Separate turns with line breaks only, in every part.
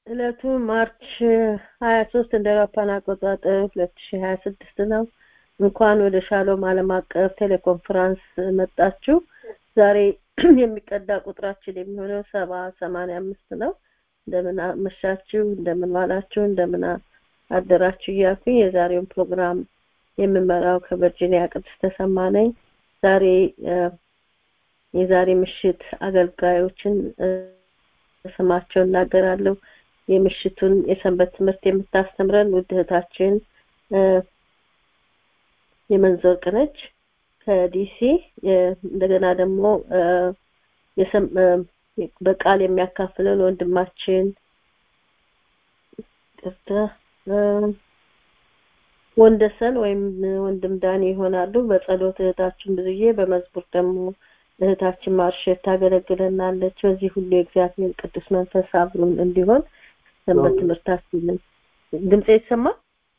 ዕለቱ ማርች 23 እንደ አውሮፓውያን አቆጣጠር 2026 ነው። እንኳን ወደ ሻሎም ዓለም አቀፍ ቴሌኮንፈረንስ መጣችሁ። ዛሬ የሚቀዳ ቁጥራችን የሚሆነው ሰባ ሰማንያ አምስት ነው። እንደምን አመሻችሁ፣ እንደምን ዋላችሁ፣ እንደምን አደራችሁ እያልኩኝ የዛሬውን ፕሮግራም የምመራው ከቨርጂኒያ ቅድስት ተሰማ ነኝ። ዛሬ የዛሬ ምሽት አገልጋዮችን ስማቸው እናገራለሁ። የምሽቱን የሰንበት ትምህርት የምታስተምረን ውድ እህታችን የመንዘር ቅነች ከዲሲ እንደገና ደግሞ በቃል የሚያካፍለን ወንድማችን ቅርታ ወንደሰን ወይም ወንድም ዳኒ ይሆናሉ። በጸሎት እህታችን ብዙዬ፣ በመዝሙር ደግሞ እህታችን ማርሸት ታገለግለናለች። በዚህ ሁሉ የእግዚአብሔር ቅዱስ መንፈስ አብሮን እንዲሆን ሰንበት ትምህርታችንን ድምጽ ይሰማል?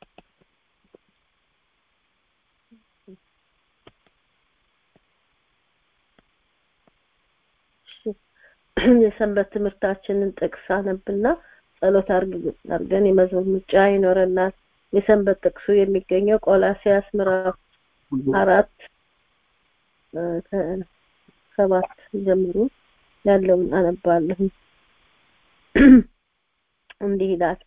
የሰንበት ትምህርታችንን ጥቅስ አነብና ጸሎት አድርገን የመዝሙር ምርጫ ይኖረናል። የሰንበት ጥቅሱ የሚገኘው ቆላሲያስ ምዕራፍ አራት ሰባት ጀምሮ ያለውን አነባለሁ። እንዲህ ይላል፣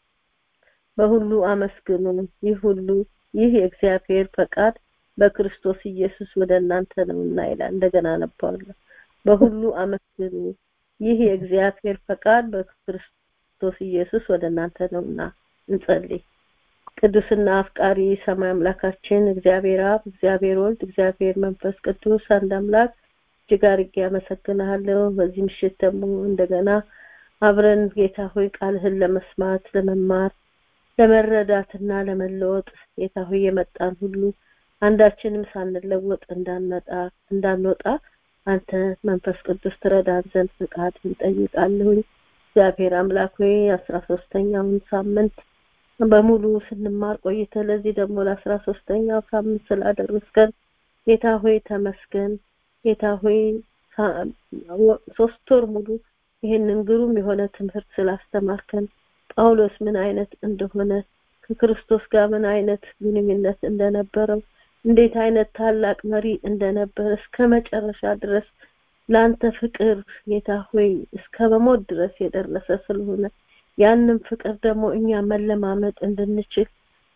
በሁሉ አመስግኑ፣ ይህ ሁሉ ይህ የእግዚአብሔር ፈቃድ በክርስቶስ ኢየሱስ ወደ እናንተ ነውና ይላል። እንደገና አነባለሁ። በሁሉ አመስግኑ፣ ይህ የእግዚአብሔር ፈቃድ በክርስቶስ ኢየሱስ ወደ እናንተ ነውና። እንጸልይ። ቅዱስና አፍቃሪ ሰማይ አምላካችን እግዚአብሔር አብ፣ እግዚአብሔር ወልድ፣ እግዚአብሔር መንፈስ ቅዱስ አንድ አምላክ እጅግ አድርጌ አመሰግንሃለሁ። በዚህ ምሽት ደግሞ እንደገና አብረን ጌታ ሆይ ቃልህን ለመስማት ለመማር፣ ለመረዳትና ለመለወጥ ጌታ ሆይ የመጣን ሁሉ አንዳችንም ሳንለወጥ እንዳንመጣ እንዳንወጣ አንተ መንፈስ ቅዱስ ትረዳን ዘንድ ፍቃድ እንጠይቃለሁኝ። እግዚአብሔር አምላክ ሆይ አስራ ሶስተኛውን ሳምንት በሙሉ ስንማር ቆይተ ለዚህ ደግሞ ለአስራ ሶስተኛው ሳምንት ስላደረስከን ጌታ ሆይ ተመስገን። ጌታ ሆይ ሶስት ወር ሙሉ ይህንን ግሩም የሆነ ትምህርት ስላስተማርከን ጳውሎስ ምን አይነት እንደሆነ ከክርስቶስ ጋር ምን አይነት ግንኙነት እንደነበረው እንዴት አይነት ታላቅ መሪ እንደነበረ እስከ መጨረሻ ድረስ ለአንተ ፍቅር ጌታ ሆይ እስከ መሞት ድረስ የደረሰ ስለሆነ ያንን ፍቅር ደግሞ እኛ መለማመጥ እንድንችል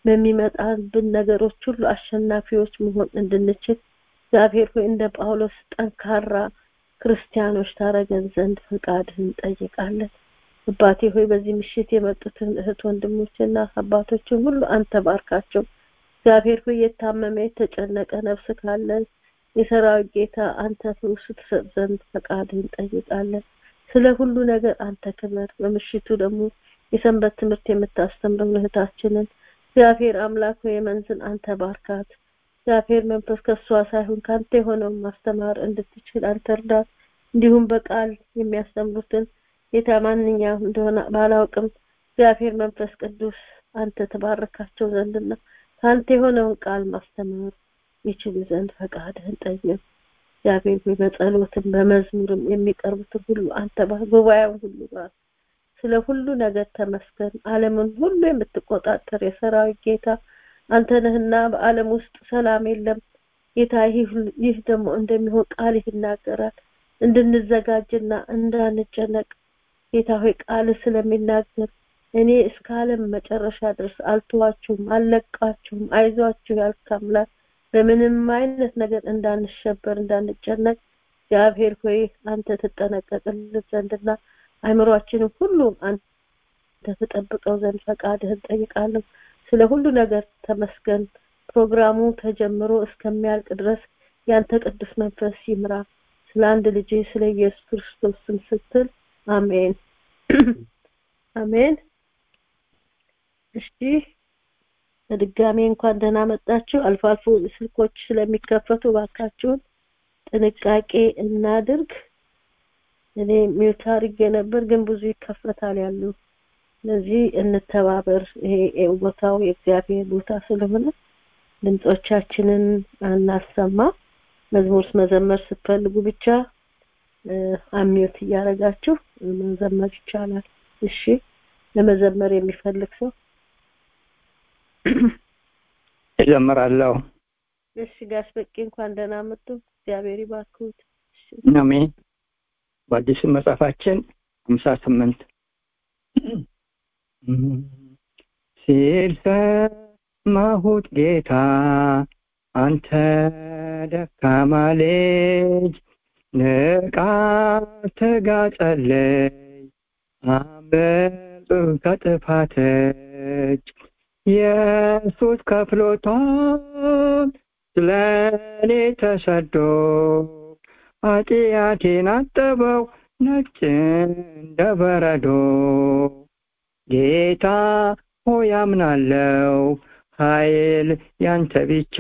በሚመጣብን ነገሮች ሁሉ አሸናፊዎች መሆን እንድንችል እግዚአብሔር ሆይ እንደ ጳውሎስ ጠንካራ ክርስቲያኖች ታረገን ዘንድ ፈቃድህን እንጠይቃለን። አባቴ ሆይ በዚህ ምሽት የመጡትን እህት ወንድሞችና አባቶችን ሁሉ አንተ ባርካቸው። እግዚአብሔር ሆይ የታመመ የተጨነቀ ነፍስ ካለ የሰራዊት ጌታ አንተ ፈውስ ትሰጥ ዘንድ ፈቃድህን እንጠይቃለን። ስለ ሁሉ ነገር አንተ ክበር። በምሽቱ ደግሞ የሰንበት ትምህርት የምታስተምረው እህታችንን እግዚአብሔር አምላክ ሆይ የመንዝን አንተ ባርካት። እግዚአብሔር መንፈስ ከሷ ሳይሆን ካንተ የሆነውን ማስተማር እንድትችል አንተ እርዳት። እንዲሁም በቃል የሚያስተምሩትን ጌታ ማንኛውም እንደሆነ ባላውቅም እግዚአብሔር መንፈስ ቅዱስ አንተ ተባረካቸው ዘንድና ከአንተ የሆነውን ቃል ማስተማር ይችሉ ዘንድ ፈቃድህን ጠይቅ። እግዚአብሔር ሆይ በጸሎትም በመዝሙርም የሚቀርቡትን ሁሉ አንተ ባር፣ ጉባኤውን ሁሉ ባር። ስለ ሁሉ ነገር ተመስገን። ዓለምን ሁሉ የምትቆጣጠር የሰራዊት ጌታ አንተ ነህና በዓለም ውስጥ ሰላም የለም። ጌታ ይህ ደግሞ እንደሚሆን ቃል ይናገራል። እንድንዘጋጅና እንዳንጨነቅ ጌታ ሆይ ቃል ስለሚናገር እኔ እስከ ዓለም መጨረሻ ድረስ አልተዋችሁም፣ አልለቃችሁም፣ አይዟችሁ ያልክ አምላክ በምንም አይነት ነገር እንዳንሸበር እንዳንጨነቅ እግዚአብሔር ሆይ አንተ ትጠነቀቅልን ዘንድና አእምሯችንን ሁሉ አንተ ትጠብቀው ዘንድ ፈቃድህን ጠይቃለሁ። ስለ ሁሉ ነገር ተመስገን። ፕሮግራሙ ተጀምሮ እስከሚያልቅ ድረስ ያንተ ቅዱስ መንፈስ ይምራ። ስለ አንድ ልጅ ስለ ኢየሱስ ክርስቶስ ስም ስትል አሜን አሜን። እሺ በድጋሜ እንኳን ደህና መጣችሁ። አልፎ አልፎ ስልኮች ስለሚከፈቱ ባካችሁን ጥንቃቄ እናድርግ። እኔ ሚውት አድርጌ ነበር፣ ግን ብዙ ይከፈታል ያሉ። ስለዚህ እንተባበር። ይሄ ቦታው የእግዚአብሔር ቦታ ስለሆነ ድምጾቻችንን አናሰማ። መዝሙር መዘመር ስትፈልጉ ብቻ አሚዮት እያደረጋችሁ መዘመር ይቻላል። እሺ ለመዘመር የሚፈልግ ሰው
እዘምራለሁ።
እሺ ጋሽ በቂ እንኳን ደህና መጡ። እግዚአብሔር ይባርኩት። እሺ
አሜን። በአዲሱ መጽሐፋችን ሀምሳ ስምንት ሲል ሰማሁት ጌታ አንተ ደካማ ልጅ ንቃ ትጋ ጸልይ አምልጥ ከጥፋት እጅ ኢየሱስ ከፍሎታል ስለ እኔ ተሰዶ ኃጢአቴን አጠበው ነጭ እንደ በረዶ ጌታ ሆይ አምናለው ኃይል ያንተ ብቻ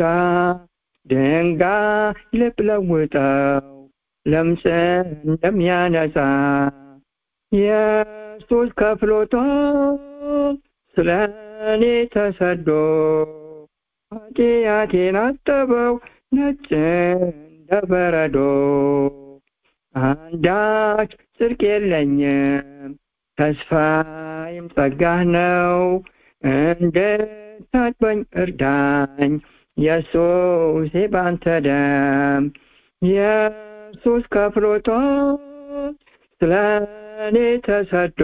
ድንጋይ ልብ ለውጠው ለምጽ እንደሚያነጻ ኢየሱስ ከፍሎታል ስለ እኔ ተሰዶ ኃጢአቴን አጠበው ነጭ እንደ በረዶ አንዳች ጽድቅ የለኝም ተስፋዬም ጸጋህ ነው እንድታጥበኝ እርዳኝ ኢየሱስ ባንተ ደም ኢየሱስ ከፍሎታል ስለ እኔ ተሰዶ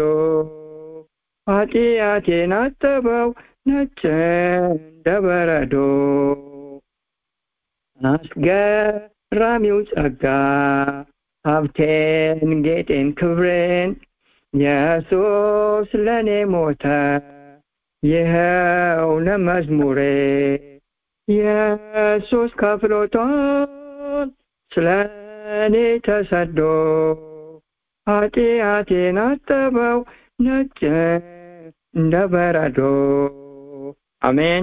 ኃጢአቴን አጠበው ነጭ እንደ በረዶ አስገራሚው ጸጋ ሀብቴን ጌጤን ክብሬን ኢየሱስ ለእኔ ሞተ ይኸው ለመዝሙሬ ኢየሱስ ከፍሎታል ስለ እኔ ተሰዶ ኃጢአቴን አጠበው ነጭ እንደ በረዶ አሜን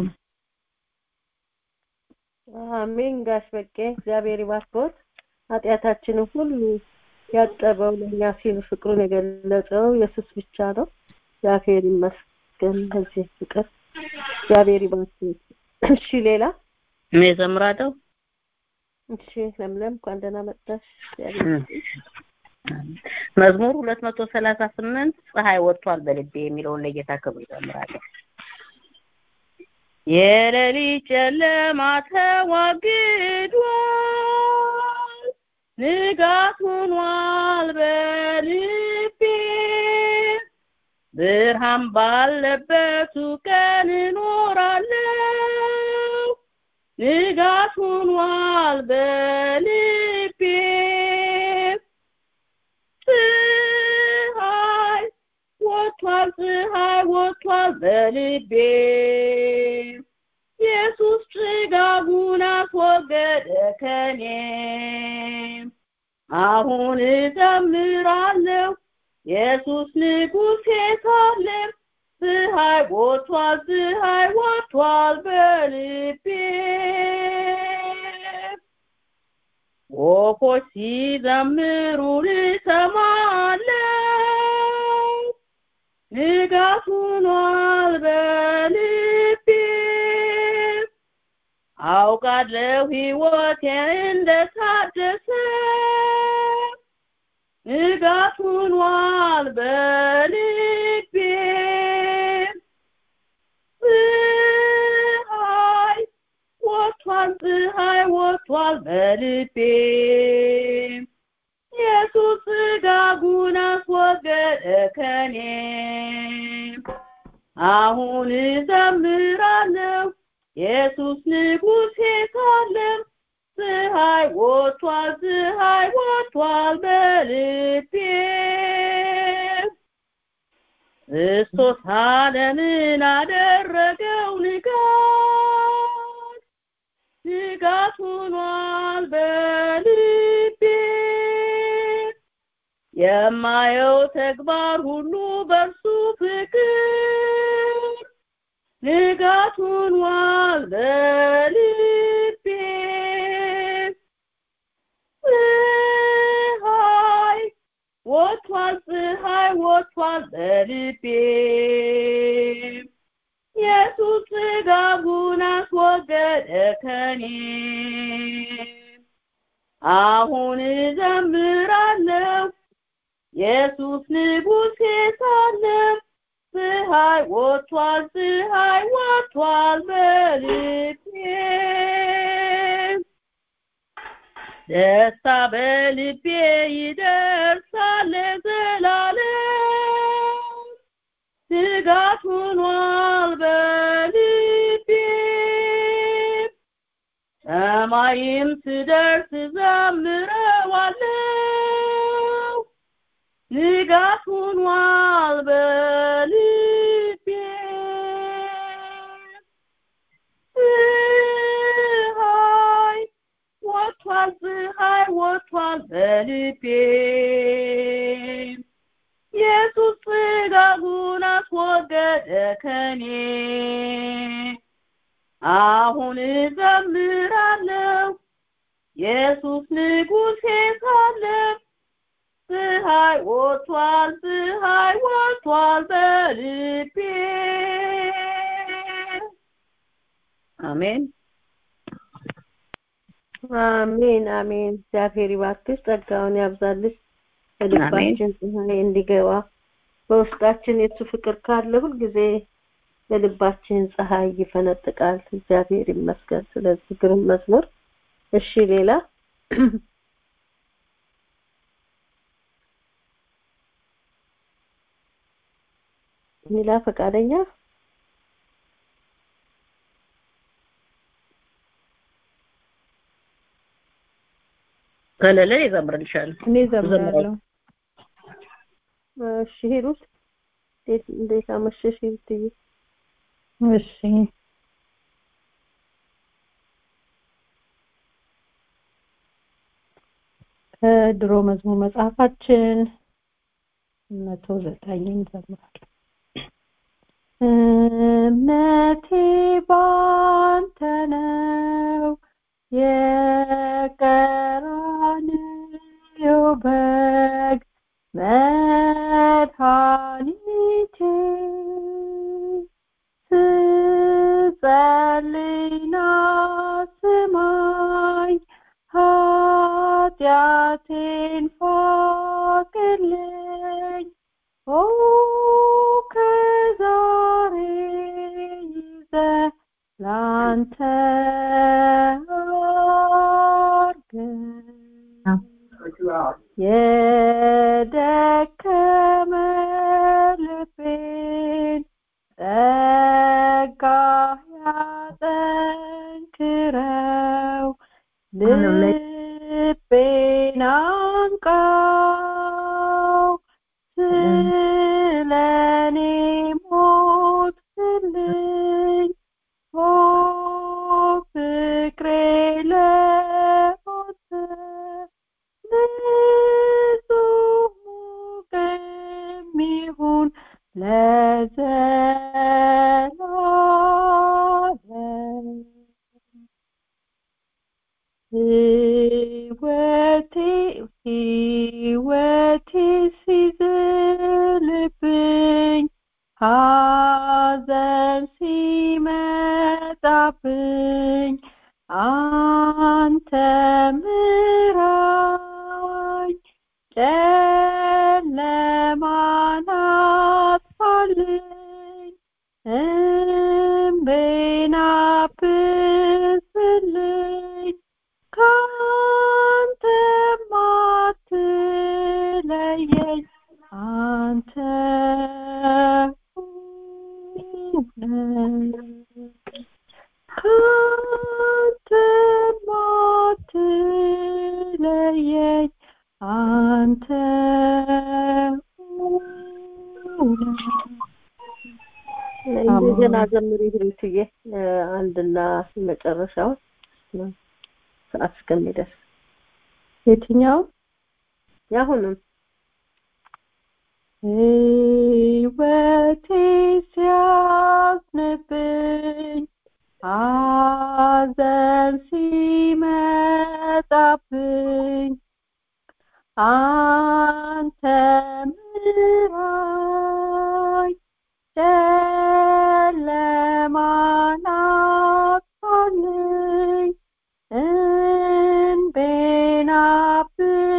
አሜን። ጋሽ በቄ እግዚአብሔር ይባርኮት። ኃጢአታችንን ሁሉ ያጠበው ለእኛ ሲል ፍቅሩን የገለጸው ኢየሱስ ብቻ ነው። እግዚአብሔር ይመስገን በዚህ ፍቅር እግዚአብሔር ይባርኮት። እሺ ሌላ
እኔ እዘምራለሁ።
እሺ ለምለም እንኳን ደህና መጣሽ። እግዚአብሔር
መዝሙር ሁለት መቶ ሰላሳ ስምንት ፀሐይ ወጥቷል በልቤ የሚለውን ለጌታ ክብር እዘምራለሁ። የሌሊት ጨለማ ተዋግዷል፣ ንጋት ሆኗል በልቤ ብርሃን ባለበቱ ቀን እኖራለሁ፣ ንጋት ሆኗል በልቤ ፀሐይ ወጥቷል ፀሐይ ወጥቷል በልቤ ኢየሱስ ጭጋጉን አስወገደ ከኔ አሁን እዘምራለሁ ኢየሱስ ንጉሴ ሳለ ፀሐይ ወጥቷል ፀሐይ ወጥቷል በልቤ ወፎች ሲዘምሩ እሰማለሁ ንጋት ሆኗል በልቤ አውቃለሁ ሕይወቴ እንደታደሰ ንጋት ሆኗል በልቤ ፀሐይ ወጥቷል ፀሐይ ወጥቷል በልቤ ኢየሱስ ሥጋጉን አስወገደ ከኔ አሁን እዘምራለሁ ኢየሱስ ንጉሴ ሳለ ፀሐይ ወጥቷል ፀሐይ ወጥቷል በልቤ ክርስቶስ ዓለምን አደረገው ንጋት ንጋት ሆኗል በልቤ የማየው ተግባር ሁሉ በእርሱ ፍቅር ንጋት ሆኗል በልቤ ፀሐይ ወጥቷል ፀሐይ ወጥቷል በልቤ ኢየሱስ ሥጋጉን አስወገደ ከኔ አሁን እዘምራለሁ ኢየሱስ ንጉሴ ሳለ
ፀሐይ ወጥቷል ፀሐይ ወጥቷል በልቤ ደስታ በልቤ ይደርሳል ለዘላለም ስጋት ሆኗል በልቤ ሰማይም ስደርስ ዘምረዋለሁ ንጋት ሆኗል በልቤ ፀሐይ ወጥቷል ፀሐይ ወጥቷል በልቤ ኢየሱስ ጽጋጉን አስወገደ ከኔ አሁን እዘምራለሁ ኢየሱስ ንጉሴ ሳለ ፀሐይ ወጥቷል ፀሐይ ወጥቷል በልቤ አሜን
አሜን አሜን። እግዚአብሔር ይባርክሽ፣ ጸጋውን ያብዛልሽ፣ በልባችን ፀሐይ እንዲገባ በውስጣችን የሱ ፍቅር ካለ ሁልጊዜ በልባችን ፀሐይ ይፈነጥቃል። እግዚአብሔር ይመስገን። ስለዚህ ግሩም መዝሙር። እሺ ሌላ ሌላ ፈቃደኛ
ከሌለ ይዘምርልሻለሁ።
እኔ ዘምራለሁ።
እሺ ሂሩት እንዴት እንዴት አመሸሽ ሂሩትዬ?
እሺ ከድሮ መዝሙር መጽሐፋችን መቶ ዘጠኝን እንዘምራለን። እምነቴ ባንተ ነው የቀራንዮ በግ መድኃኒቴ ስጸልይና ስማኝ ኃጢአቴን ፋቅልኝ ኦ ከዛሬ ይዘህ ላንተ አርገኝ የደከመ ልቤን ጸጋ ያጠንክረው ልቤን አንቃው ስለኔ ሞትክልኝ ኦ ፍቅሬ ለሞተ ንጹህ ሙቅም ይሁን ለዘላለም ሕይወቴ ሕይወቴ ሲዝልብኝ ሐዘን ሲመጣብኝ አንተ ምራኝ ጨለማን አጥፋልኝ እምቤን አብስልኝ ካንተም አትለየኝ አንተ ካንተም አትለየኝ አንተ
እንደገና ዘምሪ ሂሩትዬ አንድና መጨረሻው ሰዓት እስከሚደርስ
የትኛው
ያሁንም
ሕይወቴ ሲያዝንብኝ ሐዘን ሲመጣብኝ አንተ ምራኝ ጨለማን አጥፋልኝ እንቤን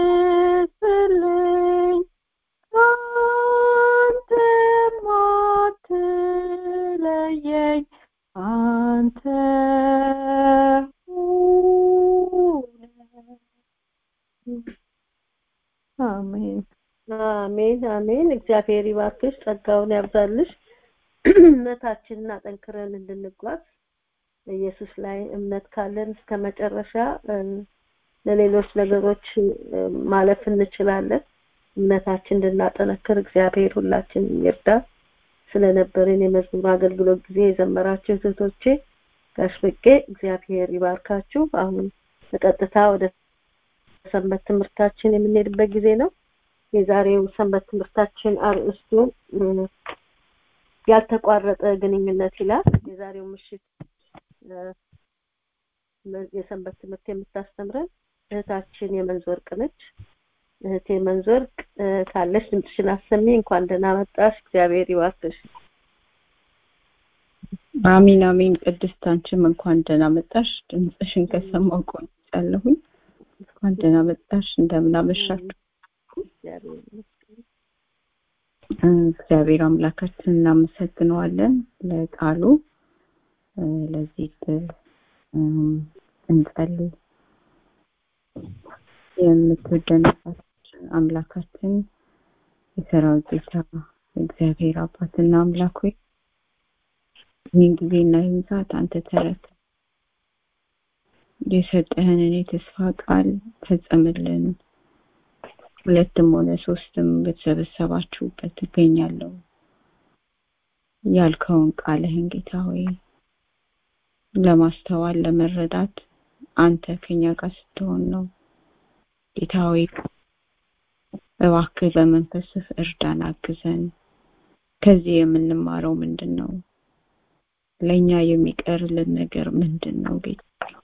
አብስልኝ ካንተም
አሜን አሜን። እግዚአብሔር ይባርክሽ፣ ጸጋውን ያብዛልሽ። እምነታችንን አጠንክረን እንድንጓዝ በኢየሱስ ላይ እምነት ካለን እስከ መጨረሻ እ፣ ለሌሎች ነገሮች እ፣ ማለፍ እንችላለን። እምነታችን እንድናጠነክር እግዚአብሔር ሁላችንም ይርዳ። ስለነበረን የመዝሙር አገልግሎት ጊዜ የዘመራችሁ እህቶቼ ጋሽ በቄ እግዚአብሔር ይባርካችሁ። አሁን በቀጥታ ወደ ሰንበት ትምህርታችን የምንሄድበት ጊዜ ነው። የዛሬው ሰንበት ትምህርታችን አርእስቱ እ፣ ያልተቋረጠ ግንኙነት ይላል። የዛሬው ምሽት እ፣ የሰንበት ትምህርት የምታስተምረን እህታችን የመንዞርቅ ነች። እህቴ መንዞርቅ እ፣ ካለሽ ድምፅሽን አሰሚ። እንኳን ደህና መጣሽ። እግዚአብሔር ይባርክሽ።
አሚን አሚን። ቅድስት አንቺም እንኳን ደህና መጣሽ። ድምፅሽን ከሰማሁ ቆይቻለሁኝ። እንኳን ደህና መጣሽ። እንደምን አመሻችሁ።
እግዚአብሔር ይመስገን።
እ፣ እግዚአብሔር አምላካችን እናመሰግነዋለን ለቃሉ እ፣ ለዚህ ዕድል እም፣ እንጸልይ። የምትወደን አባታችን አምላካችን የሰራዊት ጌታ እግዚአብሔር አባትና አምላክ ሆይ ይህን ጊዜና ይህን ሰዓት አንተ ተረከ የሰጠህንን የተስፋ ቃል ፈጸምልን። ሁለትም ሆነ ሶስትም በተሰበሰባችሁበት ትገኛለሁ ያልከውን ቃልህን ጌታ ሆይ ለማስተዋል ለመረዳት አንተ ከኛ ጋር ስትሆን ነው። ጌታ ሆይ እባክህ በመንፈስህ እርዳን፣ አግዘን። ከዚህ የምንማረው ምንድን ነው? ለእኛ የሚቀርልን ነገር ምንድን ነው? ጌታ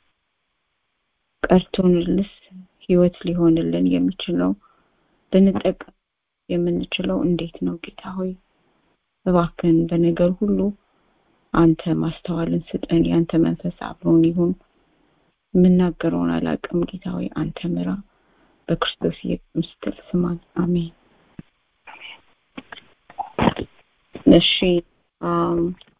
ቀርቶንልስ ህይወት ሊሆንልን የሚችለው ልንጠቀም የምንችለው እንዴት ነው? ጌታ ሆይ እባክህን በነገር ሁሉ አንተ ማስተዋልን ስጠን። የአንተ መንፈስ አብሮን ይሁን። የምናገረውን አላቅም ጌታ ሆይ አንተ ምራ። በክርስቶስ ኢየሱስ ስትል ስማን። አሜን። እሺ አም፣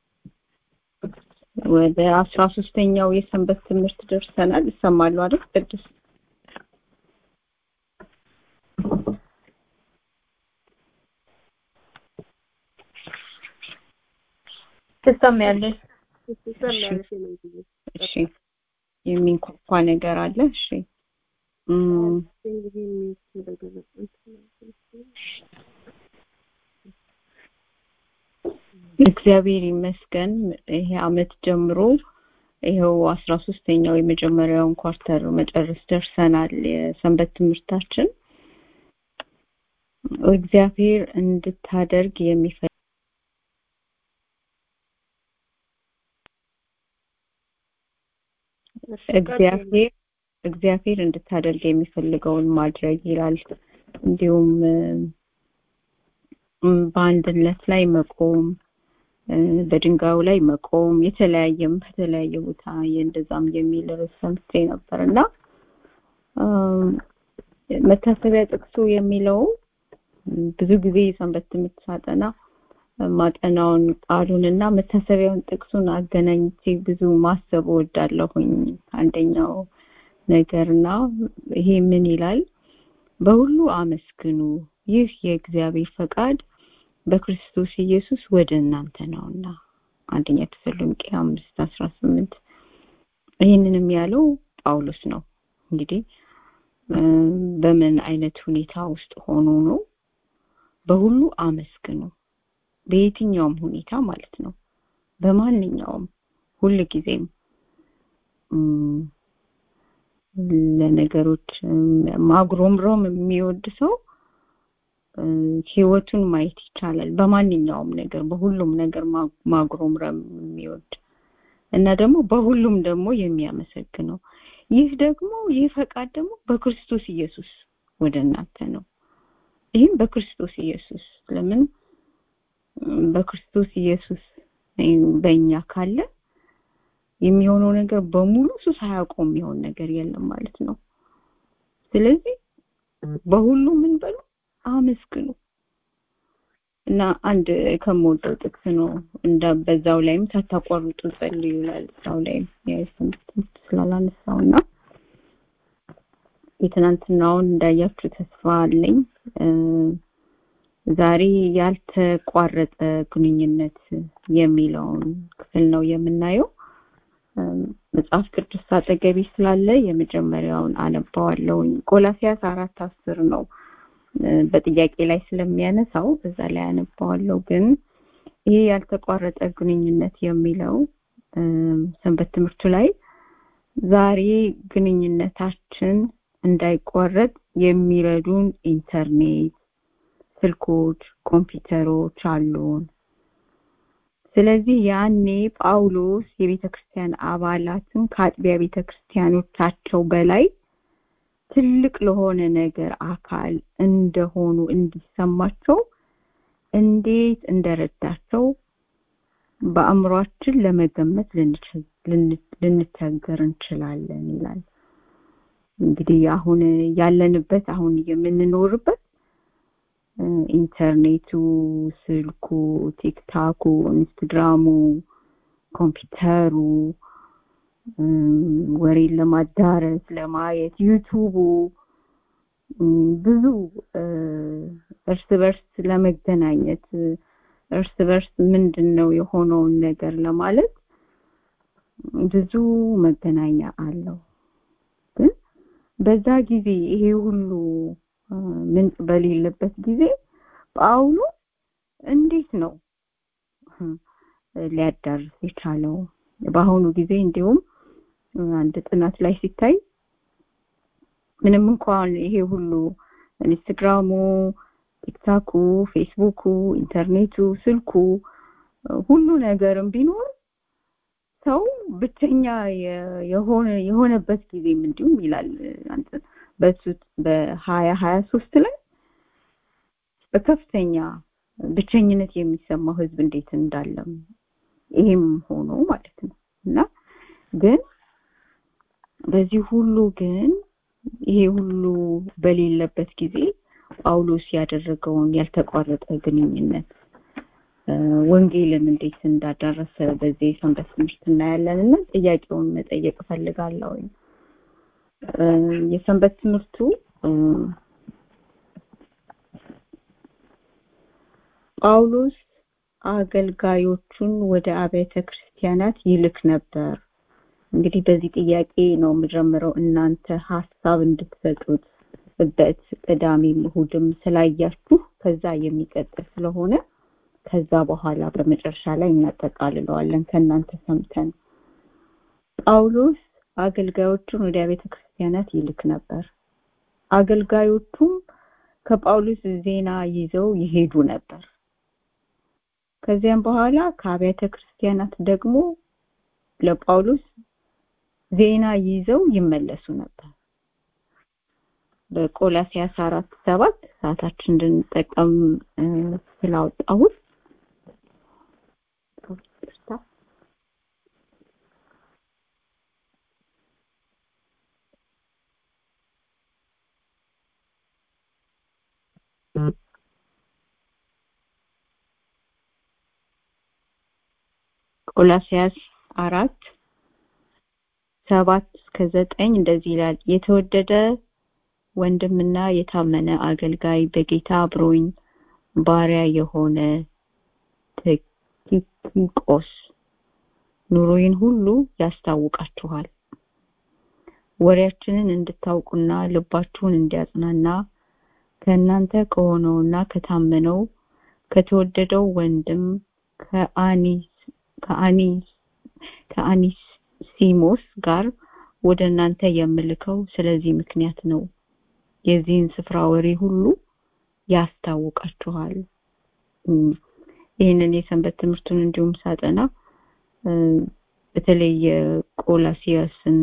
ወደ አስራ ሶስተኛው የሰንበት ትምህርት ደርሰናል። ይሰማሉ አይደል? ቅዱስ
ትሰሚያለሽ?
ትሰሚያለሽ? የምን ጊዜ
እሺ የሚንኳኳ ነገር አለ። እሺ እም፣
እንግዲህ የሚደረገው
እግዚአብሔር ይመስገን ይሄ አመት ጀምሮ ይኸው አስራ ሶስተኛው የመጀመሪያውን ኳርተር መጨረስ ደርሰናል። የሰንበት ትምህርታችን እግዚአብሔር እንድታደርግ የሚፈልግ እግዚአብሔር እግዚአብሔር እንድታደርግ የሚፈልገውን ማድረግ ይላል። እንዲሁም እም፣ በአንድነት ላይ መቆም እ፣ በድንጋዩ ላይ መቆም የተለያየም በተለያየ ቦታ እንደዛም የሚል ርዕስ ሰምቼ ነበር እና እም፣ መታሰቢያ ጥቅሱ የሚለው እም፣ ብዙ ጊዜ የሰንበት ትምህርት ሳጠና ማጠናውን ቃሉን እና መታሰቢያውን ጥቅሱን አገናኝቼ ብዙ ማሰብ እወዳለሁኝ። አንደኛው ነገርና ይሄ ምን ይላል? በሁሉ አመስግኑ፣ ይህ የእግዚአብሔር ፈቃድ በክርስቶስ ኢየሱስ ወደ እናንተ ነውና። አንደኛ ተሰሎንቄ አምስት አስራ ስምንት ይህንንም ያለው ጳውሎስ ነው። እንግዲህ እ፣ በምን አይነት ሁኔታ ውስጥ ሆኖ ነው? በሁሉ አመስግኑ በየትኛውም ሁኔታ ማለት ነው። በማንኛውም ሁል ጊዜም እም፣ ለነገሮች እም፣ ማጉረምረም የሚወድ ሰው እ፣ ህይወቱን ማየት ይቻላል። በማንኛውም ነገር በሁሉም ነገር ማ- ማጉረምረም የሚወድ እና ደግሞ በሁሉም ደግሞ የሚያመሰግነው ይህ ደግሞ ይህ ፈቃድ ደግሞ በክርስቶስ ኢየሱስ ወደ እናንተ ነው። ይህም በክርስቶስ ኢየሱስ ለምን እም፣ በክርስቶስ ኢየሱስ እም፣ በእኛ ካለ የሚሆነው ነገር በሙሉ እሱ ሳያውቀው የሚሆን ነገር የለም ማለት ነው። ስለዚህ በሁሉ ምን በሉ አመስግኑ እና አንድ ከምወደው ጥቅስ ነው እንዳ በዛው ላይም ሳታቋርጡ ጸልዩ ይላል። እዛው ላይም የሰንበት ትምህርት ስላላነሳው እና የትናንትናውን እንዳያችሁ ተስፋ አለኝ። እ፣ ዛሬ ያልተቋረጠ ግንኙነት የሚለውን ክፍል ነው የምናየው። መጽሐፍ ቅዱስ አጠገቤ ስላለ የመጀመሪያውን አነባዋለሁኝ። ቆላሲያስ አራት አስር ነው በጥያቄ ላይ ስለሚያነሳው እዛ ላይ አነባዋለሁ። ግን ይሄ ያልተቋረጠ ግንኙነት የሚለው ሰንበት ትምህርቱ ላይ ዛሬ ግንኙነታችን እንዳይቋረጥ የሚረዱን ኢንተርኔት፣ ስልኮች፣ ኮምፒውተሮች አሉን። ስለዚህ ያኔ ጳውሎስ የቤተ ክርስቲያን አባላትን ከአጥቢያ ቤተ ክርስቲያኖቻቸው በላይ ትልቅ ለሆነ ነገር አካል እንደሆኑ እንዲሰማቸው እንዴት እንደረዳቸው በአእምሯችን ለመገመት ልንቸገር እንችላለን ይላል። እንግዲህ አሁን ያለንበት አሁን የምንኖርበት ኢንተርኔቱ፣ ስልኩ፣ ቲክታኩ፣ ኢንስትግራሙ፣ ኮምፒውተሩ ወሬን ለማዳረስ ለማየት ዩቱቡ ብዙ እርስ በርስ ለመገናኘት እርስ በርስ ምንድን ነው የሆነውን ነገር ለማለት ብዙ መገናኛ አለው። ግን በዛ ጊዜ ይሄ ሁሉ ምንጭ በሌለበት ጊዜ ጳውሎስ እንዴት ነው ሊያዳርስ የቻለው? በአሁኑ ጊዜ እንዲሁም አንድ ጥናት ላይ ሲታይ ምንም እንኳን ይሄ ሁሉ ኢንስታግራሙ፣ ቲክታኩ፣ ፌስቡኩ፣ ኢንተርኔቱ፣ ስልኩ ሁሉ ነገርም ቢኖር ሰው ብቸኛ የሆነ የሆነበት ጊዜም እንዲሁም ይላል በሱ በሀያ ሀያ ሶስት ላይ በከፍተኛ ብቸኝነት የሚሰማው ህዝብ እንዴት እንዳለም ይሄም ሆኖ ማለት ነው እና ግን በዚህ ሁሉ ግን ይሄ ሁሉ በሌለበት ጊዜ ጳውሎስ ያደረገውን ያልተቋረጠ ግንኙነት ወንጌልን እንዴት እንዳዳረሰ በዚህ የሰንበት ትምህርት እናያለን እና ጥያቄውን መጠየቅ እፈልጋለሁ። የሰንበት ትምህርቱ ጳውሎስ አገልጋዮቹን ወደ አብያተ ክርስቲያናት ይልክ ነበር። እንግዲህ በዚህ ጥያቄ ነው የምጀምረው እናንተ ሀሳብ እንድትሰጡት በት ቅዳሜም እሑድም ስላያችሁ ከዛ የሚቀጥል ስለሆነ ከዛ በኋላ በመጨረሻ ላይ እናጠቃልለዋለን ከእናንተ ሰምተን ጳውሎስ አገልጋዮቹን ወደ ቤተ ክርስቲያናት ይልክ ነበር አገልጋዮቹም ከጳውሎስ ዜና ይዘው ይሄዱ ነበር ከዚያም በኋላ ከአብያተ ክርስቲያናት ደግሞ ለጳውሎስ ዜና ይዘው ይመለሱ ነበር በቆላሲያስ አራት ሰባት ሰዓታችን እንድንጠቀም ስላወጣሁት ቆላሲያስ አራት ሰባት እስከ ዘጠኝ እንደዚህ ይላል የተወደደ ወንድምና የታመነ አገልጋይ በጌታ አብሮኝ ባሪያ የሆነ ቲኪቆስ ኑሮዬን ሁሉ ያስታውቃችኋል ወሬያችንን እንድታውቁና ልባችሁን እንዲያጽናና ከእናንተ ከሆነውና ከታመነው ከተወደደው ወንድም ከአኒስ ከአኒስ ከአኒሲሞስ ጋር ወደ እናንተ የምልከው ስለዚህ ምክንያት ነው የዚህን ስፍራ ወሬ ሁሉ ያስታውቃችኋል ይህንን የሰንበት ትምህርቱን እንዲሁም ሳጠና በተለይ የቆላሲያስን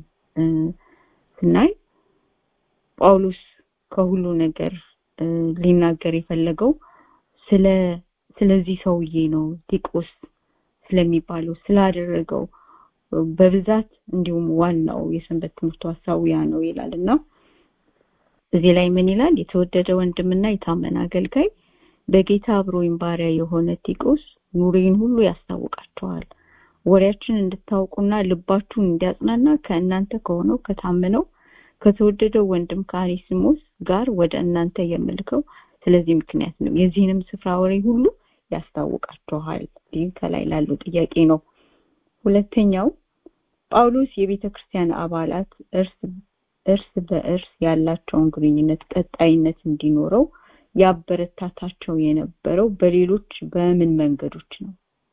ስናይ ጳውሎስ ከሁሉ ነገር ሊናገር የፈለገው ስለ ስለዚህ ሰውዬ ነው ቲቆስ ስለሚባለው ስላደረገው በብዛት እንዲሁም ዋናው የሰንበት ትምህርቱ ሀሳዊያ ነው ይላል እና እዚህ ላይ ምን ይላል የተወደደ ወንድምና የታመነ አገልጋይ በጌታ አብሮኝ ባሪያ የሆነ ቲቆስ ኑሬን ሁሉ ያስታውቃቸዋል ወሬያችን እንድታውቁና ልባችሁን እንዲያጽናና ከእናንተ ከሆነው ከታመነው ከተወደደው ወንድም ከአኒሲሞስ ጋር ወደ እናንተ የምልከው ስለዚህ ምክንያት ነው የዚህንም ስፍራ ወሬ ሁሉ ያስታውቃችኋል ይህ ከላይ ላለው ጥያቄ ነው ሁለተኛው ጳውሎስ የቤተ ክርስቲያን አባላት እርስ እርስ በእርስ ያላቸውን ግንኙነት ቀጣይነት እንዲኖረው ያበረታታቸው የነበረው በሌሎች በምን መንገዶች ነው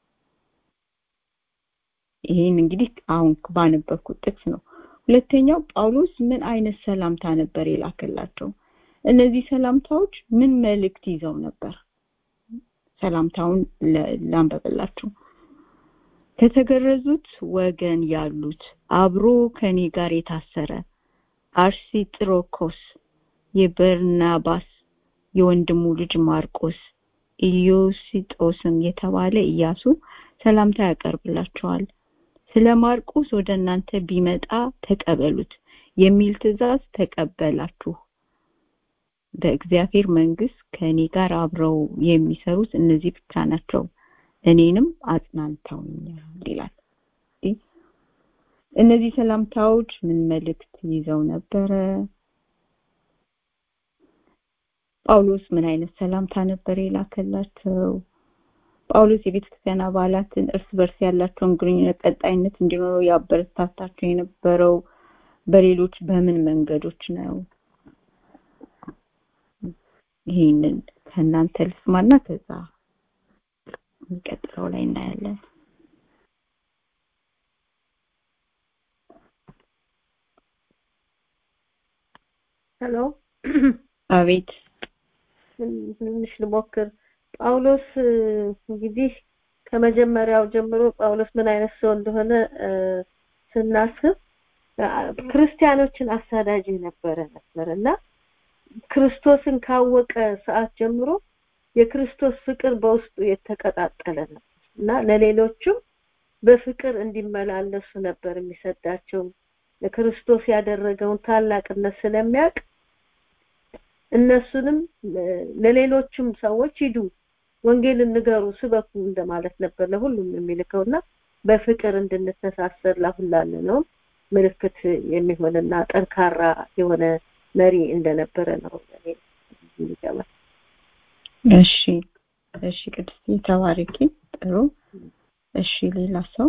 ይህን እንግዲህ አሁን ባነበብኩት ጥቅስ ነው ሁለተኛው ጳውሎስ ምን አይነት ሰላምታ ነበር የላከላቸው እነዚህ ሰላምታዎች ምን መልእክት ይዘው ነበር ሰላምታውን ላንበበላችሁ ከተገረዙት ወገን ያሉት አብሮ ከኔ ጋር የታሰረ አርሲጥሮኮስ የበርናባስ የወንድሙ ልጅ ማርቆስ ኢዮሲጦስም የተባለ ኢያሱ ሰላምታ ያቀርብላቸዋል ስለ ማርቆስ ወደ እናንተ ቢመጣ ተቀበሉት የሚል ትእዛዝ ተቀበላችሁ በእግዚአብሔር መንግስት ከእኔ ጋር አብረው የሚሰሩት እነዚህ ብቻ ናቸው እኔንም አጽናንተውኛል ይላል እነዚህ ሰላምታዎች ምን መልእክት ይዘው ነበረ ጳውሎስ ምን አይነት ሰላምታ ነበር የላከላቸው ጳውሎስ የቤተክርስቲያን አባላትን እርስ በርስ ያላቸውን ግንኙነት ቀጣይነት እንዲኖረው ያበረታታቸው የነበረው በሌሎች በምን መንገዶች ነው ይህንን ከእናንተ ልስማና ከዛ የሚቀጥለው ላይ እናያለን
ሄሎ
አቤት
ትንሽ ልሞክር ጳውሎስ እንግዲህ ከመጀመሪያው ጀምሮ ጳውሎስ ምን አይነት ሰው እንደሆነ ስናስብ ክርስቲያኖችን አሳዳጅ የነበረ ነበር እና ክርስቶስን ካወቀ ሰዓት ጀምሮ የክርስቶስ ፍቅር በውስጡ የተቀጣጠለ ነበር እና ለሌሎችም በፍቅር እንዲመላለሱ ነበር የሚሰዳቸው ለክርስቶስ ያደረገውን ታላቅነት ስለሚያውቅ እነሱንም ለሌሎችም ሰዎች ሂዱ ወንጌልን ንገሩ ስበኩ እንደማለት ነበር ለሁሉም የሚልከውና በፍቅር እንድንተሳሰር ላሁላለ ነው ምልክት የሚሆንና ጠንካራ የሆነ መሪ እንደነበረ ነው የሚገባል
እሺ እሺ ቅድስት ተባረኪ ጥሩ እሺ ሌላ ሰው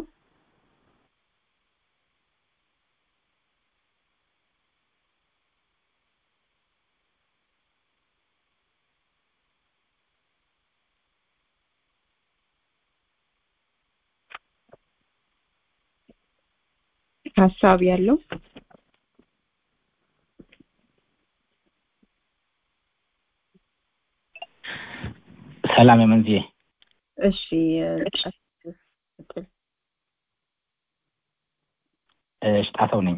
ሀሳብ ያለው
ሰላም የመንዝዬ
እሺ
ሽጣሰው ነኝ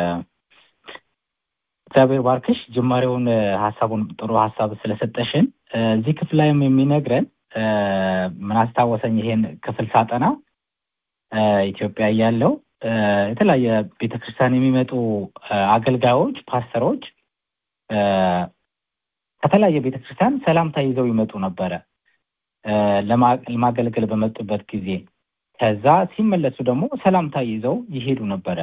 እግዚአብሔር ባርክሽ ጅማሬውን ሀሳቡን ጥሩ ሀሳብ ስለሰጠሽን እዚህ ክፍል ላይም የሚነግረን ምን አስታወሰኝ ይሄን ክፍል ሳጠና ኢትዮጵያ እያለው የተለያየ ቤተክርስቲያን የሚመጡ አገልጋዮች ፓስተሮች ከተለያየ ቤተክርስቲያን ሰላምታ ይዘው ይመጡ ነበረ ለማገልገል በመጡበት ጊዜ ከዛ ሲመለሱ ደግሞ ሰላምታ ይዘው ይሄዱ ነበረ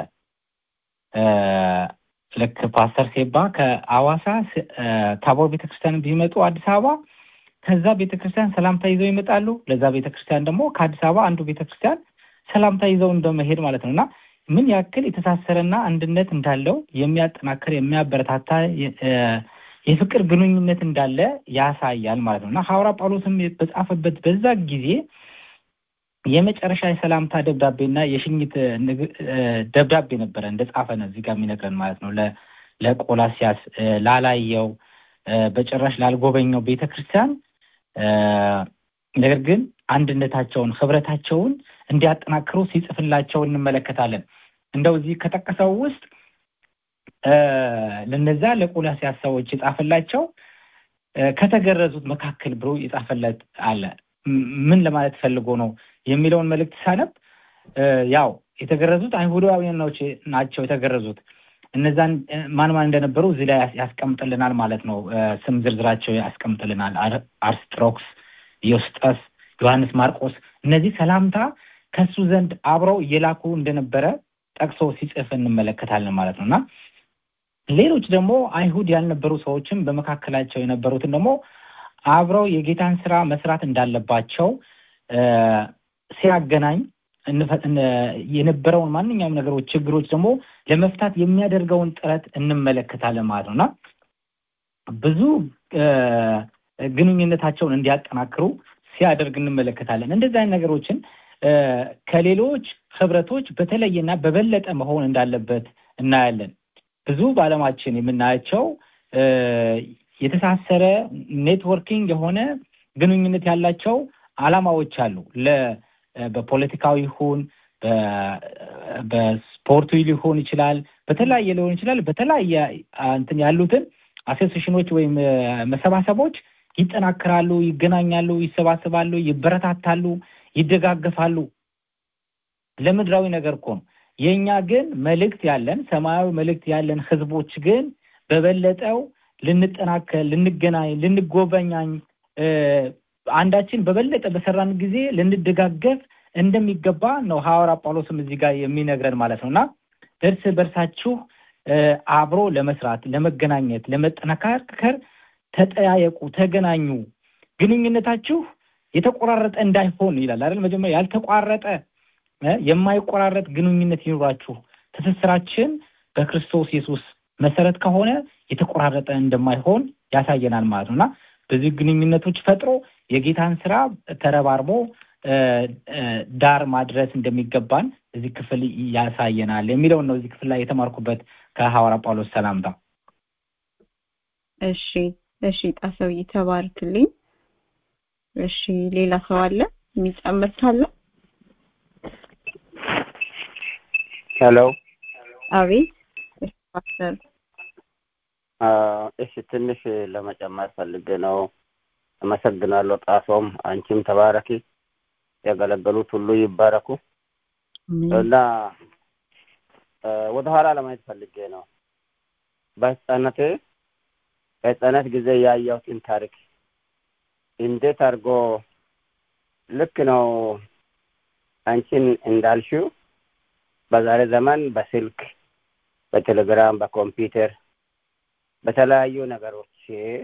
ልክ ፓስተር ሴባ ከአዋሳ ታቦር ቤተክርስቲያን ቢመጡ አዲስ አበባ ከዛ ቤተክርስቲያን ሰላምታ ይዘው ይመጣሉ ለዛ ቤተክርስቲያን ደግሞ ከአዲስ አበባ አንዱ ቤተክርስቲያን ሰላምታ ይዘው እንደመሄድ ማለት ነው እና ምን ያክል የተሳሰረና አንድነት እንዳለው የሚያጠናክር የሚያበረታታ የፍቅር ግንኙነት እንዳለ ያሳያል ማለት ነው እና ሐዋርያ ጳውሎስም በጻፈበት በዛ ጊዜ የመጨረሻ የሰላምታ ደብዳቤና የሽኝት ደብዳቤ ነበረ እንደጻፈ ነው እዚህ ጋር የሚነግረን ማለት ነው ለቆላሲያስ ላላየው በጭራሽ ላልጎበኘው ቤተክርስቲያን ነገር ግን አንድነታቸውን ህብረታቸውን እንዲያጠናክሩ ሲጽፍላቸው እንመለከታለን እንደው እዚህ ከጠቀሰው ውስጥ ለነዛ ለቆላሲያስ ሰዎች የጻፈላቸው ከተገረዙት መካከል ብሎ የጻፈለት አለ ምን ለማለት ፈልጎ ነው የሚለውን መልእክት ሳነብ ያው የተገረዙት አይሁዳውያን ናቸው የተገረዙት እነዛን ማን ማን እንደነበሩ እዚህ ላይ ያስቀምጥልናል ማለት ነው ስም ዝርዝራቸው ያስቀምጥልናል አርስጥሮክስ ዮስጠስ ዮሐንስ ማርቆስ እነዚህ ሰላምታ ከሱ ዘንድ አብረው እየላኩ እንደነበረ ጠቅሶ ሲጽፍ እንመለከታለን ማለት ነው እና ሌሎች ደግሞ አይሁድ ያልነበሩ ሰዎችም በመካከላቸው የነበሩትን ደግሞ አብረው የጌታን ስራ መስራት እንዳለባቸው ሲያገናኝ የነበረውን ማንኛውም ነገሮች ችግሮች ደግሞ ለመፍታት የሚያደርገውን ጥረት እንመለከታለን ማለት ነው እና ብዙ ግንኙነታቸውን እንዲያጠናክሩ ሲያደርግ እንመለከታለን እንደዚህ አይነት ነገሮችን ከሌሎች ህብረቶች በተለየና በበለጠ መሆን እንዳለበት እናያለን ብዙ በአለማችን የምናያቸው የተሳሰረ ኔትወርኪንግ የሆነ ግንኙነት ያላቸው አላማዎች አሉ በፖለቲካዊ ይሁን በስፖርቱ ሊሆን ይችላል በተለያየ ሊሆን ይችላል በተለያየ እንትን ያሉትን አሶሴሽኖች ወይም መሰባሰቦች ይጠናከራሉ ይገናኛሉ ይሰባሰባሉ ይበረታታሉ ይደጋገፋሉ ለምድራዊ ነገር እኮ ነው የእኛ ግን መልእክት ያለን ሰማያዊ መልእክት ያለን ህዝቦች ግን በበለጠው ልንጠናከል ልንገናኝ ልንጎበኛኝ አንዳችን በበለጠ በሰራን ጊዜ ልንደጋገፍ እንደሚገባ ነው ሐዋርያ ጳውሎስም እዚህ ጋር የሚነግረን ማለት ነው እና እርስ በርሳችሁ አብሮ ለመስራት ለመገናኘት ለመጠናከር ተጠያየቁ ተገናኙ ግንኙነታችሁ የተቆራረጠ እንዳይሆን ይላል አይደል መጀመሪያ ያልተቋረጠ የማይቆራረጥ ግንኙነት ይኑራችሁ ትስስራችን በክርስቶስ ኢየሱስ መሰረት ከሆነ የተቆራረጠ እንደማይሆን ያሳየናል ማለት ነው እና በዚህ ግንኙነቶች ፈጥሮ የጌታን ስራ ተረባርቦ ዳር ማድረስ እንደሚገባን እዚህ ክፍል ያሳየናል የሚለውን ነው እዚህ ክፍል ላይ የተማርኩበት ከሐዋርያ ጳውሎስ ሰላምታ
እሺ እሺ ጣሰው ይተባርክልኝ እሺ ሌላ ሰው አለ የሚጨምር ካለ
ሄሎ
አቤት እሺ ፓስተር
እሺ ትንሽ ለመጨመር ፈልጌ ነው አመሰግናለሁ ጣሶም አንቺም ተባረኪ ያገለገሉት ሁሉ ይባረኩ እና ወደ ኋላ ለማየት ፈልጌ ነው በህፃነቴ በህፃነት ጊዜ ያየሁትን ታሪክ እንዴት አድርጎ ልክ ነው አንቺን እንዳልሽው በዛሬ ዘመን በስልክ በቴሌግራም በኮምፒውተር በተለያዩ ነገሮች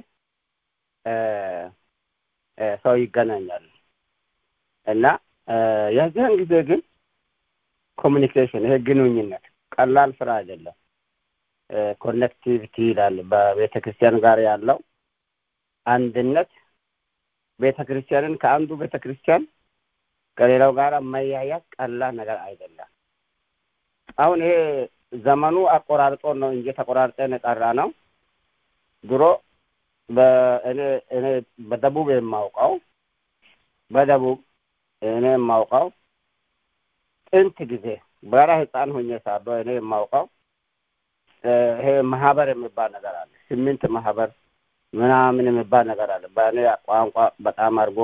ሰው ይገናኛል እና የዚያን ጊዜ ግን ኮሚኒኬሽን ይሄ ግንኙነት ቀላል ስራ አይደለም ኮኔክቲቪቲ ይላል በቤተ ክርስቲያን ጋር ያለው አንድነት ቤተ ክርስቲያንን ከአንዱ ቤተ ክርስቲያን ከሌላው ጋር መያያዝ ቀላል ነገር አይደለም አሁን ይሄ ዘመኑ አቆራርጦ ነው እንጂ ተቆራርጠን የቀራ ነው ድሮ በእኔ እኔ በደቡብ የማውቀው በደቡብ እኔ የማውቀው ጥንት ጊዜ በራ ህፃን ሆኜ ሳለሁ እኔ የማውቀው ይሄ ማህበር የሚባል ነገር አለ ስምንት ማህበር ምናምን የሚባል ነገር አለ በእኔ ቋንቋ በጣም አድርጎ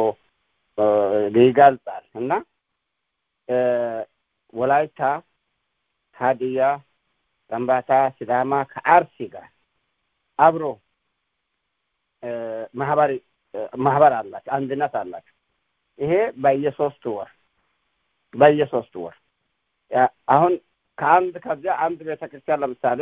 ይገልጻል እና ወላይታ ሀዲያ ከምባታ ሲዳማ ከአርሲ ጋር አብሮ ማህበር ማህበር አላቸው አንድነት አላቸው ይሄ በየሶስት ወር በየሶስት ወር አሁን ከአንድ ከዚያ አንድ ቤተክርስቲያን ለምሳሌ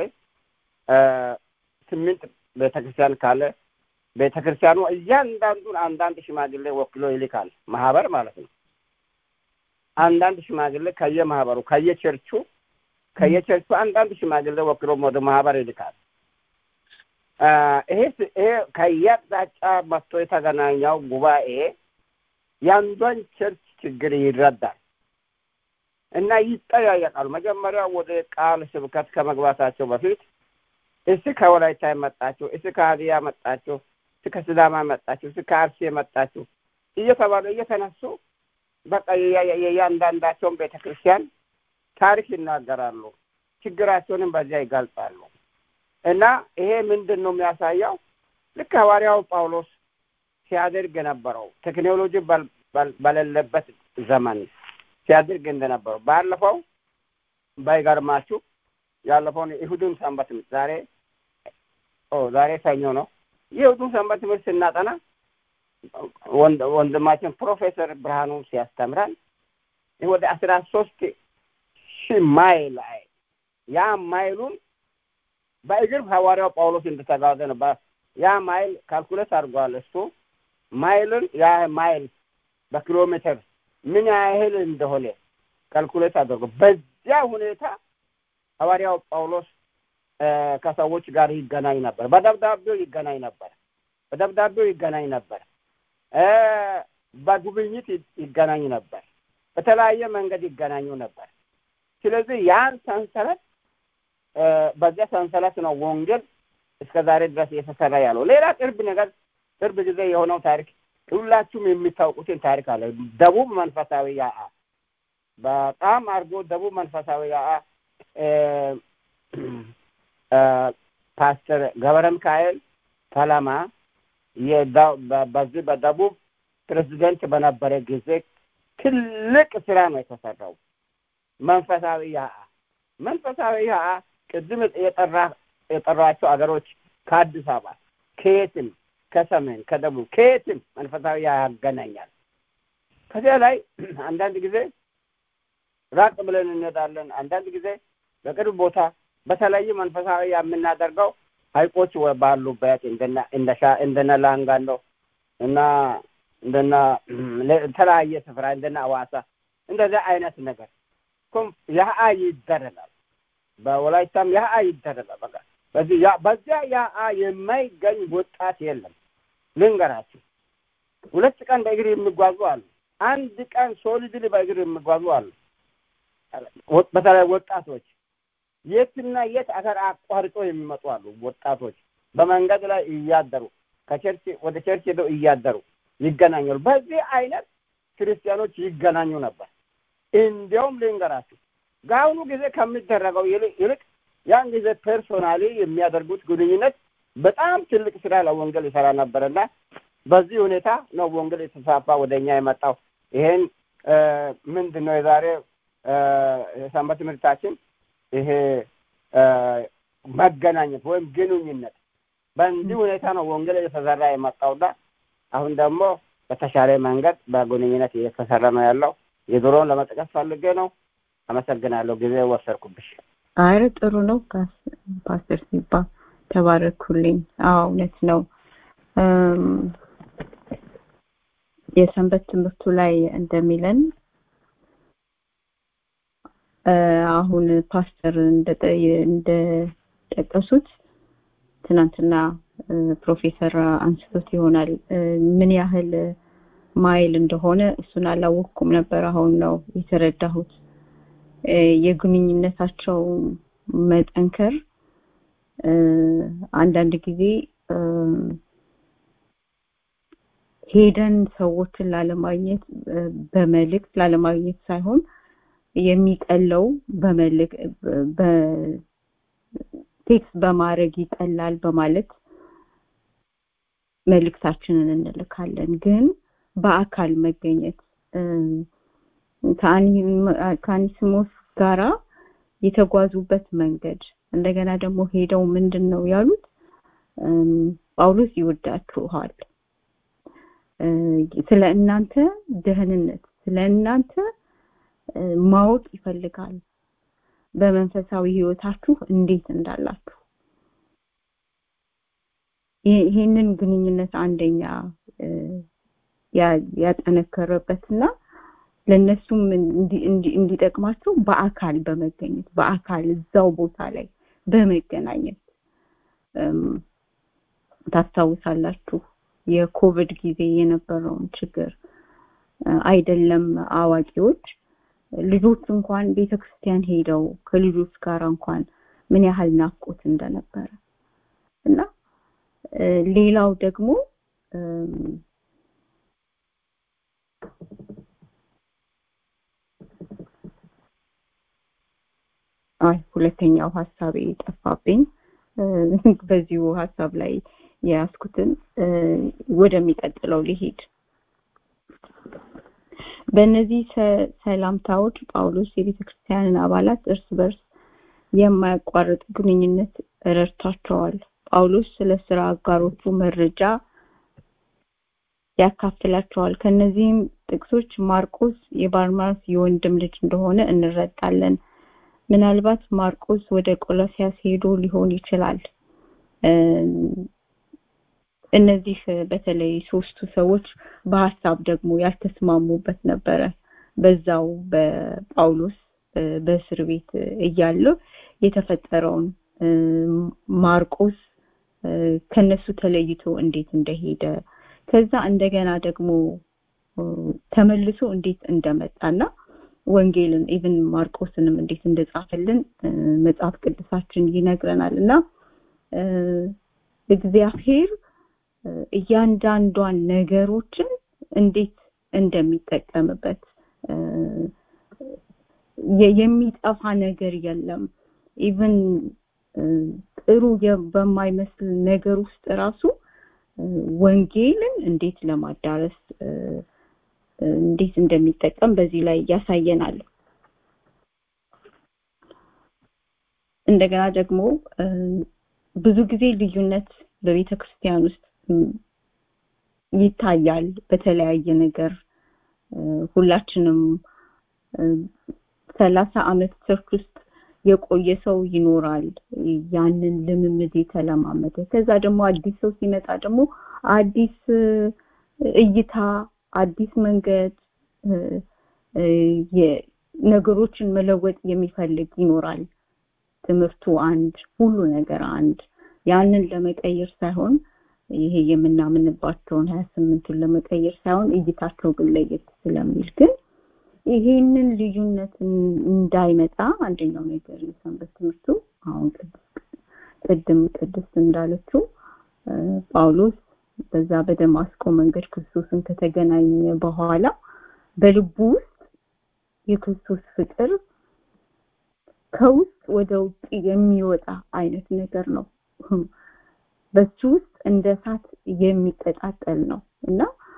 ስምንት ቤተክርስቲያን ካለ ቤተክርስቲያኑ እያንዳንዱን አንዳንድ ሽማግሌ ወክሎ ይልካል ማህበር ማለት ነው አንዳንድ ሽማግሌ ከየማህበሩ ከየቸርቹ ከየቸርቹ አንዳንድ ሽማግሌ ወክሎ ወደ ማህበር ይልካል ይሄ ይሄ ከየአቅጣጫ መጥቶ የተገናኘው ጉባኤ የአንዷን ቸርች ችግር ይረዳል እና ይጠያየቃሉ መጀመሪያ ወደ ቃል ስብከት ከመግባታቸው በፊት እስ ከወላይታ የመጣችሁ እስ ከሀዲያ መጣችሁ እስ ከስዳማ መጣችሁ እስ ከአርሲ የመጣችሁ እየተባሉ እየተነሱ በቃ የእያንዳንዳቸውን ቤተ ክርስቲያን ታሪክ ይናገራሉ ችግራቸውንም በዚያ ይገልጻሉ እና ይሄ ምንድን ነው የሚያሳየው ልክ ሐዋርያው ጳውሎስ ሲያደርግ የነበረው ቴክኖሎጂ በሌለበት ዘመን ሲያደርግ እንደነበረው ባለፈው ባይገርማችሁ ያለፈውን ይሁዱን ሰንበት ዛሬ ዛሬ ሰኞ ነው የይሁዱን ሰንበት ትምህርት ስናጠና ወንድማችን ፕሮፌሰር ብርሃኑ ሲያስተምረን ወደ አስራ ሶስት ሺህ ማይል ያ ማይሉን በእግር ሐዋርያው ጳውሎስ እንደተጓዘ ነው ያ ማይል ካልኩሌት አድርጓል እሱ ማይልን ያ ማይል በኪሎ ሜትር ምን ያህል እንደሆነ ካልኩሌት አድርጎ በዚያ ሁኔታ ሐዋርያው ጳውሎስ ከሰዎች ጋር ይገናኝ ነበር። በደብዳቤው ይገናኝ ነበር። በደብዳቤው ይገናኝ ነበር። በጉብኝት ይገናኝ ነበር። በተለያየ መንገድ ይገናኙ ነበር። ስለዚህ ያን ሰንሰለት በዚያ ሰንሰለት ነው ወንጌል እስከ ዛሬ ድረስ እየተሰራ ያለው። ሌላ ቅርብ ነገር ቅርብ ጊዜ የሆነው ታሪክ ሁላችሁም የሚታውቁትን ታሪክ አለ። ደቡብ መንፈሳዊ ያአ በጣም አድርጎ ደቡብ መንፈሳዊ ያአ ፓስተር ገብረ ሚካኤል ተለማ በዚህ በደቡብ ፕሬዚደንት በነበረ ጊዜ ትልቅ ስራ ነው የተሰራው። መንፈሳዊ ያአ መንፈሳዊ ያአ ቅድም የጠራ የጠሯቸው አገሮች ከአዲስ አበባ ከየትም ከሰሜን ከደቡብ ከየትም መንፈሳዊ ያገናኛል። ከዚያ ላይ አንዳንድ ጊዜ ራቅ ብለን እንሄዳለን። አንዳንድ ጊዜ በቅርብ ቦታ በተለይ መንፈሳዊ የምናደርገው ሀይቆች ባሉበት እንደነ ላንጋኖ እና እንደና የተለያየ ስፍራ እንደነ አዋሳ እንደዚያ አይነት ነገር ያአ ይደረጋል። በወላይታም ያአ ይደረጋል። በቃ በዚህ በዚያ ያአ የማይገኝ ወጣት የለም። ልንገራችሁ፣ ሁለት ቀን በእግር የሚጓዙ አሉ። አንድ ቀን ሶሊድሊ በእግር የሚጓዙ አሉ። በተለይ ወጣቶች የትና የት አገር አቋርጦ የሚመጡ አሉ። ወጣቶች በመንገድ ላይ እያደሩ ከቸርች ወደ ቸርች ሄደው እያደሩ ይገናኛሉ። በዚህ አይነት ክርስቲያኖች ይገናኙ ነበር። እንዲያውም ልንገራችሁ በአሁኑ ጊዜ ከሚደረገው ይልቅ ያን ጊዜ ፐርሶናሊ የሚያደርጉት ግንኙነት በጣም ትልቅ ስራ ለወንጌል ይሰራ ነበርና በዚህ ሁኔታ ነው ወንጌል የተስፋፋ ወደ እኛ የመጣው። ይሄን ምንድን ነው የዛሬ የሰንበት ትምህርታችን ይሄ መገናኘት ወይም ግንኙነት በእንዲህ ሁኔታ ነው ወንጌል እየተሰራ የመጣውና አሁን ደግሞ በተሻለ መንገድ በግንኙነት እየተሰራ ነው ያለው። የድሮውን ለመጥቀስ ፈልጌ ነው። አመሰግናለሁ። ጊዜ ወሰድኩብሽ።
አረ ጥሩ ነው ፓስተር ሲባ ተባረኩልኝ። አዎ እውነት ነው። የሰንበት ትምህርቱ ላይ እንደሚለን አሁን ፓስተር እንደጠቀሱት ትናንትና ፕሮፌሰር አንስቶት ይሆናል ምን ያህል ማይል እንደሆነ እሱን አላወቅኩም ነበር። አሁን ነው የተረዳሁት። የግንኙነታቸው መጠንከር አንዳንድ ጊዜ ሄደን ሰዎችን ላለማግኘት በመልእክት ላለማግኘት ሳይሆን የሚቀለው በመልእክት በቴክስት በማድረግ ይቀላል በማለት መልእክታችንን እንልካለን። ግን በአካል መገኘት ከአኒስሞስ ጋራ የተጓዙበት መንገድ እንደገና ደግሞ ሄደው ምንድን ነው ያሉት? ጳውሎስ ይወዳችኋል፣ ስለ እናንተ ደህንነት፣ ስለ እናንተ ማወቅ ይፈልጋል፣ በመንፈሳዊ ህይወታችሁ እንዴት እንዳላችሁ ይህንን ግንኙነት አንደኛ ያጠነከረበትና ለነሱም እንዲጠቅማቸው በአካል በመገኘት በአካል እዛው ቦታ ላይ በመገናኘት ታስታውሳላችሁ የኮቪድ ጊዜ የነበረውን ችግር አይደለም አዋቂዎች ልጆች እንኳን ቤተክርስቲያን ሄደው ከልጆች ጋር እንኳን ምን ያህል ናፍቆት እንደነበረ እና ሌላው ደግሞ አይ ሁለተኛው ሀሳቤ ጠፋብኝ። በዚሁ ሀሳብ ላይ የያዝኩትን ወደሚቀጥለው ሊሄድ በእነዚህ ሰላምታዎች ጳውሎስ የቤተ ክርስቲያንን አባላት እርስ በርስ የማያቋርጥ ግንኙነት ረድቷቸዋል። ጳውሎስ ስለ ስራ አጋሮቹ መረጃ ያካፍላቸዋል። ከነዚህም ጥቅሶች ማርቆስ የባርማስ የወንድም ልጅ እንደሆነ እንረዳለን። ምናልባት ማርቆስ ወደ ቆሎሲያስ ሄዶ ሊሆን ይችላል። እነዚህ በተለይ ሶስቱ ሰዎች በሀሳብ ደግሞ ያልተስማሙበት ነበረ በዛው በጳውሎስ በእስር ቤት እያለ የተፈጠረውን ማርቆስ ከነሱ ተለይቶ እንዴት እንደሄደ ከዛ እንደገና ደግሞ ተመልሶ እንዴት እንደመጣና ወንጌልን ኢቭን ማርቆስንም እንዴት እንደጻፈልን መጽሐፍ ቅዱሳችን ይነግረናል እና እግዚአብሔር እያንዳንዷን ነገሮችን እንዴት እንደሚጠቀምበት የሚጠፋ ነገር የለም ኢቭን ጥሩ በማይመስል ነገር ውስጥ ራሱ ወንጌልን እንዴት ለማዳረስ እንዴት እንደሚጠቀም በዚህ ላይ ያሳየናል እንደገና ደግሞ ብዙ ጊዜ ልዩነት በቤተ ክርስቲያን ውስጥ ይታያል በተለያየ ነገር ሁላችንም ሰላሳ አመት ቸርች ውስጥ የቆየ ሰው ይኖራል ያንን ልምምድ የተለማመደ ከዛ ደግሞ አዲስ ሰው ሲመጣ ደግሞ አዲስ እይታ አዲስ መንገድ ነገሮችን መለወጥ የሚፈልግ ይኖራል ትምህርቱ አንድ ሁሉ ነገር አንድ ያንን ለመቀየር ሳይሆን ይሄ የምናምንባቸውን ሀያ ስምንቱን ለመቀየር ሳይሆን እይታቸው ግን ለየት ስለሚል ግን ይሄንን ልዩነት እንዳይመጣ አንደኛው ነገር የሰንበት ትምህርቱ አሁን ቅድም ቅድስት እንዳለችው ጳውሎስ በዛ በደማስቆ መንገድ ክርስቶስን ከተገናኘ በኋላ በልቡ ውስጥ የክርስቶስ ፍቅር ከውስጥ ወደ ውጭ የሚወጣ አይነት ነገር ነው በሱ ውስጥ እንደ እሳት የሚቀጣጠል ነው እና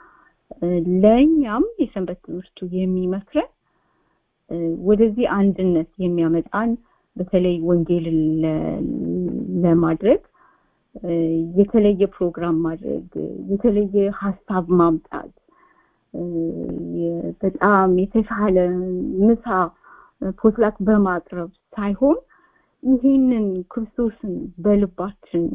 ለእኛም የሰንበት ትምህርቱ የሚመክረን ወደዚህ አንድነት የሚያመጣን በተለይ ወንጌልን ለማድረግ የተለየ ፕሮግራም ማድረግ የተለየ ሀሳብ ማምጣት በጣም የተሻለ ምሳ ፖትላክ በማቅረብ ሳይሆን ይህንን ክርስቶስን በልባችን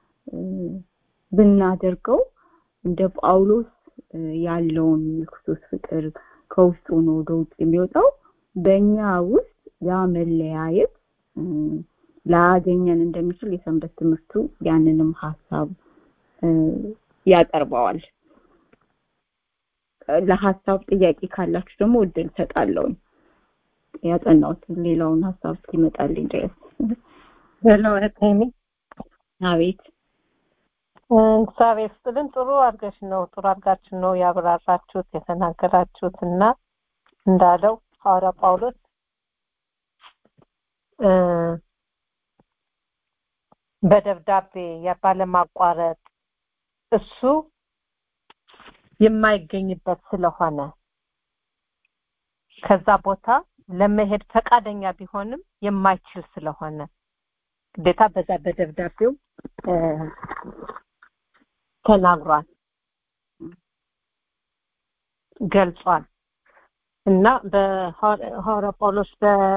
ብናደርገው እንደ ጳውሎስ ያለውን የክርስቶስ ፍቅር ከውስጡ ነው ወደ ውጭ የሚወጣው በእኛ ውስጥ ያ መለያየት ላያገኘን እንደሚችል የሰንበት ትምህርቱ ያንንም ሀሳብ ያቀርበዋል ለሀሳብ ጥያቄ ካላችሁ ደግሞ እድል ሰጣለሁኝ ያጠናሁት ሌላውን ሀሳብ እስኪመጣልኝ ድረስ
ሄሎ እህቴሚ
አቤት
እግዚአብሔር ስጥልን ጥሩ አድርገሽ ነው ጥሩ አድርጋችሁ ነው ያብራራችሁት የተናገራችሁት እና እንዳለው ሐዋርያ ጳውሎስ በደብዳቤ ባለማቋረጥ እሱ የማይገኝበት ስለሆነ ከዛ ቦታ ለመሄድ ፈቃደኛ ቢሆንም የማይችል ስለሆነ ግዴታ በዛ በደብዳቤው ተናግሯል ገልጿል እና በሐዋርያ ጳውሎስ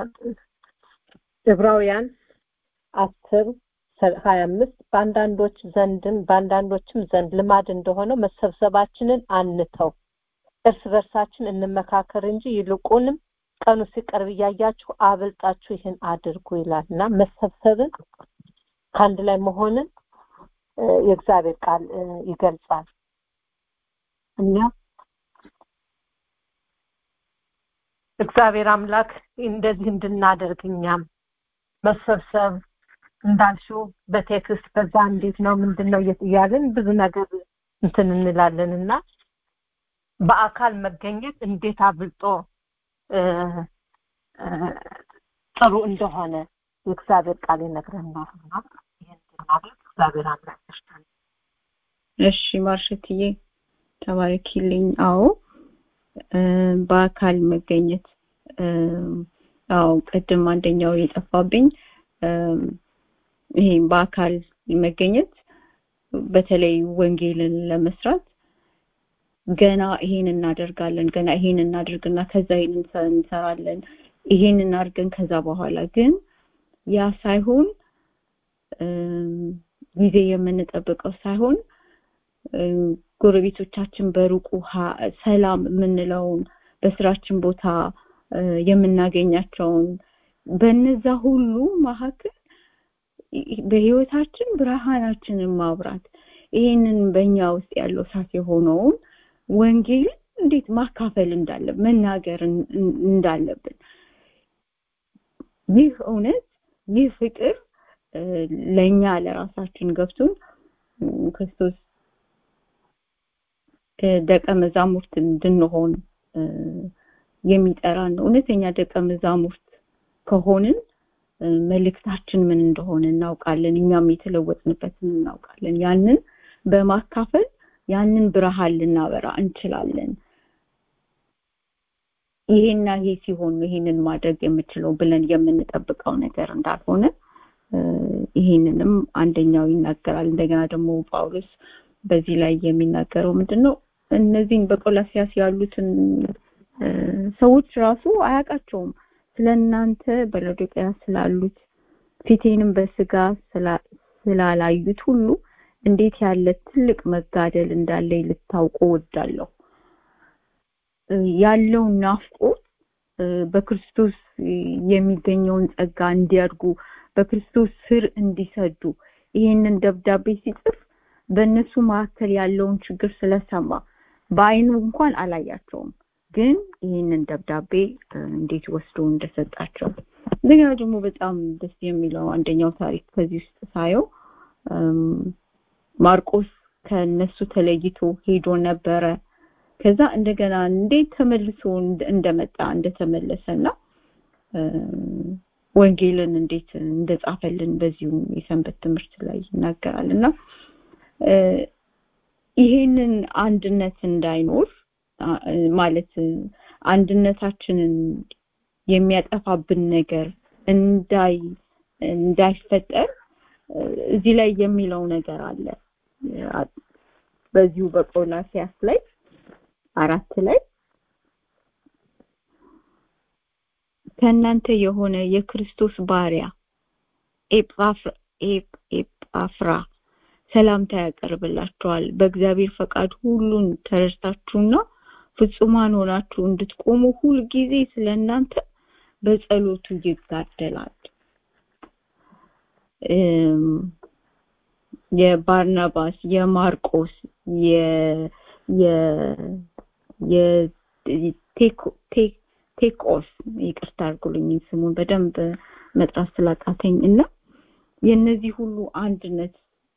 በዕብራውያን አስር ሀያ አምስት በአንዳንዶች ዘንድም በአንዳንዶችም ዘንድ ልማድ እንደሆነው መሰብሰባችንን አንተው እርስ በርሳችን እንመካከር እንጂ ይልቁንም ቀኑ ሲቀርብ እያያችሁ አብልጣችሁ ይህን አድርጉ ይላል እና መሰብሰብን ከአንድ ላይ መሆንን የእግዚአብሔር ቃል ይገልጻል እና እግዚአብሔር አምላክ እንደዚህ እንድናደርግ እኛም መሰብሰብ እንዳልሽው በቴክስት በዛ እንዴት ነው ምንድን ነው እያልን ብዙ ነገር እንትን እንላለን እና በአካል መገኘት እንዴት አብልጦ ጥሩ እንደሆነ የእግዚአብሔር ቃል ይነግረናል እና ይህን እንድናደርግ እግዚአብሔር አምላክ ይርዳን።
እሺ ማርሸትዬ ተባረኪልኝ አዎ በአካል መገኘት አዎ ቅድም አንደኛው የጠፋብኝ ይሄ በአካል መገኘት በተለይ ወንጌልን ለመስራት ገና ይሄን እናደርጋለን ገና ይሄን እናድርግና ከዛ ይሄን እንሰራለን ይሄን እናድርገን ከዛ በኋላ ግን ያ ሳይሆን ጊዜ የምንጠብቀው ሳይሆን ጎረቤቶቻችን በሩቁ ሰላም የምንለውን በስራችን ቦታ የምናገኛቸውን በነዛ ሁሉ መካከል በህይወታችን ብርሃናችንን ማብራት ይህንን በእኛ ውስጥ ያለው እሳት የሆነውን ወንጌልን እንዴት ማካፈል እንዳለብን መናገር እንዳለብን ይህ እውነት ይህ ፍቅር ለእኛ ለራሳችን ገብቶን ክርስቶስ ደቀ መዛሙርት እንድንሆን የሚጠራን ነው እውነተኛ ደቀ መዛሙርት ከሆንን መልእክታችን ምን እንደሆነ እናውቃለን እኛም የተለወጥንበትን እናውቃለን ያንን በማካፈል ያንን ብርሃን ልናበራ እንችላለን ይሄና ይሄ ሲሆን ነው ይሄንን ማድረግ የምችለው ብለን የምንጠብቀው ነገር እንዳልሆነ ይሄንንም አንደኛው ይናገራል እንደገና ደግሞ ጳውሎስ በዚህ ላይ የሚናገረው ምንድነው እነዚህን በቆላሲያስ ያሉትን ሰዎች ራሱ አያውቃቸውም ስለእናንተ በሎዶቅያ ስላሉት ፊቴንም በስጋ ስላላዩት ሁሉ እንዴት ያለ ትልቅ መጋደል እንዳለ ልታውቁ ወዳለሁ ያለው ናፍቆት በክርስቶስ የሚገኘውን ጸጋ እንዲያድጉ በክርስቶስ ስር እንዲሰዱ ይህንን ደብዳቤ ሲጽፍ በእነሱ መካከል ያለውን ችግር ስለሰማ በአይኑ እንኳን አላያቸውም ግን ይህንን ደብዳቤ እንዴት ወስዶ እንደሰጣቸው እንደገና ደግሞ በጣም ደስ የሚለው አንደኛው ታሪክ ከዚህ ውስጥ ሳየው ማርቆስ ከነሱ ተለይቶ ሄዶ ነበረ ከዛ እንደገና እንዴት ተመልሶ እንደመጣ እንደተመለሰና ወንጌልን እንዴት እንደጻፈልን በዚሁ የሰንበት ትምህርት ላይ ይናገራል እና ይሄንን አንድነት እንዳይኖር ማለት አንድነታችንን የሚያጠፋብን ነገር እንዳይ እንዳይፈጠር እዚህ ላይ የሚለው ነገር አለ በዚሁ በቆላሲያስ ላይ አራት ላይ ከእናንተ የሆነ የክርስቶስ ባሪያ ኤጳፍራ ሰላምታ ያቀርብላችኋል በእግዚአብሔር ፈቃድ ሁሉን ተረድታችሁና ፍጹማን ሆናችሁ እንድትቆሙ ሁልጊዜ ስለእናንተ በጸሎቱ ይጋደላል የባርናባስ የማርቆስ የ ቴኮስ ይቅርታ አድርጉልኝ ስሙን በደንብ መጥራት ስላቃተኝ እና የነዚህ ሁሉ አንድነት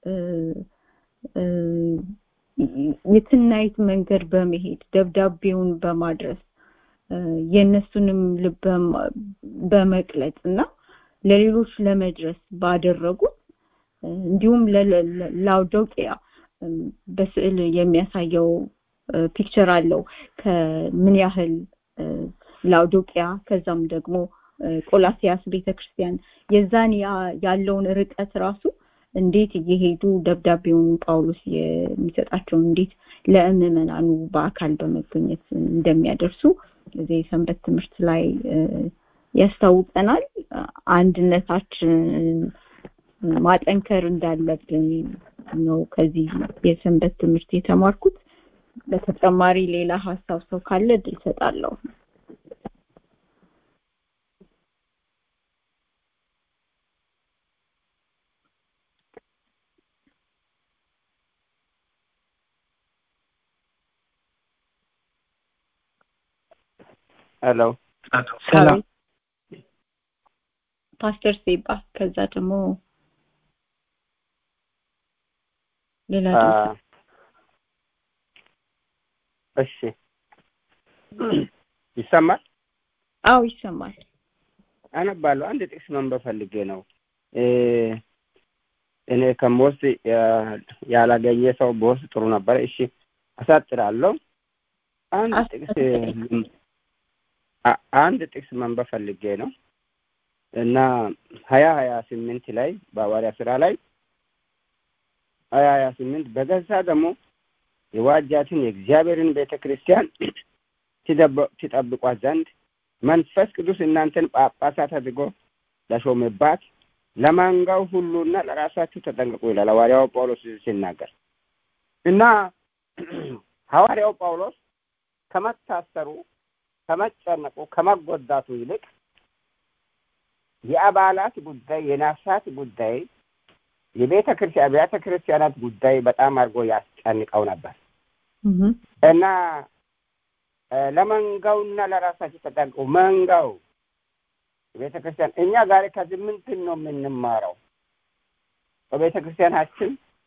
የትናይት መንገድ በመሄድ ደብዳቤውን በማድረስ የእነሱንም ልብ በመቅለጥ እና ለሌሎች ለመድረስ ባደረጉት እንዲሁም ላውዶቂያ በስዕል የሚያሳየው ፒክቸር አለው ከምን ያህል ላውዶቂያ ከዛም ደግሞ ቆላሲያስ ቤተክርስቲያን የዛን ያለውን ርቀት ራሱ እንዴት እየሄዱ ደብዳቤውን ጳውሎስ የሚሰጣቸውን እንዴት ለምዕመናኑ በአካል በመገኘት እንደሚያደርሱ እዚህ የሰንበት ትምህርት ላይ ያስታውቀናል አንድነታችን ማጠንከር እንዳለብን ነው ከዚህ የሰንበት ትምህርት የተማርኩት በተጨማሪ ሌላ ሀሳብ ሰው ካለ እድል ሰጣለሁ
ሄሎ
ሰላም ፓስተር ሴባ ከዛ ደግሞ ሌላ
እሺ ይሰማል
አው ይሰማል
አነባለሁ አንድ ጥቅስ መንበብ ፈልጌ ነው እኔ ከምወስድ ያላገኘ ሰው በወስድ ጥሩ ነበረ እሺ አሳጥራለሁ አንድ ጥቅስ አንድ ጥቅስ መንበብ ፈልጌ ነው እና ሀያ ሀያ ስምንት ላይ በሐዋርያ ስራ ላይ ሀያ ሀያ ስምንት በገዛ ደግሞ የዋጃትን የእግዚአብሔርን ቤተ ክርስቲያን ትጠብቋት ዘንድ መንፈስ ቅዱስ እናንተን ጳጳሳት አድርጎ ለሾመባት ለማንጋው ሁሉና ለራሳችሁ ተጠንቀቁ ይላል ሐዋርያው ጳውሎስ ሲናገር እና ሐዋርያው ጳውሎስ ከመታሰሩ ከመጨነቁ ከመጎዳቱ ይልቅ የአባላት ጉዳይ የነፍሳት ጉዳይ የቤተ ክርስቲያን አብያተ ክርስቲያናት ጉዳይ በጣም አድርጎ ያስጨንቀው ነበር እና ለመንጋውና ለራሳቸው ተጠንቀቁ። መንጋው ቤተ ክርስቲያን እኛ ዛሬ ከዚህ ምንድን ነው የምንማረው? በቤተ ክርስቲያናችን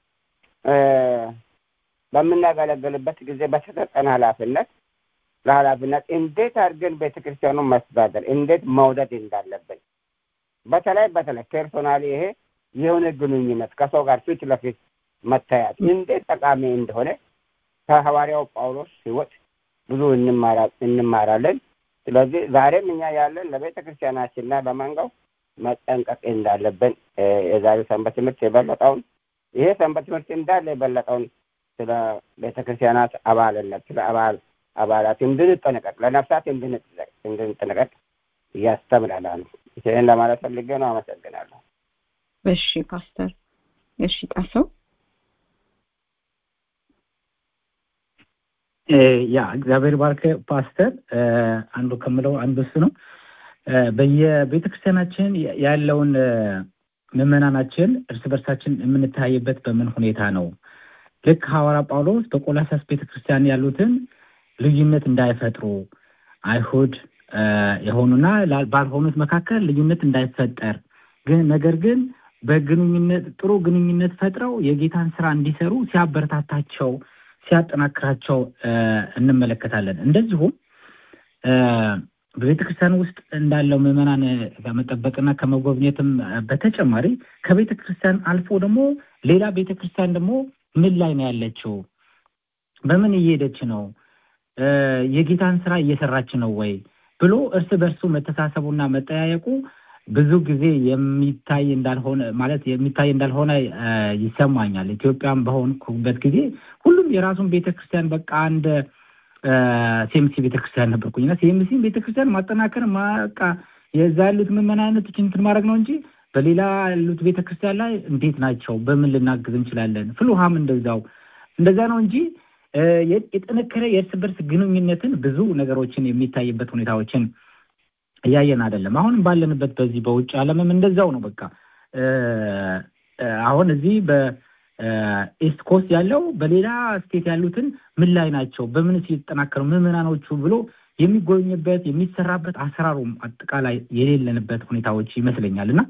በምናገለግልበት ጊዜ በተሰጠን ኃላፊነት ለኃላፊነት እንዴት አድርገን ቤተ ክርስቲያኑን ማስተዳደር እንዴት መውደድ እንዳለብን በተለይ በተለይ ፐርሶናሊ ይሄ የሆነ ግንኙነት ከሰው ጋር ፊት ለፊት መታያት እንዴት ጠቃሚ እንደሆነ ከሐዋርያው ጳውሎስ ሕይወት ብዙ እንማራለን። ስለዚህ ዛሬም እኛ ያለን ለቤተ ክርስቲያናችንና ለመንጋው መጠንቀቅ እንዳለብን የዛሬው ሰንበት ትምህርት የበለጠውን ይሄ ሰንበት ትምህርት እንዳለ የበለጠውን ስለ ቤተ ክርስቲያናት አባልነት ስለ አባል አባላት እንድንጠነቀቅ ለነፍሳት እንድንጠነቀቅ እያስተምረናል። ይህን ለማለት ፈልጌ ነው። አመሰግናለሁ።
እሺ ፓስተር። እሺ ጣሰው።
ያ እግዚአብሔር ባርክ ፓስተር። አንዱ ከምለው አንዱ እሱ ነው። በየቤተ ክርስቲያናችን ያለውን ምዕመናናችን እርስ በርሳችን የምንተያይበት በምን ሁኔታ ነው? ልክ ሐዋርያ ጳውሎስ በቆላሳስ ቤተ ክርስቲያን ያሉትን ልዩነት እንዳይፈጥሩ አይሁድ የሆኑና ባልሆኑት መካከል ልዩነት እንዳይፈጠር ግን ነገር ግን በግንኙነት ጥሩ ግንኙነት ፈጥረው የጌታን ስራ እንዲሰሩ ሲያበረታታቸው ሲያጠናክራቸው እንመለከታለን። እንደዚሁም በቤተ ክርስቲያን ውስጥ እንዳለው ምዕመናን ከመጠበቅና ከመጎብኘትም በተጨማሪ ከቤተ ክርስቲያን አልፎ ደግሞ ሌላ ቤተ ክርስቲያን ደግሞ ምን ላይ ነው ያለችው? በምን እየሄደች ነው? የጌታን ስራ እየሰራች ነው ወይ ብሎ እርስ በርሱ መተሳሰቡና መጠያየቁ ብዙ ጊዜ የሚታይ እንዳልሆነ ማለት የሚታይ እንዳልሆነ ይሰማኛል። ኢትዮጵያም በሆንኩበት ጊዜ ሁሉም የራሱን ቤተክርስቲያን በቃ አንድ ሴምሲ ቤተክርስቲያን ነበርኩኝ እና ሴምሲ ቤተክርስቲያን ማጠናከር በቃ የዛ ያሉት ምዕመናኖች እንትን ማድረግ ነው እንጂ በሌላ ያሉት ቤተክርስቲያን ላይ እንዴት ናቸው፣ በምን ልናግዝ እንችላለን፣ ፍልውሃም እንደዛው እንደዛ ነው እንጂ የጠነከረ የእርስ በርስ ግንኙነትን ብዙ ነገሮችን የሚታይበት ሁኔታዎችን እያየን አይደለም። አሁንም ባለንበት በዚህ በውጭ ዓለምም እንደዛው ነው። በቃ አሁን እዚህ በኢስት ኮስት ያለው በሌላ ስቴት ያሉትን ምን ላይ ናቸው፣ በምንስ እየተጠናከሩ ምዕመናኖቹ ብሎ የሚጎኝበት የሚሰራበት አሰራሩም አጠቃላይ የሌለንበት ሁኔታዎች ይመስለኛል እና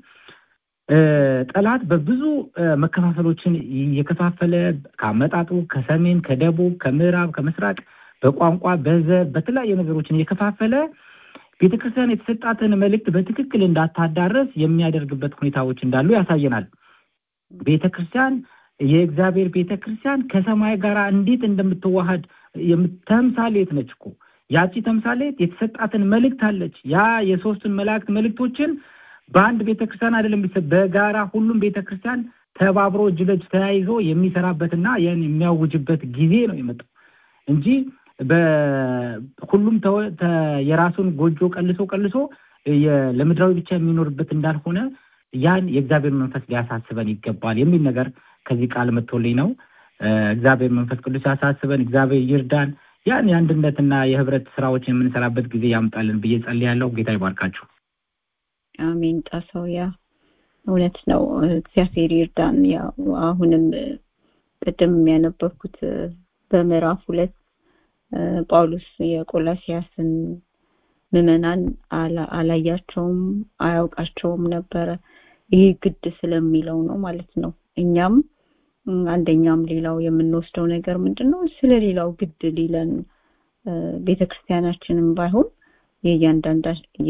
ጠላት በብዙ መከፋፈሎችን እየከፋፈለ ከአመጣጡ ከሰሜን፣ ከደቡብ፣ ከምዕራብ፣ ከምስራቅ በቋንቋ በዘር በተለያዩ ነገሮችን እየከፋፈለ ቤተክርስቲያን የተሰጣትን መልእክት በትክክል እንዳታዳረስ የሚያደርግበት ሁኔታዎች እንዳሉ ያሳየናል። ቤተክርስቲያን የእግዚአብሔር ቤተክርስቲያን ከሰማይ ጋር እንዴት እንደምትዋሃድ ተምሳሌት ነች እኮ ያቺ ተምሳሌት የተሰጣትን መልእክት አለች። ያ የሶስቱን መላእክት መልእክቶችን በአንድ ቤተክርስቲያን አይደለም በጋራ ሁሉም ቤተክርስቲያን ተባብሮ እጅ ለእጅ ተያይዞ የሚሰራበትና ያን የሚያውጅበት ጊዜ ነው የመጣው እንጂ በሁሉም የራሱን ጎጆ ቀልሶ ቀልሶ ለምድራዊ ብቻ የሚኖርበት እንዳልሆነ ያን የእግዚአብሔር መንፈስ ሊያሳስበን ይገባል የሚል ነገር ከዚህ ቃል መጥቶልኝ ነው። እግዚአብሔር መንፈስ ቅዱስ ያሳስበን፣ እግዚአብሔር ይርዳን። ያን የአንድነትና የህብረት ስራዎችን የምንሰራበት ጊዜ ያምጣልን ብዬ ጸልያለሁ። ጌታ ይባርካችሁ።
አሜን። ጣሰው ያ እውነት ነው። እግዚአብሔር ይርዳን። ያው አሁንም ቅድም ያነበብኩት በምዕራፍ ሁለት ጳውሎስ የቆላሲያስን ምዕመናን አላያቸውም፣ አያውቃቸውም ነበረ። ይሄ ግድ ስለሚለው ነው ማለት ነው። እኛም አንደኛም ሌላው የምንወስደው ነገር ምንድን ነው? ስለ ሌላው ግድ ሊለን ቤተክርስቲያናችንም ባይሆን የእያንዳንዳ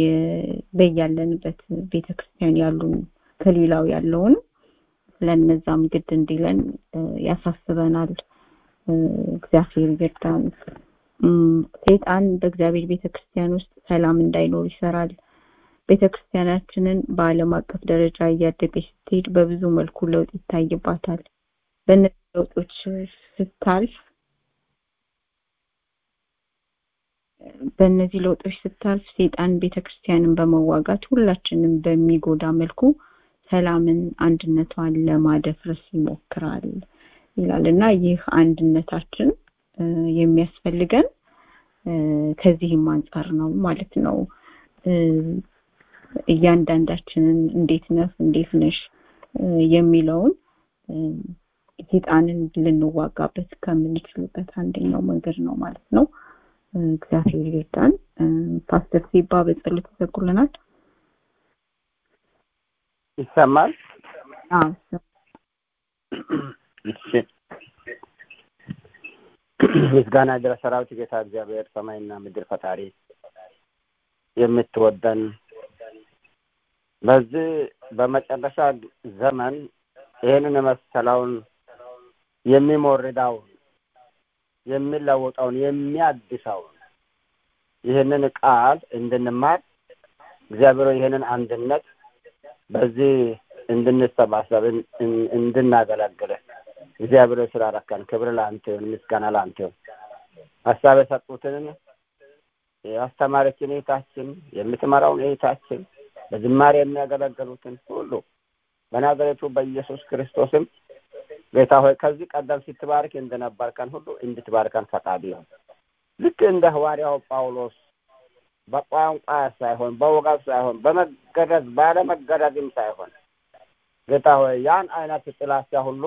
በያለንበት ቤተክርስቲያን ያሉን ከሌላው ያለውን ለነዛም ግድ እንዲለን ያሳስበናል። እግዚአብሔር ይርዳን። ሴጣን በእግዚአብሔር ቤተክርስቲያን ውስጥ ሰላም እንዳይኖር ይሰራል። ቤተክርስቲያናችንን በዓለም አቀፍ ደረጃ እያደገች ስትሄድ በብዙ መልኩ ለውጥ ይታይባታል። በእነዚህ ለውጦች ስታልፍ በእነዚህ ለውጦች ስታልፍ ሴጣን ቤተክርስቲያንን በመዋጋት ሁላችንም በሚጎዳ መልኩ ሰላምን፣ አንድነቷን ለማደፍረስ ይሞክራል። ይላል እና ይህ አንድነታችን የሚያስፈልገን ከዚህም አንጻር ነው ማለት ነው እያንዳንዳችንን እንዴት ነህ እንዴት ነሽ የሚለውን ሴጣንን ልንዋጋበት ከምንችልበት አንደኛው መንገድ ነው ማለት ነው እግዚአብሔር ይርዳን ፓስተር ሲባ በጸሎት ይዘጉልናል
ይሰማል እሺ ምስጋና ድረስ ሰራዊት ጌታ እግዚአብሔር ሰማይና ምድር ፈጣሪ የምትወደን በዚህ በመጨረሻ ዘመን ይህንን የመሰለውን የሚሞርዳውን የሚለውጠውን የሚያድሰውን ይህንን ቃል እንድንማር እግዚአብሔር ይህንን አንድነት በዚህ እንድንሰባሰብ እንድናገለግል እግዚአብሔር ስላረከን ክብር ለአንተ ይሁን፣ ምስጋና ለአንተ ይሁን። ሀሳብ የሰጡትን የአስተማሪችን እህታችን የምትመራውን እህታችን በዝማሬ የሚያገለግሉትን ሁሉ በናዝሬቱ በኢየሱስ ክርስቶስም ጌታ ሆይ ከዚህ ቀደም ስትባርክ እንደነበርከን ሁሉ እንድትባርከን ፈቃድ ይሁን። ልክ እንደ ሐዋርያው ጳውሎስ በቋንቋ ሳይሆን በወገብ ሳይሆን በመገረዝ ባለመገረዝም ሳይሆን ጌታ ሆይ ያን አይነት ጥላቻ ሁሉ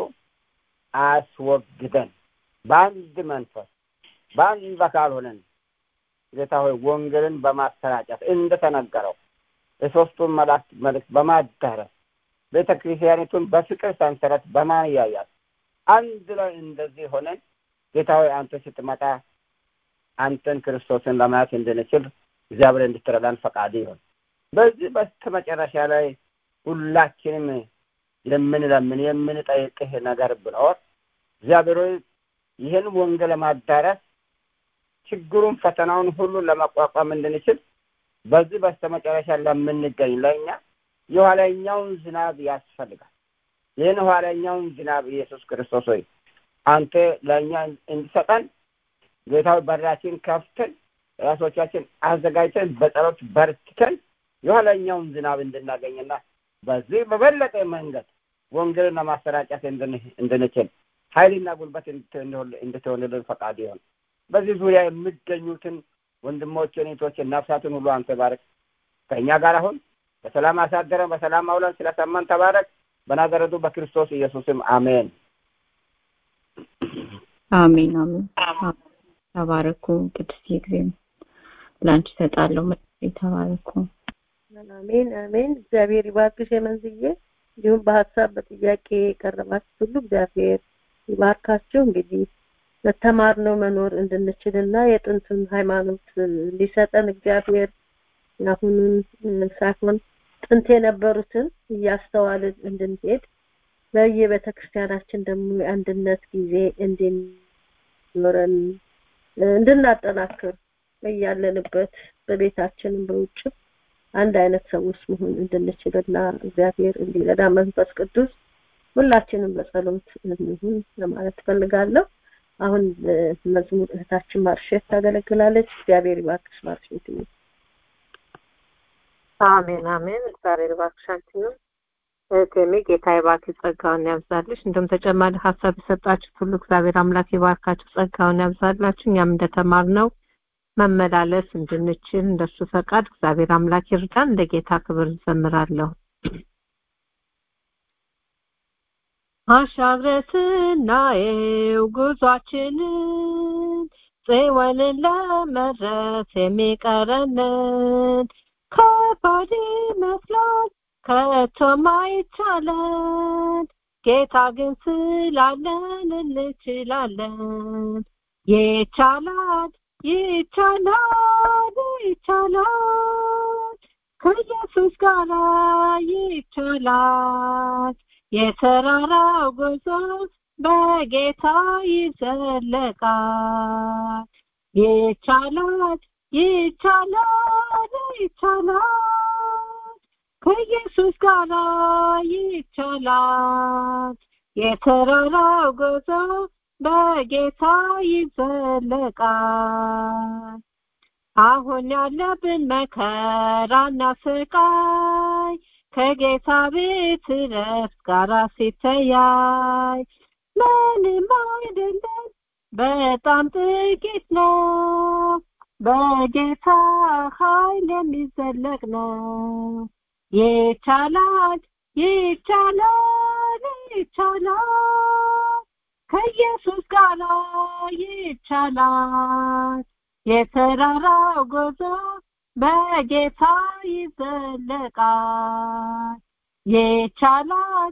አስወግደን በአንድ መንፈስ በአንድ አካል ሆነን ጌታ ሆይ ወንጌልን በማሰራጨት እንደተነገረው የሶስቱን መላእክት መልእክት በማዳረስ ቤተ ክርስቲያኒቱን በፍቅር ሰንሰለት በማያያዝ አንድ ላይ እንደዚህ ሆነን ጌታ ሆይ አንተ ስትመጣ አንተን ክርስቶስን ለማየት እንድንችል እግዚአብሔር እንድትረዳን ፈቃድ ይሁን። በዚህ በስተመጨረሻ ላይ ሁላችንም የምንለምን የምንጠይቅህ ነገር ብኖር እግዚአብሔር ሆይ ይህን ወንጌል ለማዳረስ ችግሩን ፈተናውን ሁሉ ለመቋቋም እንድንችል በዚህ በስተመጨረሻ ለምንገኝ ለእኛ የኋለኛውን ዝናብ ያስፈልጋል። ይህን ኋለኛውን ዝናብ ኢየሱስ ክርስቶስ ሆይ አንተ ለእኛ እንዲሰጠን ጌታዊ በራችን ከፍተን ራሶቻችን አዘጋጅተን በጸሎት በርትተን የኋለኛውን ዝናብ እንድናገኝና በዚህ በበለጠ መንገድ ወንጌልን ለማሰራጨት እንድንችል ኃይልና ጉልበት እንድትሆንልን ፈቃድ ይሆን። በዚህ ዙሪያ የሚገኙትን ወንድሞችን፣ እህቶችን፣ ነፍሳትን ሁሉ አንተ ባረክ። ከእኛ ጋር አሁን በሰላም አሳደረን፣ በሰላም አውለን። ስለሰማን ተባረክ። በናዘረቱ በክርስቶስ ኢየሱስም አሜን።
አሜን አሜን። ተባረኩ። ቅዱስ ጊዜ ለአንቺ እሰጣለሁ። ተባረኩ።
አሜን አሜን። እግዚአብሔር ይባርክሽ የመንዝዬ። እንዲሁም በሀሳብ በጥያቄ የቀረባችሁ ሁሉ እግዚአብሔር ይባርካችሁ። እንግዲህ ለተማርነው መኖር እንድንችልና የጥንቱን ሃይማኖት ሊሰጠን እግዚአብሔር የአሁኑን ሳይሆን ጥንት የነበሩትን እያስተዋልን እንድንሄድ በየቤተ ክርስቲያናችን ደግሞ የአንድነት ጊዜ እንዲኖረን እንድናጠናክር በያለንበት በቤታችንም በውጭም አንድ አይነት ሰዎች መሆን እንድንችልና እግዚአብሔር እንዲረዳ መንፈስ ቅዱስ ሁላችንም በጸሎት እንሁን ለማለት ፈልጋለሁ። አሁን መዝሙር እህታችን ማርሼት ታገለግላለች። እግዚአብሔር ይባርክሽ ማርሼት።
አሜን አሜን። እግዚአብሔር ይባርክሽ አንቺንም እህቴሜ ጌታ ይባርክ ጸጋውን ያብዛልሽ። እንደውም ተጨማሪ ሀሳብ የሰጣችሁት ሁሉ እግዚአብሔር አምላክ ይባርካችሁ፣ ጸጋውን ያብዛላችሁ። እኛም እንደተማርነው መመላለስ እንድንችል እንደሱ ፈቃድ እግዚአብሔር አምላክ ይርዳን። እንደ ጌታ ክብር እንዘምራለሁ። አሻግረን ስናየው ጉዟችንን ጽዮንን ለመድረስ የሚቀረንን ከባድ ይመስላል ከቶም አይቻለን፣ ጌታ ግን ስላለን እንችላለን። ይቻላል ይቻላል ይቻላል ከኢየሱስ ጋር ይቻላል። የተራራው ጉዞ በጌታ ይዘለቃል። ይቻላል ይቻላል ይቻላል ከኢየሱስ ጋር ይቻላል። የተራራው ጉዞ በጌታ ይዘለቃል። አሁን ያለብን መከራና ስቃይ ከጌታ ቤት ረፍት ጋር ሲተያይ ምንም አይደለም በጣም ጥቂት ነው በጌታ ኃይል የሚዘለቅ ነው ይቻላል ይቻላል ይቻላል ከኢየሱስ ጋር ይቻላል የተራራው ጉዞ በጌታ ይዘለቃል ይቻላል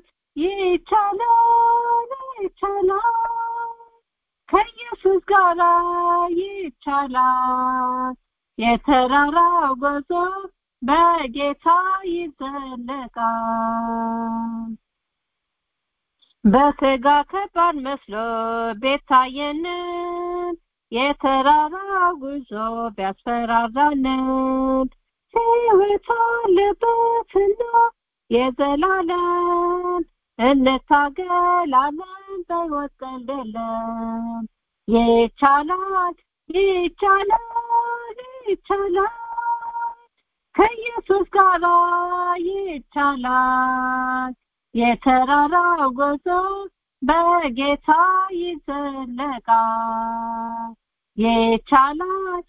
ይቻላል ይቻላል ከኢየሱስ ጋር ይቻላል የተራራው ጉዞ በጌታ ይዘለቃል በስጋ ከባድ መስሎ ቤታየንን የተራራው ጉዞ ቢያስፈራራንን ሕይወት አለበትና የዘላለም እንታገላለን በሕይወት ቀልድ የለም ይቻላል ይቻላል ይቻላል ከኢየሱስ ጋር ይቻላል የተራራው ጉዞ በጌታ ይዘለቃል ይቻላል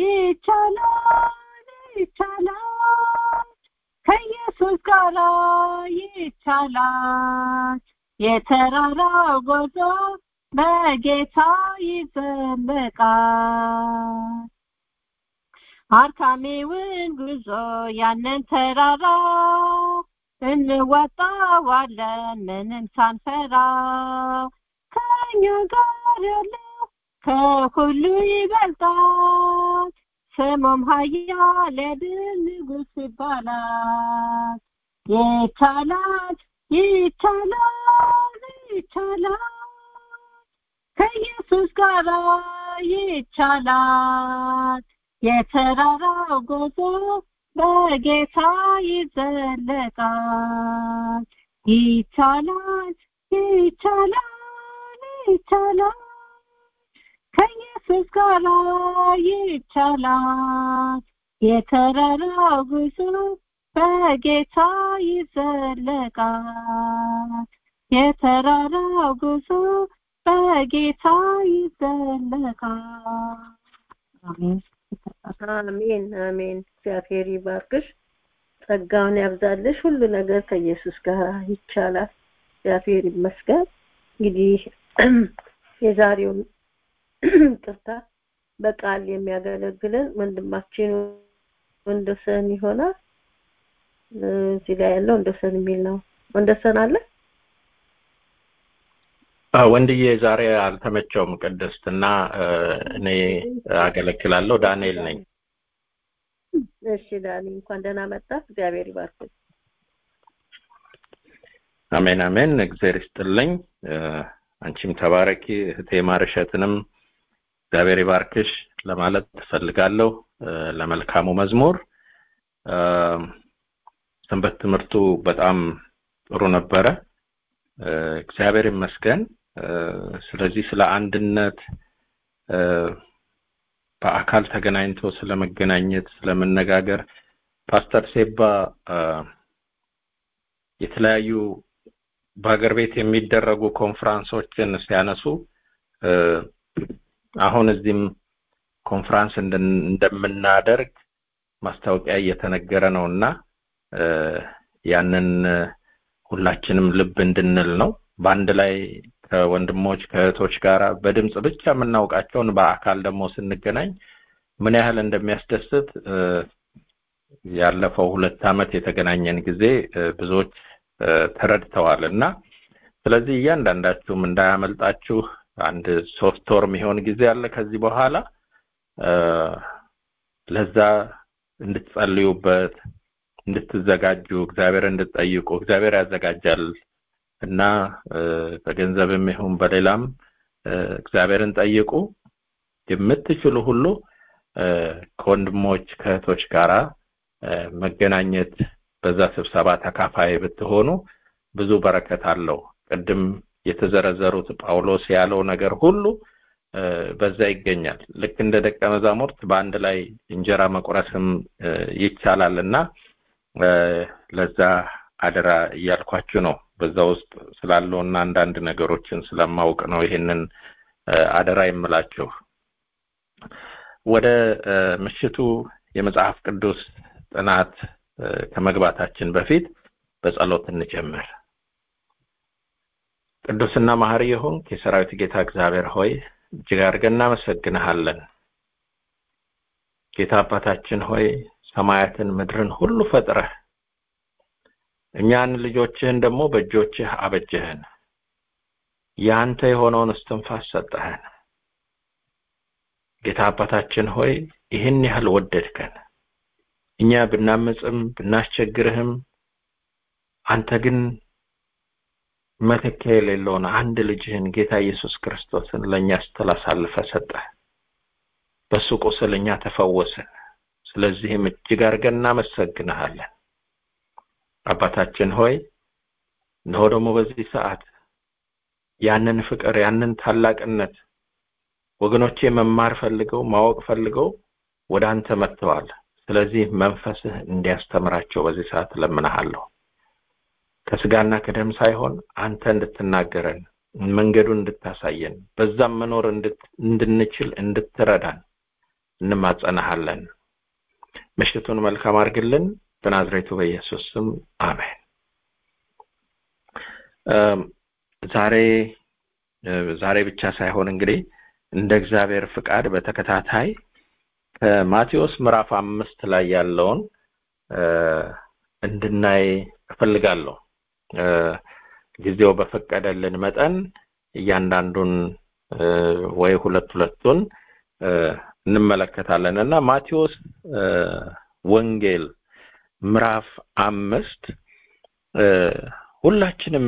ይቻላል ይቻላል ከኢየሱስ ጋር ይቻላል የተራራው ጉዞ በጌታ ይዘለቃል አርካሚውን ጉዞ ያንን ተራራ እንወጣዋለን ምንም ሳንፈራ ከኛ ጋር ያለው ከሁሉ ይበልጣል ስሙም ኃያል የድል ንጉሥ ይባላል ይቻላል ይቻላል ይቻላል ከኢየሱስ ጋር ይቻላል የተራራው ጉዞ በጌታ ይዘለቃል ይቻላል ይቻላል ይቻላል ከኢየሱስ ጋር ይቻላል የተራራው ጉዞ በጌታ ይዘለቃል የተራራው ጉዞ በጌታ ይዘለቃል አሜን
አሜን አሜን እግዚአብሔር ይባርክሽ ጸጋውን ያብዛልሽ ሁሉ ነገር ከኢየሱስ ጋር ይቻላል እግዚአብሔር ይመስገን እንግዲህ የዛሬውን ቅርታ በቃል የሚያገለግለን ወንድማችን ወንደሰን ይሆናል እዚህ ላይ ያለው ወንደሰን የሚል ነው ወንደሰን አለ
ወንድዬ ዛሬ አልተመቸውም ቅድስትና እኔ አገለግላለሁ ዳንኤል ነኝ
እሺ ዳኒ እንኳን ደህና መጣ እግዚአብሔር ይባርክ
አሜን አሜን እግዚአብሔር ይስጥልኝ አንቺም ተባረኪ እህቴ ማርሸትንም እግዚአብሔር ይባርክሽ ለማለት ትፈልጋለሁ ለመልካሙ መዝሙር ሰንበት ትምህርቱ በጣም ጥሩ ነበረ እግዚአብሔር ይመስገን ስለዚህ ስለ አንድነት በአካል ተገናኝቶ ስለመገናኘት ስለመነጋገር ፓስተር ሴባ የተለያዩ በሀገር ቤት የሚደረጉ ኮንፍራንሶችን ሲያነሱ አሁን እዚህም ኮንፍራንስ እንደምናደርግ ማስታወቂያ እየተነገረ ነው እና ያንን ሁላችንም ልብ እንድንል ነው በአንድ ላይ ከወንድሞች ከእህቶች ጋር በድምጽ ብቻ የምናውቃቸውን በአካል ደግሞ ስንገናኝ ምን ያህል እንደሚያስደስት ያለፈው ሁለት ዓመት የተገናኘን ጊዜ ብዙዎች ተረድተዋል እና ስለዚህ እያንዳንዳችሁም እንዳያመልጣችሁ አንድ ሶስት ወር የሚሆን ጊዜ አለ ከዚህ በኋላ ለዛ እንድትጸልዩበት እንድትዘጋጁ እግዚአብሔር እንድትጠይቁ እግዚአብሔር ያዘጋጃል እና በገንዘብም ይሁን በሌላም እግዚአብሔርን ጠይቁ የምትችሉ ሁሉ ከወንድሞች ከእህቶች ጋራ መገናኘት በዛ ስብሰባ ተካፋይ ብትሆኑ ብዙ በረከት አለው ቅድም የተዘረዘሩት ጳውሎስ ያለው ነገር ሁሉ በዛ ይገኛል ልክ እንደ ደቀ መዛሙርት በአንድ ላይ እንጀራ መቁረስም ይቻላል እና ለዛ አደራ እያልኳችሁ ነው በዛ ውስጥ ስላለውና አንዳንድ ነገሮችን ስለማውቅ ነው ይሄንን አደራ የምላችሁ። ወደ ምሽቱ የመጽሐፍ ቅዱስ ጥናት ከመግባታችን በፊት በጸሎት እንጀምር። ቅዱስና መሐሪ የሆንክ የሰራዊት ጌታ እግዚአብሔር ሆይ እጅግ አድርገን እናመሰግንሃለን። ጌታ አባታችን ሆይ ሰማያትን ምድርን ሁሉ ፈጥረህ እኛን ልጆችህን ደግሞ በእጆችህ አበጀህን። ያንተ የሆነውን እስትንፋስ ሰጠህን። ጌታ አባታችን ሆይ ይህን ያህል ወደድከን። እኛ ብናመፅም ብናስቸግርህም አንተ ግን መተኪያ የሌለውን አንድ ልጅህን ጌታ ኢየሱስ ክርስቶስን ለእኛ ስትላሳልፈ ሰጠህ። በሱ ቁስል እኛ ተፈወስን። ስለዚህም እጅግ አድርገን እናመሰግንሃለን። አባታችን ሆይ እነሆ ደግሞ በዚህ ሰዓት ያንን ፍቅር ያንን ታላቅነት ወገኖቼ መማር ፈልገው ማወቅ ፈልገው ወደ አንተ መጥተዋል። ስለዚህ መንፈስህ እንዲያስተምራቸው በዚህ ሰዓት እለምንሃለሁ። ከስጋና ከደም ሳይሆን አንተ እንድትናገረን መንገዱን እንድታሳየን በዛም መኖር እንድንችል እንድትረዳን እንማጸናሃለን። ምሽቱን መልካም አድርግልን። በናዝሬቱ በኢየሱስ ስም አሜን። ዛሬ ዛሬ ብቻ ሳይሆን እንግዲህ እንደ እግዚአብሔር ፍቃድ በተከታታይ ከማቴዎስ ምዕራፍ አምስት ላይ ያለውን እንድናይ እፈልጋለሁ። ጊዜው በፈቀደልን መጠን እያንዳንዱን ወይ ሁለት ሁለቱን እንመለከታለን እና ማቴዎስ ወንጌል ምዕራፍ አምስት ሁላችንም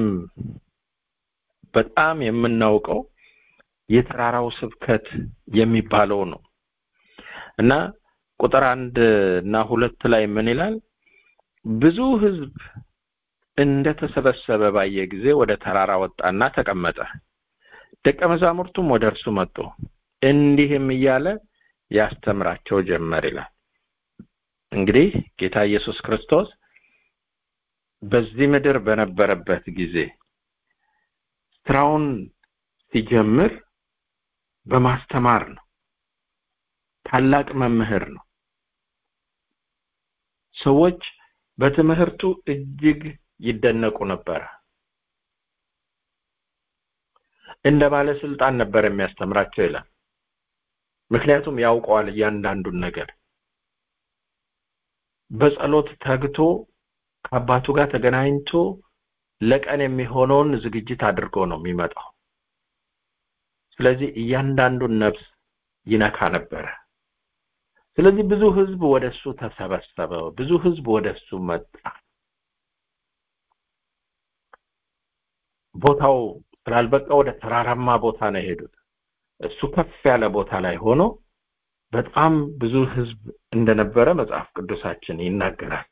በጣም የምናውቀው የተራራው ስብከት የሚባለው ነው እና ቁጥር አንድ እና ሁለት ላይ ምን ይላል? ብዙ ሕዝብ እንደተሰበሰበ ባየ ጊዜ ወደ ተራራ ወጣና ተቀመጠ። ደቀ መዛሙርቱም ወደ እርሱ መጡ፣ እንዲህም እያለ ያስተምራቸው ጀመር ይላል። እንግዲህ ጌታ ኢየሱስ ክርስቶስ በዚህ ምድር በነበረበት ጊዜ ስራውን ሲጀምር በማስተማር ነው። ታላቅ መምህር ነው። ሰዎች በትምህርቱ እጅግ ይደነቁ ነበረ። እንደ ባለስልጣን ነበር የሚያስተምራቸው ይላል። ምክንያቱም ያውቀዋል እያንዳንዱን ነገር። በጸሎት ተግቶ ከአባቱ ጋር ተገናኝቶ ለቀን የሚሆነውን ዝግጅት አድርጎ ነው የሚመጣው። ስለዚህ እያንዳንዱን ነፍስ ይነካ ነበረ። ስለዚህ ብዙ ህዝብ ወደሱ ተሰበሰበ፣ ብዙ ህዝብ ወደሱ መጣ። ቦታው ስላልበቃ ወደ ተራራማ ቦታ ነው የሄዱት። እሱ ከፍ ያለ ቦታ ላይ ሆኖ በጣም ብዙ ህዝብ እንደነበረ መጽሐፍ ቅዱሳችን ይናገራል።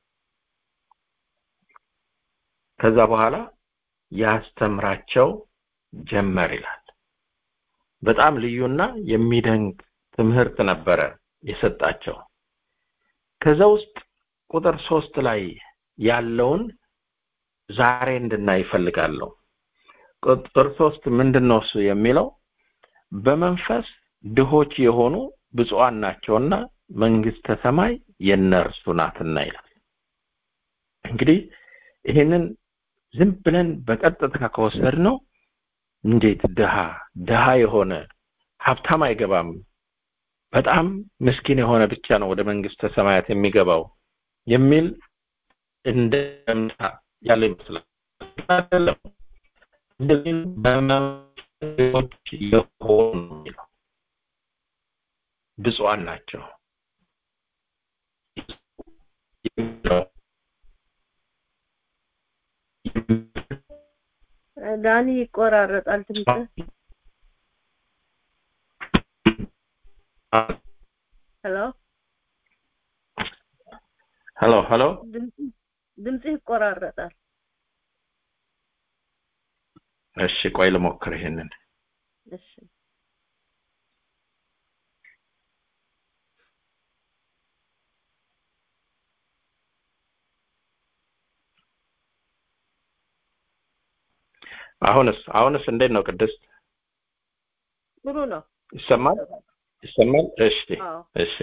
ከዛ በኋላ ያስተምራቸው ጀመር ይላል። በጣም ልዩና የሚደንቅ ትምህርት ነበረ የሰጣቸው። ከዛ ውስጥ ቁጥር ሶስት ላይ ያለውን ዛሬ እንድናይ ይፈልጋለሁ። ቁጥር ሶስት ምንድን ነው እሱ የሚለው በመንፈስ ድሆች የሆኑ ብፁዓን ናቸውና መንግስተ ሰማይ የነርሱ ናትና ይላል። እንግዲህ ይህንን ዝም ብለን በቀጥታ ከወሰድ ነው እንዴት ድሃ ድሃ የሆነ ሀብታም አይገባም፣ በጣም ምስኪን የሆነ ብቻ ነው ወደ መንግስተ ሰማያት የሚገባው የሚል እንደምታ ያለ ይመስላል። አይደለም። እንደዚህ በመንፈሶች የሆኑ የሚለው ብፁዓን ናቸው
ዳኒ ይቆራረጣል ድምፅህ። ሄሎ
ሄሎ ሄሎ
ድምፅህ ድምፅህ ይቆራረጣል።
እሺ ቆይ ልሞክር ይሄንን
እሺ
አሁንስ አሁንስ እንዴት ነው ቅድስት
ጥሩ ነው
ይሰማል ይሰማል እሺ
አዎ
እሺ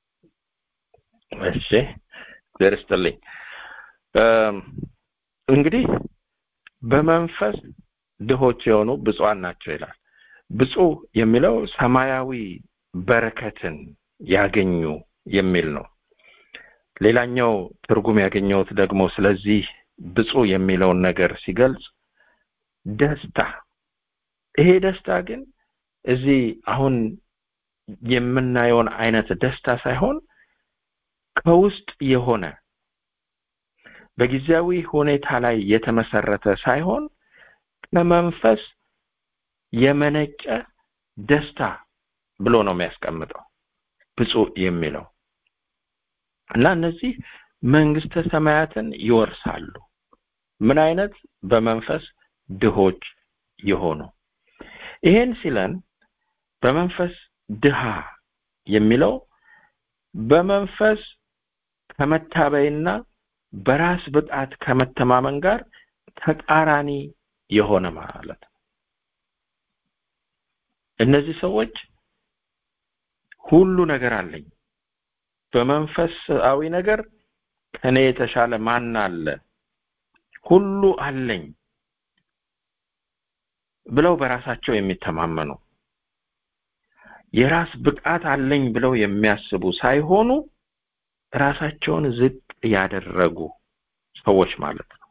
እሺ እግዚአብሔር ይስጥልኝ እም፣ እንግዲህ በመንፈስ ድሆች የሆኑ ብፁዓን ናቸው ይላል ብፁዕ የሚለው ሰማያዊ በረከትን ያገኙ የሚል ነው ሌላኛው ትርጉም ያገኘሁት ደግሞ ስለዚህ ብፁዕ የሚለውን ነገር ሲገልጽ ደስታ ይሄ ደስታ ግን እዚህ አሁን የምናየውን አይነት ደስታ ሳይሆን ከውስጥ የሆነ በጊዜያዊ ሁኔታ ላይ የተመሰረተ ሳይሆን ከመንፈስ የመነጨ ደስታ ብሎ ነው የሚያስቀምጠው ብፁዕ የሚለው እና እነዚህ መንግስተ ሰማያትን ይወርሳሉ ምን አይነት በመንፈስ ድሆች የሆኑ ይሄን ሲለን በመንፈስ ድሃ የሚለው በመንፈስ ከመታበይና በራስ ብቃት ከመተማመን ጋር ተቃራኒ የሆነ ማለት ነው እነዚህ ሰዎች ሁሉ ነገር አለኝ በመንፈሳዊ ነገር ከኔ የተሻለ ማን አለ ሁሉ አለኝ ብለው በራሳቸው የሚተማመኑ የራስ ብቃት አለኝ ብለው የሚያስቡ ሳይሆኑ ራሳቸውን ዝቅ ያደረጉ ሰዎች ማለት ነው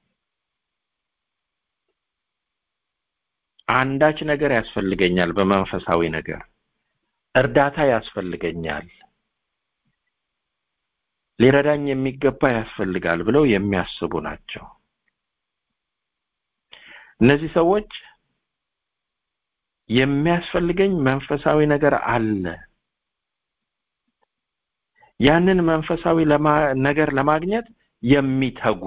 አንዳች ነገር ያስፈልገኛል በመንፈሳዊ ነገር እርዳታ ያስፈልገኛል ሊረዳኝ የሚገባ ያስፈልጋል ብለው የሚያስቡ ናቸው እነዚህ ሰዎች የሚያስፈልገኝ መንፈሳዊ ነገር አለ ያንን መንፈሳዊ ለማ- ነገር ለማግኘት የሚተጉ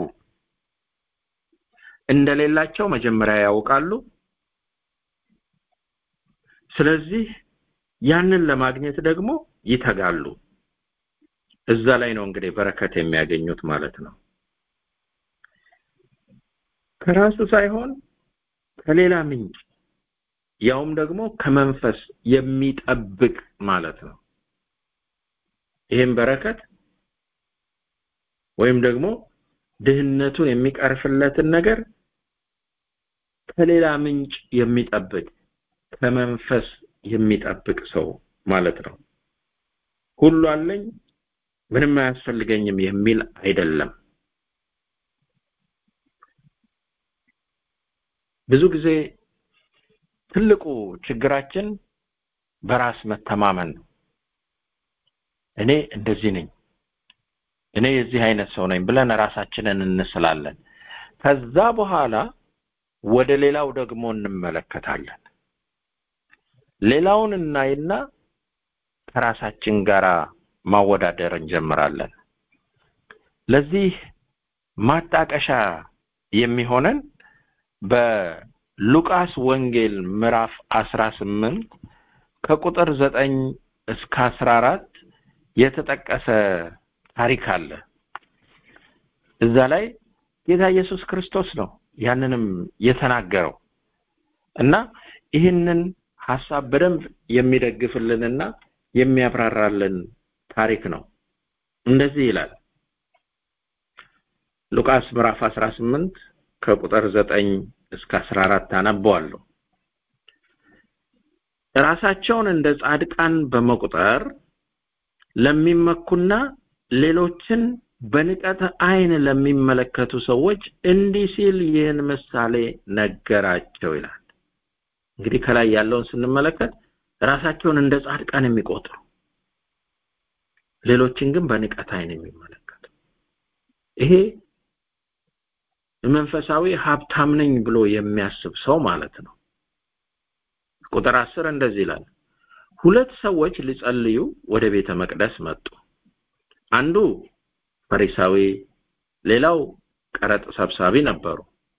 እንደሌላቸው መጀመሪያ ያውቃሉ ስለዚህ ያንን ለማግኘት ደግሞ ይተጋሉ እዛ ላይ ነው እንግዲህ በረከት የሚያገኙት ማለት ነው ከራሱ ሳይሆን ከሌላ ምንጭ ያውም ደግሞ ከመንፈስ የሚጠብቅ ማለት ነው ይህም በረከት ወይም ደግሞ ድህነቱን የሚቀርፍለትን ነገር ከሌላ ምንጭ የሚጠብቅ ከመንፈስ የሚጠብቅ ሰው ማለት ነው ሁሉ አለኝ ምንም አያስፈልገኝም የሚል አይደለም ብዙ ጊዜ ትልቁ ችግራችን በራስ መተማመን ነው እኔ እንደዚህ ነኝ እኔ የዚህ አይነት ሰው ነኝ ብለን ራሳችንን እንስላለን ከዛ በኋላ ወደ ሌላው ደግሞ እንመለከታለን ሌላውን እናይና ከራሳችን ጋር ማወዳደር እንጀምራለን ለዚህ ማጣቀሻ የሚሆነን በሉቃስ ወንጌል ምዕራፍ 18 ከቁጥር 9 እስከ 14 የተጠቀሰ ታሪክ አለ እዛ ላይ ጌታ ኢየሱስ ክርስቶስ ነው ያንንም የተናገረው እና ይህንን ሐሳብ በደንብ የሚደግፍልንና የሚያብራራልን ታሪክ ነው እንደዚህ ይላል ሉቃስ ምዕራፍ 18 ከቁጥር 9 እስከ 14 አነበዋለሁ ራሳቸውን እንደ ጻድቃን በመቁጠር ለሚመኩና ሌሎችን በንቀት አይን ለሚመለከቱ ሰዎች እንዲህ ሲል ይህን ምሳሌ ነገራቸው ይላል እንግዲህ ከላይ ያለውን ስንመለከት ራሳቸውን እንደ ጻድቃን የሚቆጥሩ ሌሎችን ግን በንቀት አይን የሚመለከቱ ይሄ መንፈሳዊ ሀብታም ነኝ ብሎ የሚያስብ ሰው ማለት ነው ቁጥር አስር እንደዚህ ይላል ሁለት ሰዎች ሊጸልዩ ወደ ቤተ መቅደስ መጡ አንዱ ፈሪሳዊ ሌላው ቀረጥ ሰብሳቢ ነበሩ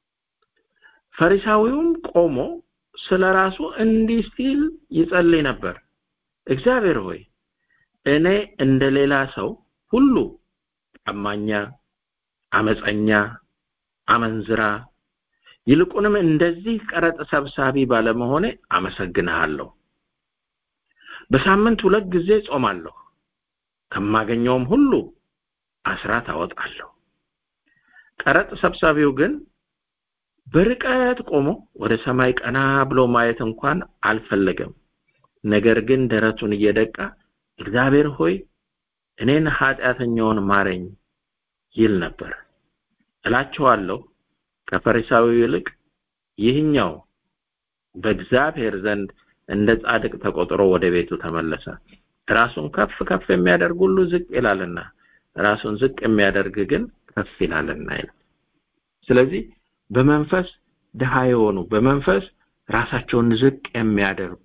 ፈሪሳዊውም ቆሞ ስለ ራሱ እንዲህ ሲል ይጸልይ ነበር እግዚአብሔር ሆይ እኔ እንደ ሌላ ሰው ሁሉ ቀማኛ አመፀኛ አመንዝራ ይልቁንም እንደዚህ ቀረጥ ሰብሳቢ ባለመሆኔ አመሰግንሃለሁ። በሳምንት ሁለት ጊዜ ጾማለሁ፣ ከማገኘውም ሁሉ አስራት አወጣለሁ። ቀረጥ ሰብሳቢው ግን በርቀት ቆሞ ወደ ሰማይ ቀና ብሎ ማየት እንኳን አልፈለገም። ነገር ግን ደረቱን እየደቃ እግዚአብሔር ሆይ እኔን ኃጢአተኛውን ማረኝ ይል ነበር። እላችኋለሁ ከፈሪሳዊው ይልቅ ይህኛው በእግዚአብሔር ዘንድ እንደ ጻድቅ ተቆጥሮ ወደ ቤቱ ተመለሰ። ራሱን ከፍ ከፍ የሚያደርግ ሁሉ ዝቅ ይላልና ራሱን ዝቅ የሚያደርግ ግን ከፍ ይላልና ይላል። ስለዚህ በመንፈስ ድሃ የሆኑ በመንፈስ ራሳቸውን ዝቅ የሚያደርጉ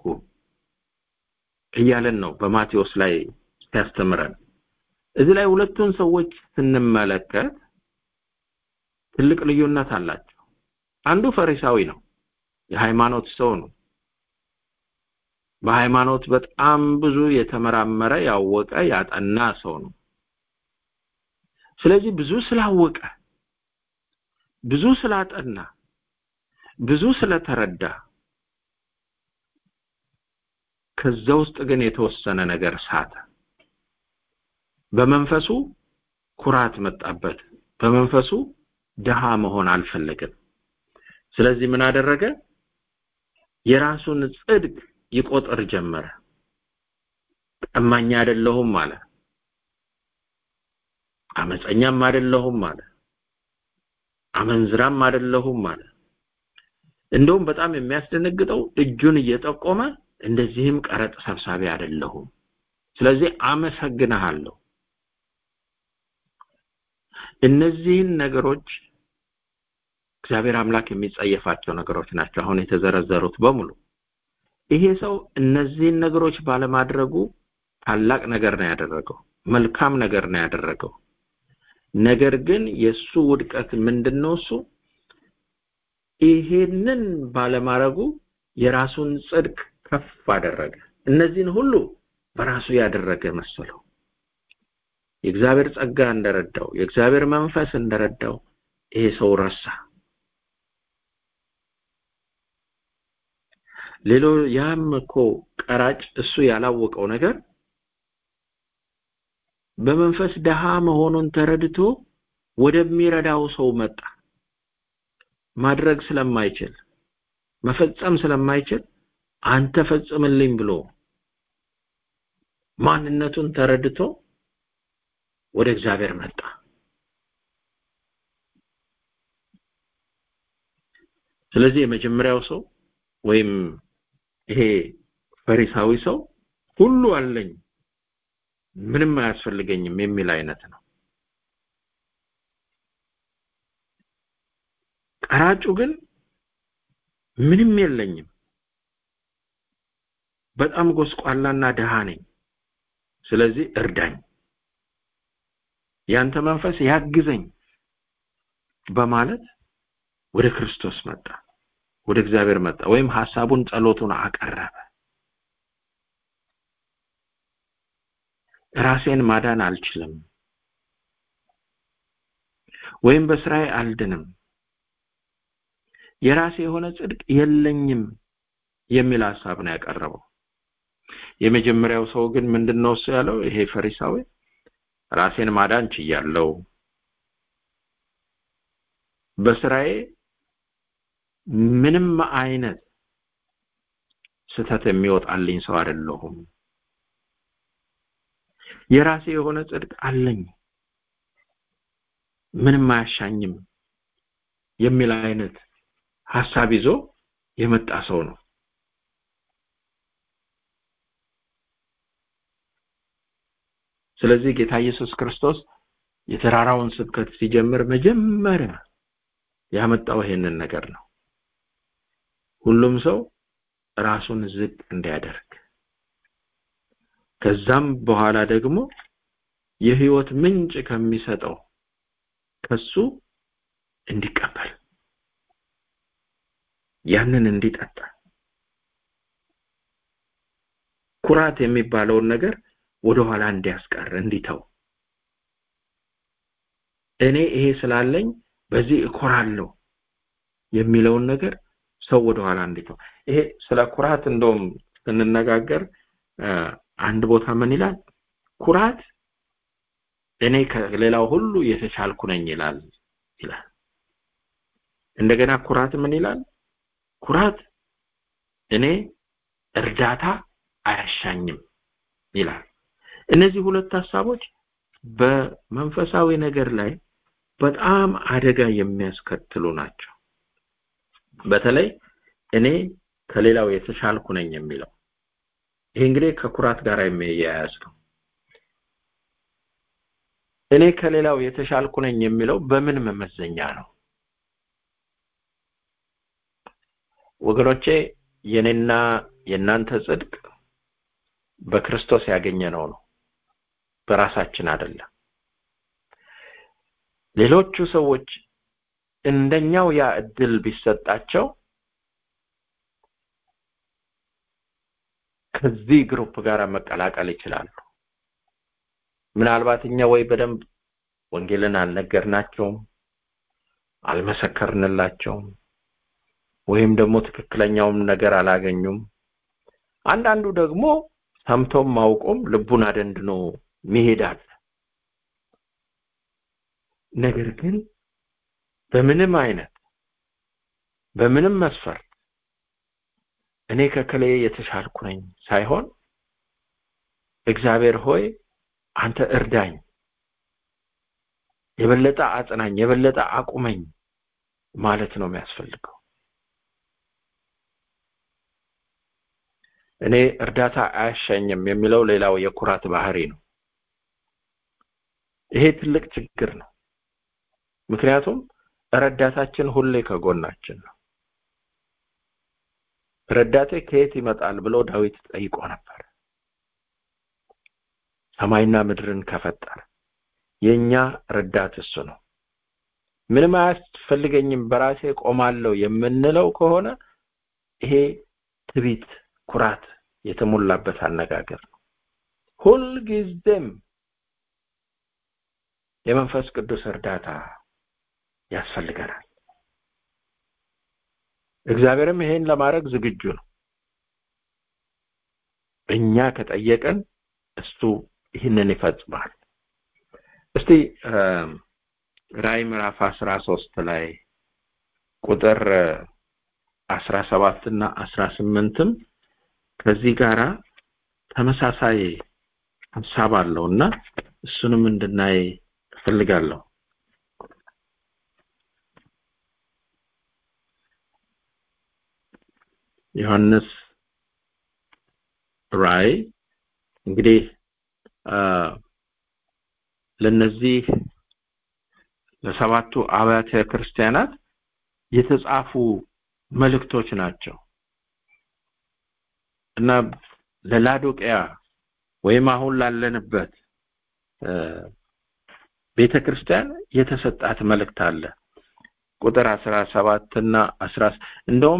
እያለን ነው በማቴዎስ ላይ ሲያስተምረን። እዚህ ላይ ሁለቱን ሰዎች ስንመለከት ትልቅ ልዩነት አላቸው። አንዱ ፈሪሳዊ ነው፣ የሃይማኖት ሰው ነው። በሃይማኖት በጣም ብዙ የተመራመረ ያወቀ ያጠና ሰው ነው። ስለዚህ ብዙ ስላወቀ ብዙ ስላጠና ብዙ ስለተረዳ ከዛ ውስጥ ግን የተወሰነ ነገር ሳተ። በመንፈሱ ኩራት መጣበት። በመንፈሱ ድሃ መሆን አልፈለገም። ስለዚህ ምን አደረገ? የራሱን ጽድቅ ይቆጥር ጀመረ። ቀማኛ አይደለሁም አለ። አመፀኛም አይደለሁም አለ። አመንዝራም አይደለሁም አለ። እንደውም በጣም የሚያስደነግጠው እጁን እየጠቆመ እንደዚህም ቀረጥ ሰብሳቢ አይደለሁም። ስለዚህ አመሰግንሃለሁ። እነዚህን ነገሮች እግዚአብሔር አምላክ የሚጸየፋቸው ነገሮች ናቸው አሁን የተዘረዘሩት በሙሉ። ይሄ ሰው እነዚህን ነገሮች ባለማድረጉ ታላቅ ነገር ነው ያደረገው፣ መልካም ነገር ነው ያደረገው። ነገር ግን የሱ ውድቀት ምንድነው? እሱ ይሄንን ባለማድረጉ የራሱን ጽድቅ ከፍ አደረገ። እነዚህን ሁሉ በራሱ ያደረገ መሰለው። የእግዚአብሔር ጸጋ እንደረዳው፣ የእግዚአብሔር መንፈስ እንደረዳው ይሄ ሰው ረሳ። ሌሎ ያም እኮ ቀራጭ እሱ ያላወቀው ነገር በመንፈስ ደሃ መሆኑን ተረድቶ ወደሚረዳው ሰው መጣ። ማድረግ ስለማይችል መፈጸም ስለማይችል አንተ ፈጽምልኝ ብሎ ማንነቱን ተረድቶ ወደ እግዚአብሔር መጣ። ስለዚህ የመጀመሪያው ሰው ወይም ይሄ ፈሪሳዊ ሰው ሁሉ አለኝ ምንም አያስፈልገኝም የሚል አይነት ነው። ቀራጩ ግን ምንም የለኝም፣ በጣም ጎስቋላና ድሃ ነኝ፣ ስለዚህ እርዳኝ፣ ያንተ መንፈስ ያግዘኝ በማለት ወደ ክርስቶስ መጣ፣ ወደ እግዚአብሔር መጣ፣ ወይም ሐሳቡን ጸሎቱን አቀረበ። ራሴን ማዳን አልችልም፣ ወይም በስራዬ አልድንም፣ የራሴ የሆነ ጽድቅ የለኝም የሚል ሐሳብ ነው ያቀረበው። የመጀመሪያው ሰው ግን ምንድነው እሱ ያለው? ይሄ ፈሪሳዊ ራሴን ማዳን ችያለሁ፣ በስራዬ ምንም አይነት ስህተት የሚወጣልኝ ሰው አይደለሁም፣ የራሴ የሆነ ጽድቅ አለኝ፣ ምንም አያሻኝም የሚል አይነት ሐሳብ ይዞ የመጣ ሰው ነው። ስለዚህ ጌታ ኢየሱስ ክርስቶስ የተራራውን ስብከት ሲጀምር መጀመሪያ ያመጣው ይሄንን ነገር ነው። ሁሉም ሰው ራሱን ዝቅ እንዲያደርግ ከዛም በኋላ ደግሞ የህይወት ምንጭ ከሚሰጠው ከሱ እንዲቀበል ያንን እንዲጠጣ ኩራት የሚባለውን ነገር ወደኋላ እንዲያስቀር እንዲተው እኔ ይሄ ስላለኝ በዚህ እኮራለሁ የሚለውን ነገር ሰው ወደኋላ እንዴት ነው ይሄ ስለ ኩራት እንደውም ስንነጋገር አንድ ቦታ ምን ይላል ኩራት እኔ ከሌላው ሁሉ የተሻልኩ ነኝ ይላል ይላል እንደገና ኩራት ምን ይላል ኩራት እኔ እርዳታ አያሻኝም ይላል እነዚህ ሁለት ሀሳቦች በመንፈሳዊ ነገር ላይ በጣም አደጋ የሚያስከትሉ ናቸው በተለይ እኔ ከሌላው የተሻልኩ ነኝ የሚለው ይሄ እንግዲህ ከኩራት ጋር የሚያያዝ ነው እኔ ከሌላው የተሻልኩ ነኝ የሚለው በምን መመዘኛ ነው ወገኖቼ የኔና የእናንተ ጽድቅ በክርስቶስ ያገኘነው ነው በራሳችን አይደለም ሌሎቹ ሰዎች እንደኛው ያ እድል ቢሰጣቸው ከዚህ ግሩፕ ጋር መቀላቀል ይችላሉ ምናልባት እኛ ወይ በደንብ ወንጌልን አልነገርናቸውም አልመሰከርንላቸውም ወይም ደግሞ ትክክለኛውም ነገር አላገኙም አንዳንዱ ደግሞ ሰምቶም ማውቆም ልቡን አደንድኖ መሄዳል ነገር ግን በምንም አይነት በምንም መስፈርት እኔ ከከሌ የተሻልኩ ነኝ ሳይሆን እግዚአብሔር ሆይ አንተ እርዳኝ የበለጠ አጽናኝ የበለጠ አቁመኝ ማለት ነው የሚያስፈልገው እኔ እርዳታ አያሻኝም የሚለው ሌላው የኩራት ባህሪ ነው ይሄ ትልቅ ችግር ነው ምክንያቱም ረዳታችን ሁሌ ከጎናችን ነው ረዳቴ ከየት ይመጣል ብሎ ዳዊት ጠይቆ ነበር ሰማይና ምድርን ከፈጠረ የኛ ረዳት እሱ ነው ምንም አያስፈልገኝም በራሴ ቆማለሁ የምንለው ከሆነ ይሄ ትቢት ኩራት የተሞላበት አነጋገር ነው ሁልጊዜም የመንፈስ ቅዱስ እርዳታ ያስፈልገናል እግዚአብሔርም ይሄን ለማድረግ ዝግጁ ነው እኛ ከጠየቀን እሱ ይህንን ይፈጽማል እስቲ ራይ ምዕራፍ አስራ ሶስት ላይ ቁጥር አስራ ሰባት እና አስራ ስምንትም ከዚህ ጋራ ተመሳሳይ ሀሳብ አለው እና እሱንም እንድናይ እፈልጋለሁ ዮሐንስ ራይ እንግዲህ ለነዚህ ለሰባቱ አብያተ ክርስቲያናት የተጻፉ መልእክቶች ናቸው እና ለላዶቅያ ወይም አሁን ላለንበት ቤተ ክርስቲያን የተሰጣት መልእክት አለ ቁጥር አስራ ሰባት እና አስራ እንደውም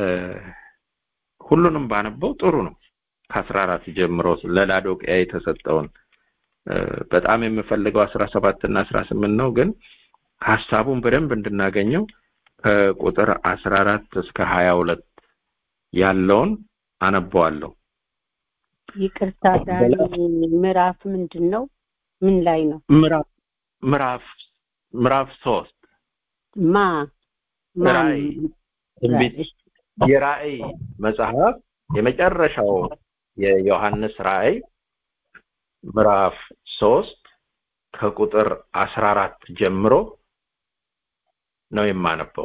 ሁሉንም ባነበው ጥሩ ነው ከአስራ አራት ጀምሮ ለላዶቅያ የተሰጠውን በጣም የምፈልገው አስራ ሰባት እና አስራ ስምንት ነው ግን ሀሳቡን በደንብ እንድናገኘው ከቁጥር አስራ አራት እስከ ሀያ ሁለት ያለውን አነበዋለሁ
ይቅርታ ዳኒ ምዕራፍ ምንድን ነው ምን ላይ ነው
ምዕራፍ ምዕራፍ ምዕራፍ ሶስት
ማ
ራእይ ትንቢት የራእይ መጽሐፍ የመጨረሻው የዮሐንስ ራእይ ምዕራፍ ሶስት ከቁጥር አስራ አራት ጀምሮ ነው የማነበው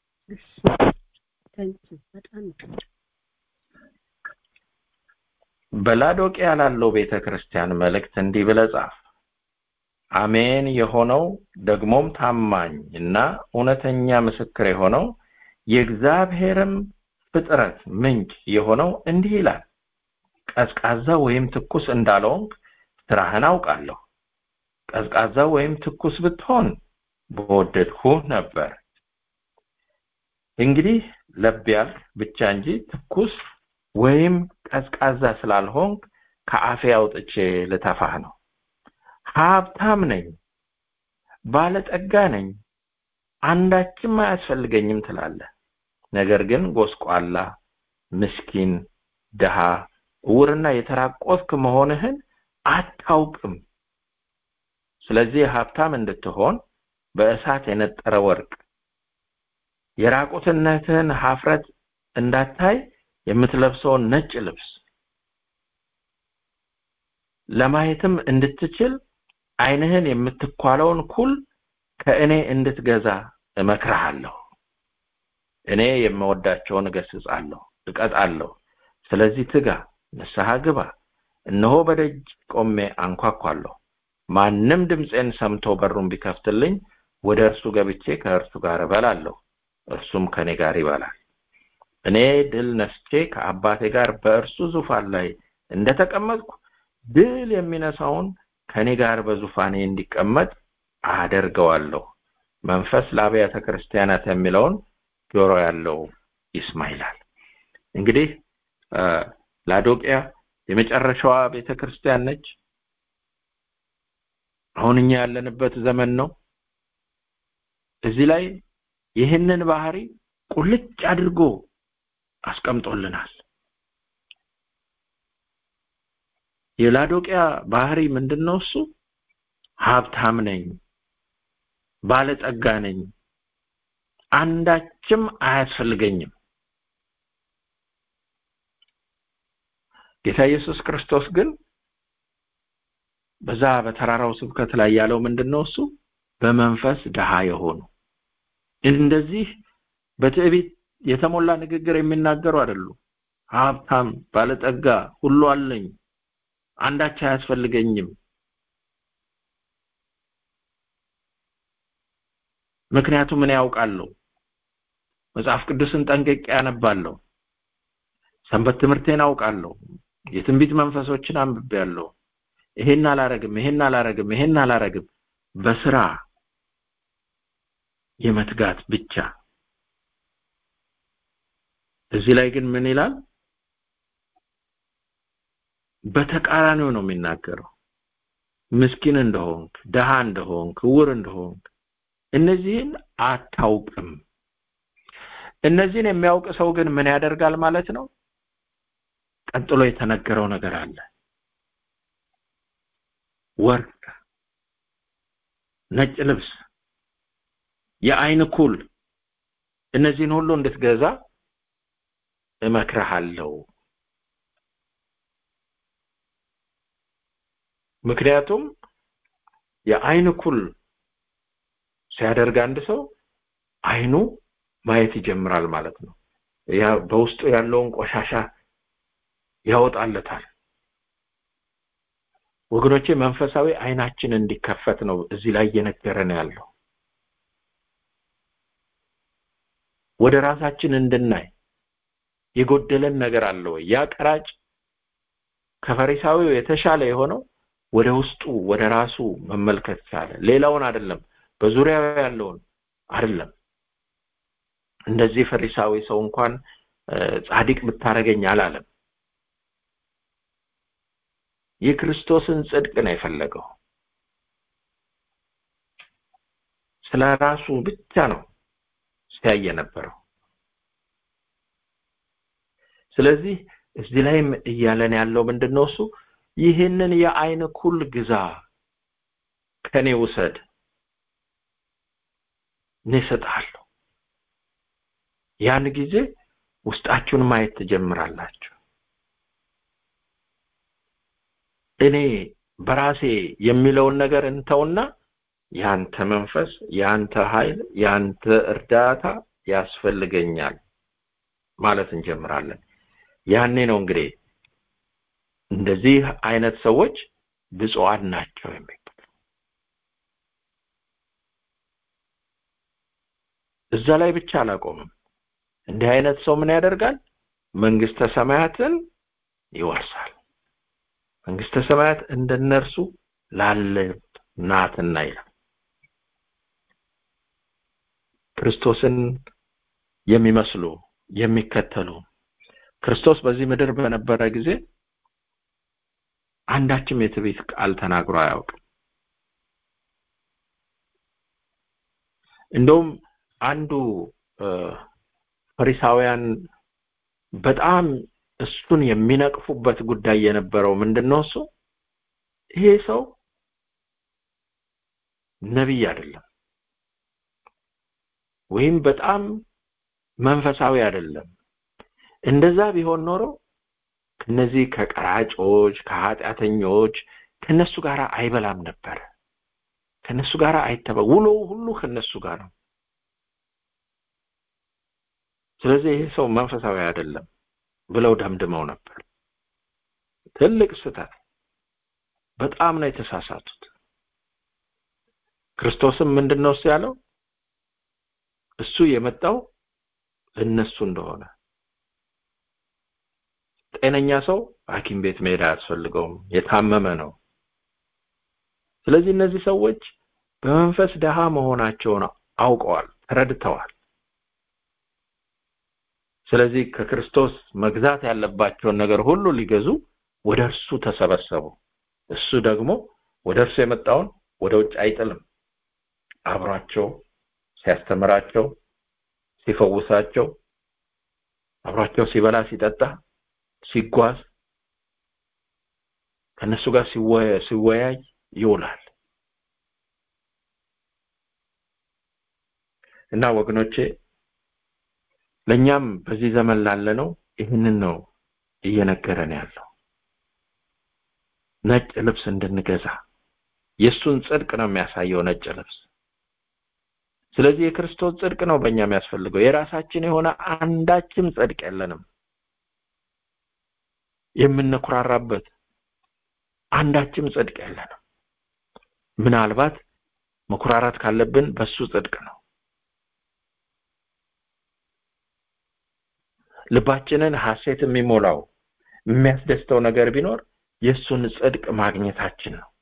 በላዶቅያ ላለው ቤተ ክርስቲያን መልእክት እንዲህ ብለህ ጻፍ አሜን የሆነው ደግሞም ታማኝ እና እውነተኛ ምስክር የሆነው የእግዚአብሔርም ፍጥረት ምንጭ የሆነው እንዲህ ይላል ቀዝቃዛ ወይም ትኩስ እንዳልሆንክ ስራህን አውቃለሁ ቀዝቃዛ ወይም ትኩስ ብትሆን በወደድሁህ ነበር እንግዲህ ለብ ያልክ ብቻ እንጂ ትኩስ ወይም ቀዝቃዛ ስላልሆንክ ከአፌ አውጥቼ ልተፋህ ነው ሀብታም ነኝ ባለጠጋ ነኝ አንዳችም አያስፈልገኝም ትላለህ ነገር ግን ጎስቋላ፣ ምስኪን፣ ድሃ፣ እውርና የተራቆትክ መሆንህን አታውቅም። ስለዚህ ሀብታም እንድትሆን በእሳት የነጠረ ወርቅ የራቁትነትህን ሀፍረት እንዳታይ የምትለብሰውን ነጭ ልብስ ለማየትም እንድትችል ዓይንህን የምትኳለውን ኩል ከእኔ እንድትገዛ እመክርሃለሁ። እኔ የምወዳቸውን እገስጻለሁ፣ እቀጣለሁ። ስለዚህ ትጋ፣ ንስሐ ግባ። እነሆ በደጅ ቆሜ አንኳኳለሁ። ማንም ድምፄን ሰምቶ በሩን ቢከፍትልኝ ወደ እርሱ ገብቼ ከእርሱ ጋር እበላለሁ፣ እርሱም ከኔ ጋር ይበላል። እኔ ድል ነስቼ ከአባቴ ጋር በእርሱ ዙፋን ላይ እንደተቀመጥኩ ድል የሚነሳውን ከኔ ጋር በዙፋኔ እንዲቀመጥ አደርገዋለሁ። መንፈስ ለአብያተ ክርስቲያናት የሚለውን ጆሮ ያለው ይስማ ይላል። እንግዲህ ላዶቅያ የመጨረሻዋ ቤተ ክርስቲያን ነች። አሁን እኛ ያለንበት ዘመን ነው። እዚህ ላይ ይህንን ባህሪ ቁልጭ አድርጎ አስቀምጦልናል። የላዶቅያ ባህሪ ምንድን ነው? እሱ ሀብታም ነኝ፣ ባለጸጋ ነኝ፣ አንዳችም አያስፈልገኝም። ጌታ ኢየሱስ ክርስቶስ ግን በዛ በተራራው ስብከት ላይ ያለው ምንድን ነው? እሱ በመንፈስ ድሃ የሆኑ እንደዚህ በትዕቢት የተሞላ ንግግር የሚናገሩ አይደሉም። ሀብታም፣ ባለጠጋ፣ ሁሉ አለኝ፣ አንዳች አያስፈልገኝም። ምክንያቱም እኔ ያውቃለሁ፣ መጽሐፍ ቅዱስን ጠንቅቄ ያነባለሁ፣ ሰንበት ትምህርቴን አውቃለሁ፣ የትንቢት መንፈሶችን አንብቤያለሁ። ይሄን አላረግም፣ ይሄን አላረግም፣ ይሄን አላረግም በስራ የመትጋት ብቻ። እዚህ ላይ ግን ምን ይላል? በተቃራኒው ነው የሚናገረው። ምስኪን እንደሆንክ፣ ደሃ እንደሆንክ፣ እውር እንደሆንክ እነዚህን አታውቅም። እነዚህን የሚያውቅ ሰው ግን ምን ያደርጋል ማለት ነው? ቀጥሎ የተነገረው ነገር አለ። ወርቅ፣ ነጭ ልብስ፣ የአይን ኩል እነዚህን ሁሉ እንድትገዛ እመክርሃለሁ። ምክንያቱም የአይን ኩል ሲያደርግ አንድ ሰው አይኑ ማየት ይጀምራል ማለት ነው። ያ በውስጡ ያለውን ቆሻሻ ያወጣለታል። ወገኖቼ መንፈሳዊ አይናችን እንዲከፈት ነው እዚህ ላይ እየነገረን ያለው። ወደ ራሳችን እንድናይ የጎደለን ነገር አለ ወይ? ያ ቀራጭ ከፈሪሳዊው የተሻለ የሆነው ወደ ውስጡ ወደ ራሱ መመልከት ቻለ። ሌላውን አይደለም፣ በዙሪያው ያለውን አይደለም። እንደዚህ ፈሪሳዊ ሰው እንኳን ጻድቅ ብታረገኝ አላለም። የክርስቶስን ጽድቅ ነው የፈለገው። ስለ ራሱ ብቻ ነው ሲያይ የነበረው። ስለዚህ እዚህ ላይም እያለን ያለው ምንድን ነው? እሱ ይህንን የአይን ኩል ግዛ፣ ከኔ ውሰድ፣ እኔ እሰጥሃለሁ። ያን ጊዜ ውስጣችሁን ማየት ትጀምራላችሁ። እኔ በራሴ የሚለውን ነገር እንተውና ያንተ መንፈስ፣ ያንተ ኃይል፣ ያንተ እርዳታ ያስፈልገኛል ማለት እንጀምራለን። ያኔ ነው እንግዲህ እንደዚህ አይነት ሰዎች ብፁዓን ናቸው የሚባለው። እዛ ላይ ብቻ አላቆምም። እንዲህ አይነት ሰው ምን ያደርጋል? መንግስተ ሰማያትን ይወርሳል። መንግስተ ሰማያት እንደነርሱ ላለ ናትና ይላል። ክርስቶስን የሚመስሉ የሚከተሉ ክርስቶስ በዚህ ምድር በነበረ ጊዜ አንዳችም የትዕቢት ቃል ተናግሮ አያውቅም። እንደውም አንዱ ፈሪሳውያን በጣም እሱን የሚነቅፉበት ጉዳይ የነበረው ምንድነው እሱ ይሄ ሰው ነቢይ አይደለም ወይም በጣም መንፈሳዊ አይደለም እንደዛ ቢሆን ኖሮ ከነዚህ ከቀራጮች ከኃጢአተኞች ከነሱ ጋር አይበላም ነበር ከነሱ ጋር አይተባ ውሎው ሁሉ ከነሱ ጋር ነው ስለዚህ ይሄ ሰው መንፈሳዊ አይደለም ብለው ደምድመው ነበር ትልቅ ስህተት በጣም ነው የተሳሳቱት ክርስቶስም ምንድነው እሱ ያለው እሱ የመጣው ለነሱ እንደሆነ ጤነኛ ሰው ሐኪም ቤት መሄድ አያስፈልገውም የታመመ ነው ስለዚህ እነዚህ ሰዎች በመንፈስ ደሃ መሆናቸውን አውቀዋል ተረድተዋል ስለዚህ ከክርስቶስ መግዛት ያለባቸውን ነገር ሁሉ ሊገዙ ወደ እርሱ ተሰበሰቡ እሱ ደግሞ ወደ እርሱ የመጣውን ወደ ውጭ አይጥልም አብሯቸው ሲያስተምራቸው ሲፈውሳቸው አብሯቸው ሲበላ ሲጠጣ ሲጓዝ ከነሱ ጋር ሲወያይ ይውላል እና ወገኖቼ ለኛም በዚህ ዘመን ላለነው ይህንን ነው እየነገረን ያለው ነጭ ልብስ እንድንገዛ የእሱን ጽድቅ ነው የሚያሳየው ነጭ ልብስ ስለዚህ የክርስቶስ ጽድቅ ነው በእኛ የሚያስፈልገው የራሳችን የሆነ አንዳችም ጽድቅ የለንም የምንኩራራበት አንዳችም ጽድቅ የለንም ምናልባት መኩራራት ካለብን በሱ ጽድቅ ነው ልባችንን ሐሴት የሚሞላው የሚያስደስተው ነገር ቢኖር የእሱን ጽድቅ ማግኘታችን ነው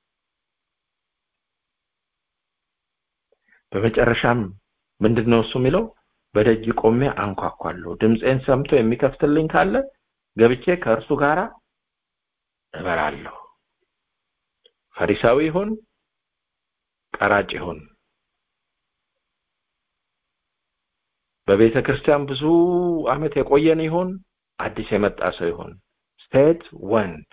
በመጨረሻም ምንድነው እሱ የሚለው በደጅ ቆሜ አንኳኳለሁ ድምፄን ሰምቶ የሚከፍትልኝ ካለ ገብቼ ከእርሱ ጋር እበላለሁ ፈሪሳዊ ይሁን ቀራጭ ይሁን በቤተ ክርስቲያን ብዙ አመት የቆየን ይሁን አዲስ የመጣ ሰው ይሁን ሴት ወንድ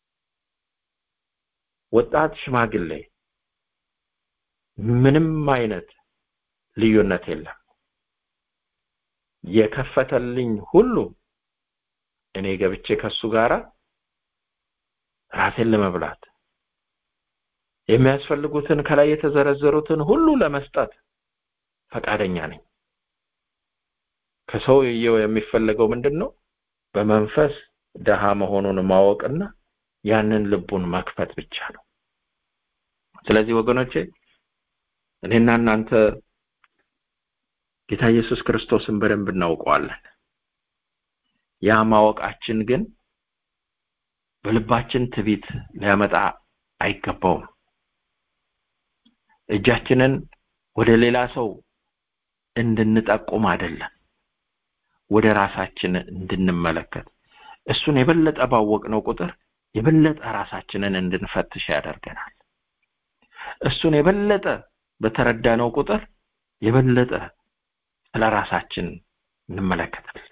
ወጣት ሽማግሌ ምንም አይነት ልዩነት የለም የከፈተልኝ ሁሉ እኔ ገብቼ ከሱ ጋራ ራሴን ለመብላት የሚያስፈልጉትን ከላይ የተዘረዘሩትን ሁሉ ለመስጠት ፈቃደኛ ነኝ ከሰውየው የሚፈለገው ምንድን ነው በመንፈስ ደሃ መሆኑን ማወቅና ያንን ልቡን መክፈት ብቻ ነው ስለዚህ ወገኖቼ እኔና እናንተ ጌታ ኢየሱስ ክርስቶስን በደንብ እናውቀዋለን ያ ማወቃችን ግን በልባችን ትቢት ሊያመጣ አይገባውም እጃችንን ወደ ሌላ ሰው እንድንጠቁም አይደለም ወደ ራሳችን እንድንመለከት እሱን የበለጠ ባወቅነው ቁጥር የበለጠ ራሳችንን እንድንፈትሽ ያደርገናል እሱን የበለጠ በተረዳነው ቁጥር የበለጠ ስለ ራሳችን እንመለከታለን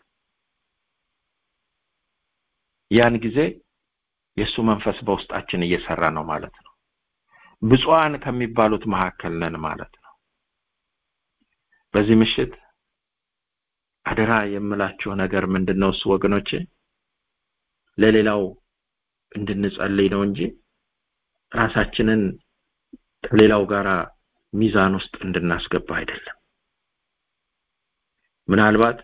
ያን ጊዜ የእሱ መንፈስ በውስጣችን እየሰራ ነው ማለት ነው ብፁዓን ከሚባሉት መካከል ነን ማለት ነው በዚህ ምሽት አደራ የምላችሁ ነገር ምንድነው እሱ ወገኖቼ ለሌላው እንድንጸልይ ነው እንጂ ራሳችንን ከሌላው ጋር ሚዛን ውስጥ እንድናስገባ አይደለም ምናልባት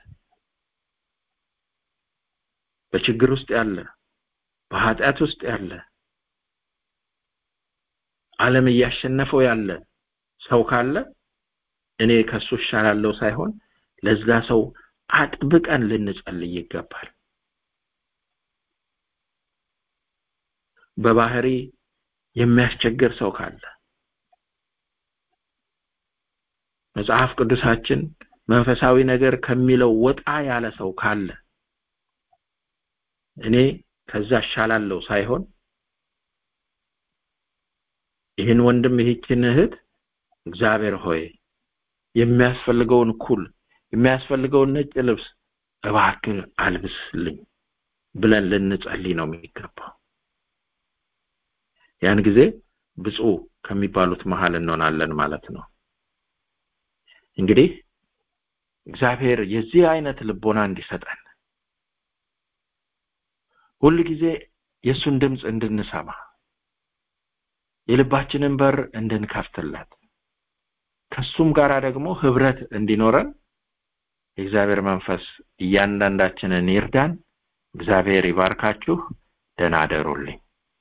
በችግር ውስጥ ያለ በኃጢአት ውስጥ ያለ ዓለም እያሸነፈው ያለ ሰው ካለ እኔ ከሱ እሻላለሁ ሳይሆን ለዛ ሰው አጥብቀን ልንጸልይ ይገባል በባህሪ የሚያስቸግር ሰው ካለ መጽሐፍ ቅዱሳችን መንፈሳዊ ነገር ከሚለው ወጣ ያለ ሰው ካለ እኔ ከዛ እሻላለሁ ሳይሆን ይህን ወንድም ይህችን እህት እግዚአብሔር ሆይ የሚያስፈልገውን ኩል የሚያስፈልገውን ነጭ ልብስ እባክህ አልብስልኝ ብለን ልንጸልይ ነው የሚገባው ያን ጊዜ ብፁዕ ከሚባሉት መሀል እንሆናለን ማለት ነው እንግዲህ እግዚአብሔር የዚህ አይነት ልቦና እንዲሰጠን ሁል ጊዜ የእሱን ድምፅ እንድንሰማ የልባችንን በር እንድንከፍትለት ከሱም ጋር ደግሞ ህብረት እንዲኖረን የእግዚአብሔር መንፈስ እያንዳንዳችንን ይርዳን እግዚአብሔር ይባርካችሁ ደህና አደሩልኝ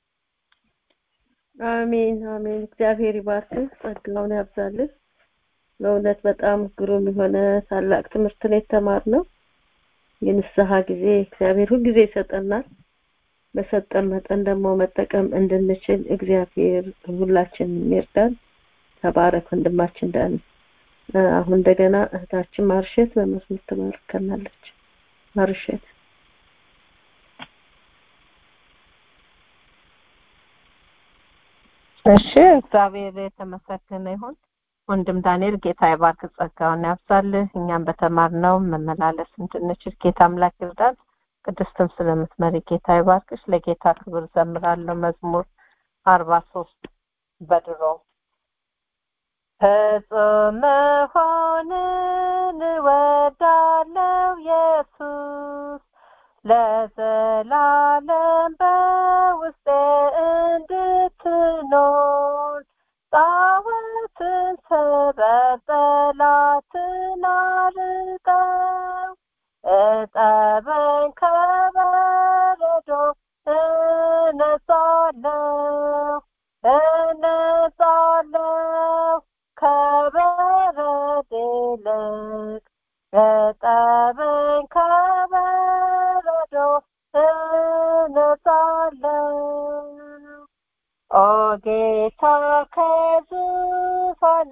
አሜን አሜን እግዚአብሔር ይባርክህ ጸጋውን ያብዛልህ በእውነት በጣም ግሩም የሆነ ታላቅ ትምህርት ነው የተማርነው የንስሐ ጊዜ እግዚአብሔር ሁል ጊዜ ይሰጠናል በሰጠን መጠን ደግሞ መጠቀም እንድንችል እግዚአብሔር ሁላችን ይርዳን ተባረክ ወንድማችን ዳን አሁን እንደገና እህታችን ማርሸት በመዝሙር ትባርከናለች ማርሸት
እሺ እግዚአብሔር የተመሰገነ ይሁን ወንድም ዳንኤል ጌታ ይባርክ ጸጋውን ያብዛልህ እኛም በተማርነው መመላለስ እንድንችል ጌታ አምላክ ይርዳን ቅድስትም ስለምትመሪ ጌታ ይባርክሽ ለጌታ ክብር ዘምራለሁ መዝሙር አርባ ሶስት በድሮ ፍጹም መሆንን እወዳለው ኢየሱስ ለዘላለም በውስጤ እንድትኖር ጣዖትን ስበር ጠላትን አርቀው እጠበኝ ከበረዶ እነጻለሁ እነጻለሁ ከበረድ ይልቅ እጠበኝ ከበረዶ እነጻለሁ ኦ ጌታ ከዙፋን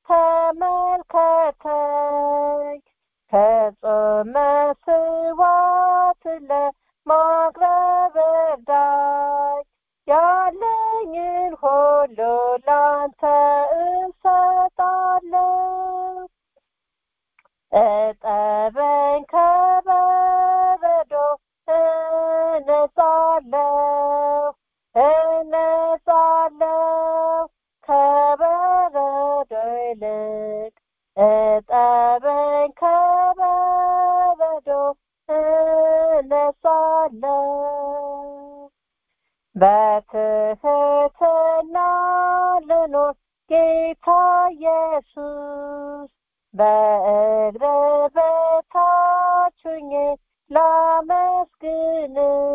ተመልከተኝ ከጾመ ስዋት ለማቅረብ እርዳኝ ያለኝን ሁሉ ላንተ እሰጣለሁ እጠበኝ ከበረዶ እነጻለሁ እነጻለሁ ከበረዶ ይልቅ እጠበኝ ከበረዶ እነጻለሁ በትህትና ልኖር ጌታ ኢየሱስ በእግር በታች ሆኜ ላመስግን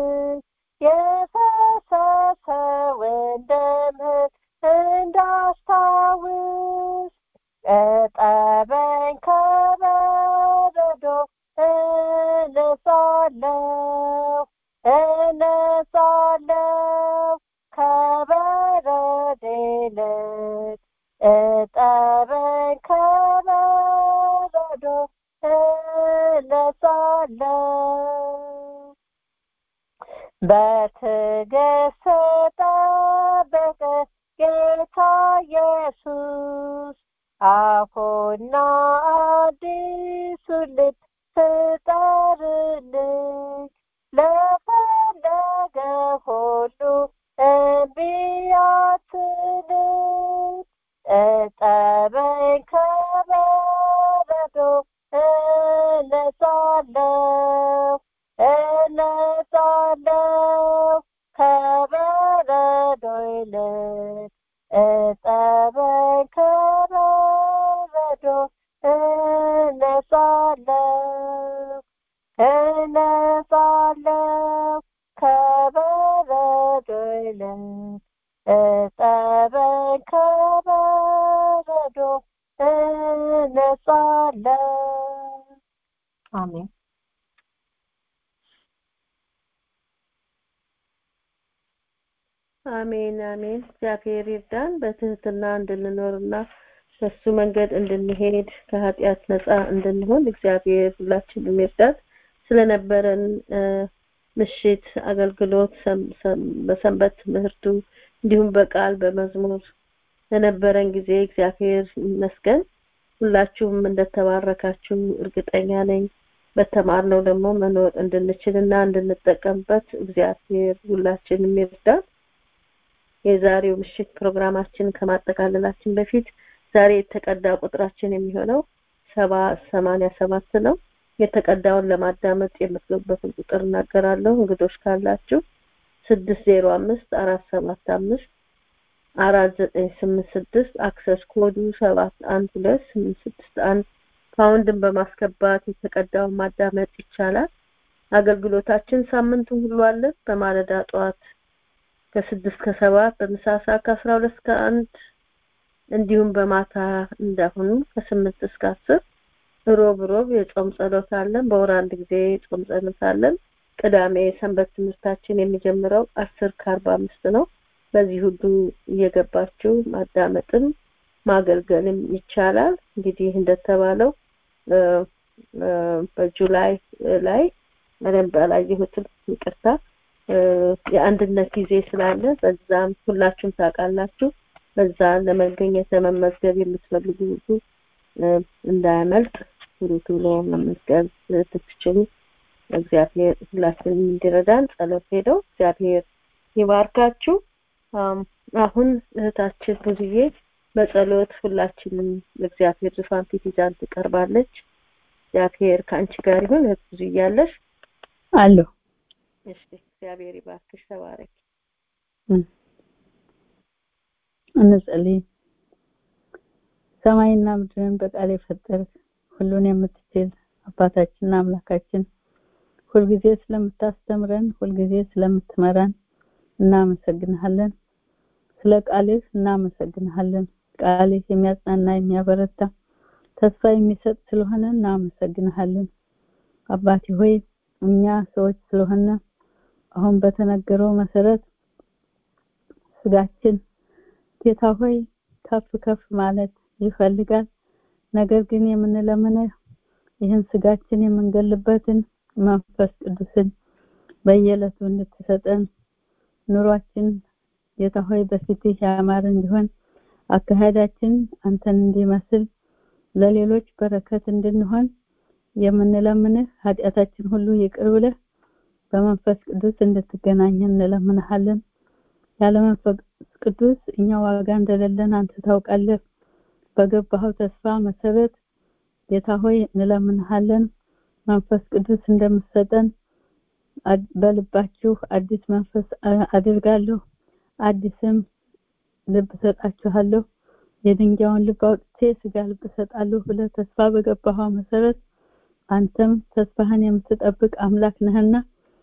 የፈሰሰውን ደምህን እንዳስታውስ እጠበኝ ከበረዶ እነጻለሁ እነጻለሁ ከበረድ ይልቅ እጠበኝ ከበረዶ እነጻለሁ በትዕግስት ጠበቀ ጌታ ኢየሱስ አሁና አዲሱ ልብ ፍጠርልኝ ለፈለገ ሁሉ እምቢ አትልም እጠበኝ ከበረዶ እነጻለሁ እነጻለሁ ከበረዶ ይልቅ እጠበኝ ከበረዶ እነጻለሁ እነጻለሁ ከበረዶ ይልቅ እጠበኝ ከበረዶ እነጻለሁ አሜን
አሜን አሜን እግዚአብሔር ይርዳን በትህትና እንድንኖርና በሱ መንገድ እንድንሄድ ከኃጢአት ነፃ እንድንሆን እግዚአብሔር ሁላችንም ይርዳን ስለነበረን ምሽት አገልግሎት በሰንበት ትምህርቱ እንዲሁም በቃል በመዝሙር ለነበረን ጊዜ እግዚአብሔር ይመስገን ሁላችሁም እንደተባረካችሁ እርግጠኛ ነኝ በተማርነው ደግሞ መኖር እንድንችልና እንድንጠቀምበት እግዚአብሔር ሁላችንም ይርዳን። የዛሬው ምሽት ፕሮግራማችን ከማጠቃለላችን በፊት ዛሬ የተቀዳ ቁጥራችን የሚሆነው ሰባ ሰማንያ ሰባት ነው። የተቀዳውን ለማዳመጥ የምትገቡበትን ቁጥር እናገራለሁ። እንግዶች ካላችሁ ስድስት ዜሮ አምስት አራት ሰባት አምስት አራት ዘጠኝ ስምንት ስድስት አክሰስ ኮዱ ሰባት አንድ ሁለት ስምንት ስድስት አንድ ፓውንድን በማስገባት የተቀዳውን ማዳመጥ ይቻላል። አገልግሎታችን ሳምንቱን ሁሉ አለ። በማለዳ ጠዋት ከስድስት ከሰባት በምሳ ሰዓት ከአስራ ሁለት እስከ አንድ እንዲሁም በማታ እንዳሁኑ ከስምንት እስከ አስር ሮብ ሮብ የጾም ጸሎት አለን። በወር አንድ ጊዜ የጾም ጸሎት አለን። ቅዳሜ ሰንበት ትምህርታችን የሚጀምረው አስር ከአርባ አምስት ነው። በዚህ ሁሉ እየገባችሁ ማዳመጥም ማገልገልም ይቻላል። እንግዲህ እንደተባለው በጁላይ ላይ በደንብ አላየሁትም፣ ይቅርታ። የአንድነት ጊዜ ስላለ በዛም ሁላችሁም ታውቃላችሁ። በዛ ለመገኘት ለመመዝገብ የምትፈልጉ ሁሉ እንዳያመልጥ ቶሎ ቶሎ መመዝገብ ትችሉ። እግዚአብሔር ሁላችንም እንዲረዳን ጸሎት ሄደው እግዚአብሔር ይባርካችሁ። አሁን እህታችን ብዙዬ በጸሎት ሁላችንም እግዚአብሔር ዙፋን ፊት ይዛን ትቀርባለች። እግዚአብሔር ከአንቺ ጋር ይሁን። እህት ብዙ እያለሽ
አለሁ።
እሺ፣ እግዚአብሔር ይባርክሽ። ተባረክ።
እንጸልይ። ሰማይና ምድርን በቃል የፈጠርክ ሁሉን የምትችል አባታችንና አምላካችን ሁልጊዜ ስለምታስተምረን ሁልጊዜ ስለምትመራን እናመሰግንሃለን። ስለ ቃልህ እናመሰግንሃለን። ቃልህ የሚያጽናና የሚያበረታ ተስፋ የሚሰጥ ስለሆነ እናመሰግንሃለን። አባቴ ሆይ እኛ ሰዎች ስለሆነ አሁን በተነገረው መሰረት ስጋችን ጌታ ሆይ ከፍ ከፍ ማለት ይፈልጋል። ነገር ግን የምንለምነው ይህን ስጋችን የምንገልበትን መንፈስ ቅዱስን በየዕለቱ እንድትሰጠን ኑሯችን ጌታ ሆይ በፊትህ ያማረ እንዲሆን አካሄዳችን አንተን እንዲመስል ለሌሎች በረከት እንድንሆን የምንለምንህ ኃጢአታችን ሁሉ ይቅር ብለህ በመንፈስ ቅዱስ እንድትገናኘን እንለምንሃለን። ያለ መንፈስ ቅዱስ እኛ ዋጋ እንደሌለን አንተ ታውቃለህ። በገባኸው ተስፋ መሰረት ጌታ ሆይ እንለምንሃለን። መንፈስ ቅዱስ እንደምትሰጠን በልባችሁ አዲስ መንፈስ አድርጋለሁ፣ አዲስም ልብ ሰጣችኋለሁ፣ የድንጋዩን ልብ አውጥቼ ስጋ ልብ ሰጣለሁ ብለህ ተስፋ በገባኸው መሰረት አንተም ተስፋህን የምትጠብቅ አምላክ ነህና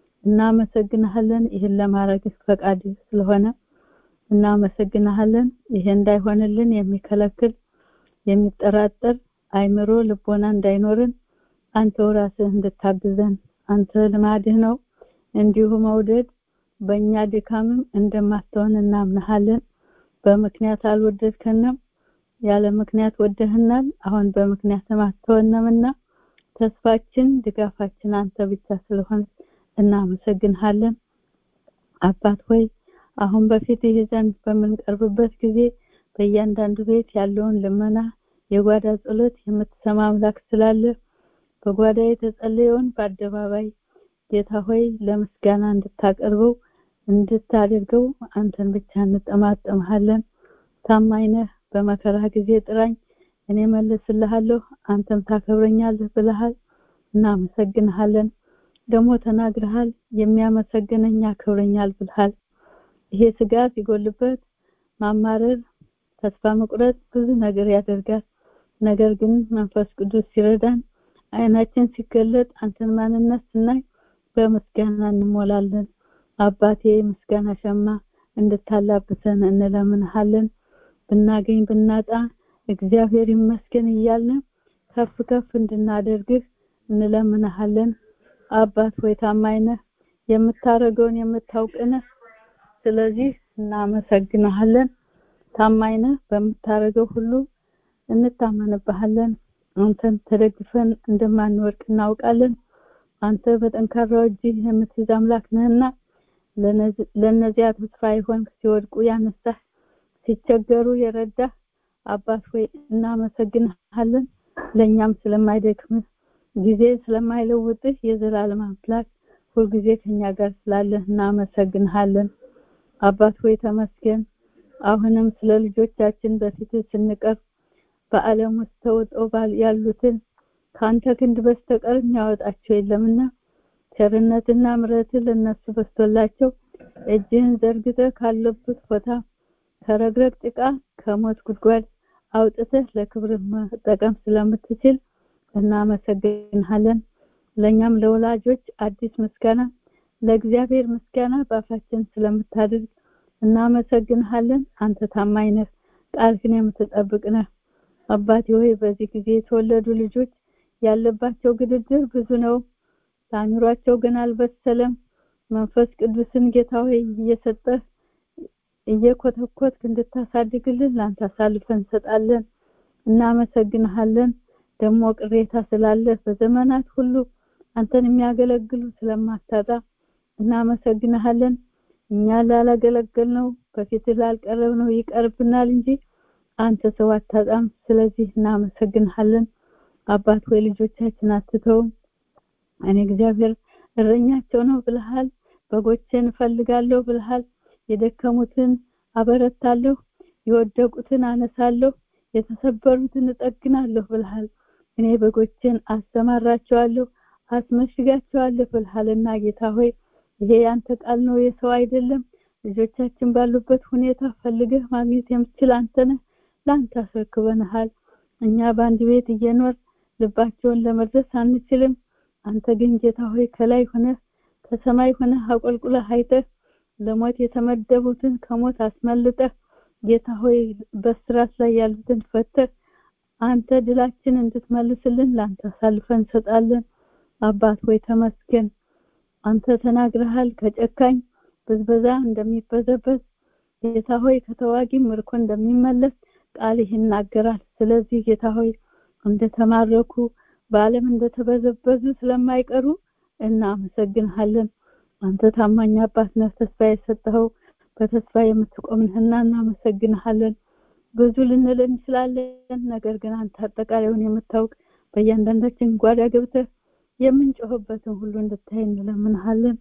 እናመሰግንሃለን። ይህን ለማድረግ ፈቃድ ስለሆነ እናመሰግንሃለን። ይሄ እንዳይሆንልን የሚከለክል የሚጠራጠር አይምሮ ልቦና እንዳይኖርን አንተው ራስህ እንድታግዘን አንተ ልማድህ ነው። እንዲሁ መውደድ በእኛ ድካምም እንደማትሆን እናምናሃለን። በምክንያት አልወደድከንም፣ ያለ ምክንያት ወደህናል። አሁን በምክንያትም አትተወንምና ተስፋችን ድጋፋችን አንተ ብቻ ስለሆነ እናመሰግንሃለን። አባት ሆይ አሁን በፊት ይህ ዘንድ በምንቀርብበት ጊዜ በእያንዳንዱ ቤት ያለውን ልመና የጓዳ ጸሎት የምትሰማ አምላክ ስላለ በጓዳ የተጸለየውን በአደባባይ ጌታ ሆይ ለምስጋና እንድታቀርበው እንድታደርገው አንተን ብቻ እንጠማጠምሃለን። ታማኝ ነህ። በመከራ ጊዜ ጥራኝ፣ እኔ መልስልሃለሁ፣ አንተም ታከብረኛለህ ብለሃል። እናመሰግንሃለን። ደግሞ ተናግረሃል፣ የሚያመሰግነኝ ያከብረኛል ብለሃል። ይሄ ስጋ ሲጎልበት ማማረር፣ ተስፋ መቁረጥ ብዙ ነገር ያደርጋል። ነገር ግን መንፈስ ቅዱስ ሲረዳን አይናችን ሲገለጥ አንተን ማንነት ስናይ በምስጋና እንሞላለን። አባቴ ምስጋና ሸማ እንድታላብሰን እንለምንሃለን። ብናገኝ ብናጣ እግዚአብሔር ይመስገን እያልን ከፍ ከፍ እንድናደርግህ እንለምንሃለን። አባት ሆይ ታማኝ ነህ፣ የምታረገውን የምታውቅ ነህ። ስለዚህ እናመሰግንሃለን። ታማኝ ነህ፣ በምታረገው ሁሉ እንታመንብሃለን። አንተን ተደግፈን እንደማንወድቅ እናውቃለን። አንተ በጠንካራው እጅህ የምትይዝ አምላክ ነህና ለእነዚያ ተስፋ ይሆን ሲወድቁ ያነሳህ ሲቸገሩ የረዳህ አባት ሆይ እናመሰግንሃለን። ለእኛም ስለማይደክምህ
ጊዜ ስለማይለውጥህ የዘላለም አምላክ ሁልጊዜ ከኛ ጋር ስላለህ እናመሰግንሃለን። አባት ሆይ ተመስገን። አሁንም ስለ ልጆቻችን በፊትህ ስንቀርብ በዓለም ውስጥ ተውጠው ባል- ያሉትን ከአንተ ክንድ በስተቀር የሚያወጣቸው የለምና ቸርነትና ምሕረትህ ለእነሱ በስቶላቸው እጅህን ዘርግተህ ካለበት ቦታ ከረግረግ ጭቃ ከሞት ጉድጓድ አውጥተህ ለክብር መጠቀም ስለምትችል እናመሰግንሃለን። ለእኛም ለወላጆች አዲስ ምስጋና ለእግዚአብሔር ምስጋና በአፋችን ስለምታደርግ እናመሰግንሃለን። አንተ ታማኝ ነህ፣ ቃልህን የምትጠብቅ ነህ። አባቴ ሆይ በዚህ ጊዜ የተወለዱ ልጆች ያለባቸው ግድድር ብዙ ነው። ለአእምሯቸው ግን አልበሰለም። መንፈስ ቅዱስን ጌታ ሆይ እየሰጠህ እየኮተኮትክ እንድታሳድግልን ለአንተ አሳልፈን እንሰጣለን። እናመሰግንሃለን። ደግሞ ቅሬታ ስላለህ በዘመናት ሁሉ አንተን የሚያገለግሉ ስለማታጣ እናመሰግንሃለን። እኛ ላላገለገልነው በፊት ላልቀረብነው ይቀርብናል እንጂ አንተ ሰው አታጣም። ስለዚህ እናመሰግንሃለን። አባት ሆይ ልጆቻችን አትተውም። እኔ እግዚአብሔር እረኛቸው ነው ብለሃል። በጎቼን እፈልጋለሁ ብለሃል። የደከሙትን አበረታለሁ፣ የወደቁትን አነሳለሁ፣ የተሰበሩትን እጠግናለሁ ብለሃል። እኔ በጎቼን አሰማራቸዋለሁ፣ አስመሽጋቸዋለሁ ብለሃልና ጌታ ሆይ ይሄ ያንተ ቃል ነው፣ የሰው አይደለም። ልጆቻችን ባሉበት ሁኔታ ፈልገህ ማግኘት የምትችል አንተ ነህ። ለአንተ አስረክበንሃል። እኛ በአንድ ቤት እየኖር ልባቸውን ለመድረስ አንችልም። አንተ ግን ጌታ ሆይ ከላይ ሆነህ ከሰማይ ሆነህ አቆልቁለህ አይተህ ለሞት የተመደቡትን ከሞት አስመልጠህ ጌታ ሆይ በስራት ላይ ያሉትን ፈተህ አንተ ድላችን እንድትመልስልን ለአንተ አሳልፈን እንሰጣለን። አባት ሆይ ተመስገን። አንተ ተናግረሃል ከጨካኝ ብዝበዛ እንደሚበዘበዝ ጌታ ሆይ ከተዋጊ ምርኮ እንደሚመለስ ቃልህ ይናገራል። ስለዚህ ጌታ ሆይ እንደተማረኩ በዓለም እንደተበዘበዙ ስለማይቀሩ እናመሰግንሃለን። አንተ ታማኝ አባት ነህ፣ ተስፋ የሰጠኸው በተስፋ የምትቆም ነህና እናመሰግንሃለን። ብዙ ልንል እንችላለን፣ ነገር ግን አንተ አጠቃላዩን የምታውቅ በእያንዳንዳችን ጓዳ ገብተህ የምንጮህበትን ሁሉ እንድታይ እንለምንሃለን።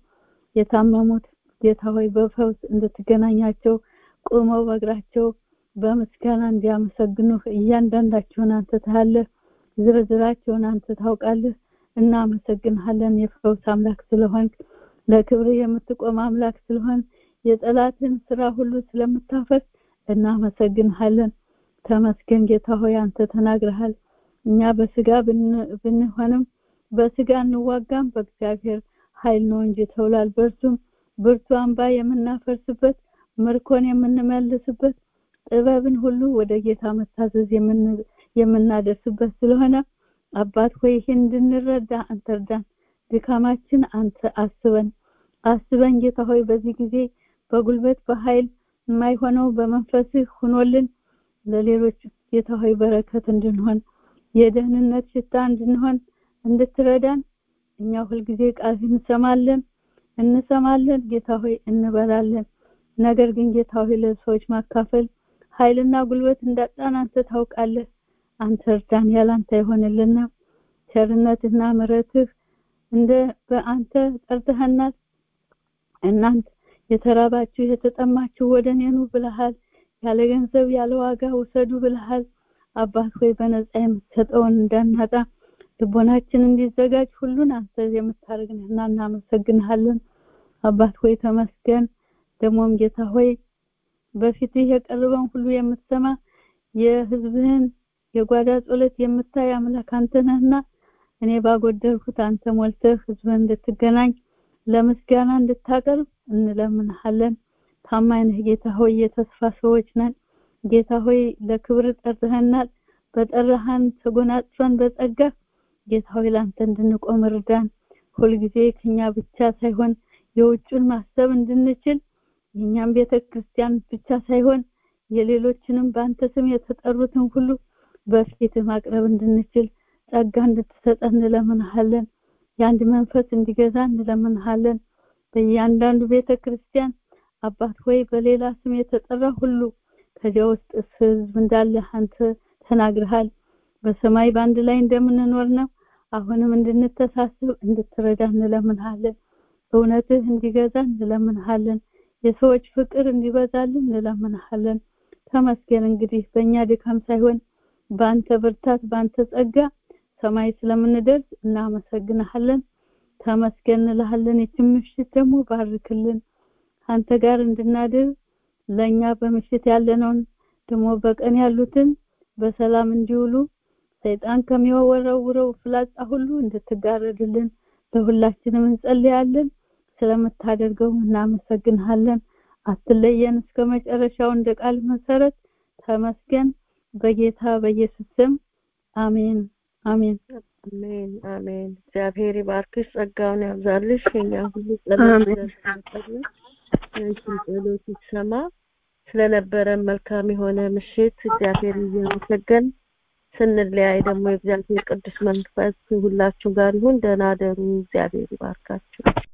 የታመሙት ጌታ ሆይ በፈውስ እንድትገናኛቸው ቁመው በእግራቸው በምስጋና እንዲያመሰግኑህ እያንዳንዳቸውን አንተ ታያለህ፣ ዝርዝራቸውን አንተ ታውቃለህ። እናመሰግንሃለን የፈውስ አምላክ ስለሆንክ ለክብር የምትቆም አምላክ ስለሆን የጠላትን ስራ ሁሉ ስለምታፈስ እናመሰግንሃለን። ተመስገን ጌታ ሆይ አንተ ተናግረሃል። እኛ በስጋ ብንሆንም በስጋ እንዋጋም በእግዚአብሔር ኃይል ነው እንጂ ተውላል። በእርሱም ብርቱ አምባ የምናፈርስበት ምርኮን የምንመልስበት ጥበብን ሁሉ ወደ ጌታ መታዘዝ የምናደርስበት ስለሆነ አባት ሆይ ይህን እንድንረዳ አንተ እርዳን። ድካማችን አንተ አስበን አስበን ጌታ ሆይ በዚህ ጊዜ በጉልበት በኃይል የማይሆነው በመንፈስህ ሁኖልን ለሌሎች ጌታ ሆይ በረከት እንድንሆን የደህንነት ሽታ እንድንሆን እንድትረዳን እኛ ሁልጊዜ ቃል እንሰማለን እንሰማለን ጌታ ሆይ እንበላለን። ነገር ግን ጌታ ሆይ ለሰዎች ማካፈል ኃይልና ጉልበት እንዳጣን አንተ ታውቃለህ። አንተ እርዳን፣ ያላንተ አይሆንልና ቸርነትና ምሕረትህ እንደ በአንተ ጠርተህናል። እናንተ የተራባችሁ የተጠማችሁ ወደ እኔ ኑ ብለሃል። ያለ ገንዘብ ያለ ዋጋ ውሰዱ ብለሃል። አባት ሆይ በነፃ የምትሰጠውን እንዳናጣ ልቦናችን እንዲዘጋጅ ሁሉን አንተ የምታደርግ ነህና እናመሰግንሃለን። አባት ሆይ ተመስገን። ደግሞም ጌታ ሆይ በፊትህ የቀረበውን ሁሉ የምትሰማ የህዝብህን የጓዳ ጸሎት የምታይ አምላክ አንተ ነህና እኔ ባጎደልኩት አንተ ሞልተህ ህዝብህን እንድትገናኝ ለምስጋና እንድታቀርብ እንለምንሃለን። ታማኝ ነህ ጌታ ሆይ፣ የተስፋ ሰዎች ነን። ጌታ ሆይ ለክብር ጠርተህናል። በጠራሃን ተጎናጽፈን በጸጋ ጌታ ሆይ ለአንተ እንድንቆም እርዳን። ሁልጊዜ ከኛ ብቻ ሳይሆን የውጩን ማሰብ እንድንችል የእኛም ቤተ ክርስቲያን ብቻ ሳይሆን የሌሎችንም በአንተ ስም የተጠሩትን ሁሉ በፊት ማቅረብ እንድንችል ጸጋ እንድትሰጠን እንለምንሃለን። የአንድ መንፈስ እንዲገዛ እንለምንሃለን። በእያንዳንዱ ቤተ ክርስቲያን አባት ሆይ በሌላ ስም የተጠራ ሁሉ ከዚያ ውስጥ ህዝብ እንዳለ አንተ ተናግረሃል። በሰማይ በአንድ ላይ እንደምንኖር ነው። አሁንም እንድንተሳሰብ እንድትረዳ እንለምንሃለን። እውነትህ እንዲገዛ እንለምንሃለን። የሰዎች ፍቅር እንዲበዛልን እንለምንሃለን። ተመስገን እንግዲህ በእኛ ድካም ሳይሆን በአንተ ብርታት፣ በአንተ ጸጋ ሰማይ ስለምንደርስ እናመሰግንሃለን። ተመስገን እንልሃለን። ይችን ምሽት ደግሞ ባርክልን። አንተ ጋር እንድናድር ለእኛ በምሽት ያለነውን ደግሞ በቀን ያሉትን በሰላም እንዲውሉ ሰይጣን ከሚወረውረው ፍላጻ ሁሉ እንድትጋረድልን ለሁላችንም እንጸልያለን። ስለምታደርገው እናመሰግንሃለን። አትለየን እስከ መጨረሻው እንደ ቃል መሰረት ተመስገን። በጌታ በኢየሱስ ስም አሜን አሜን
አሜን አሜን። እግዚአብሔር ይባርክሽ፣ ጸጋውን ያብዛልሽ። የኛ ሁሉ ጸሎት ይደርሳል። ያንቺን ጸሎት ይሰማ። ስለነበረን መልካም የሆነ ምሽት እግዚአብሔር እያመሰገን ስንለያይ ደግሞ የእግዚአብሔር ቅዱስ መንፈስ ሁላችሁ ጋር ይሁን። ደህና ደሩ። እግዚአብሔር ይባርካችሁ።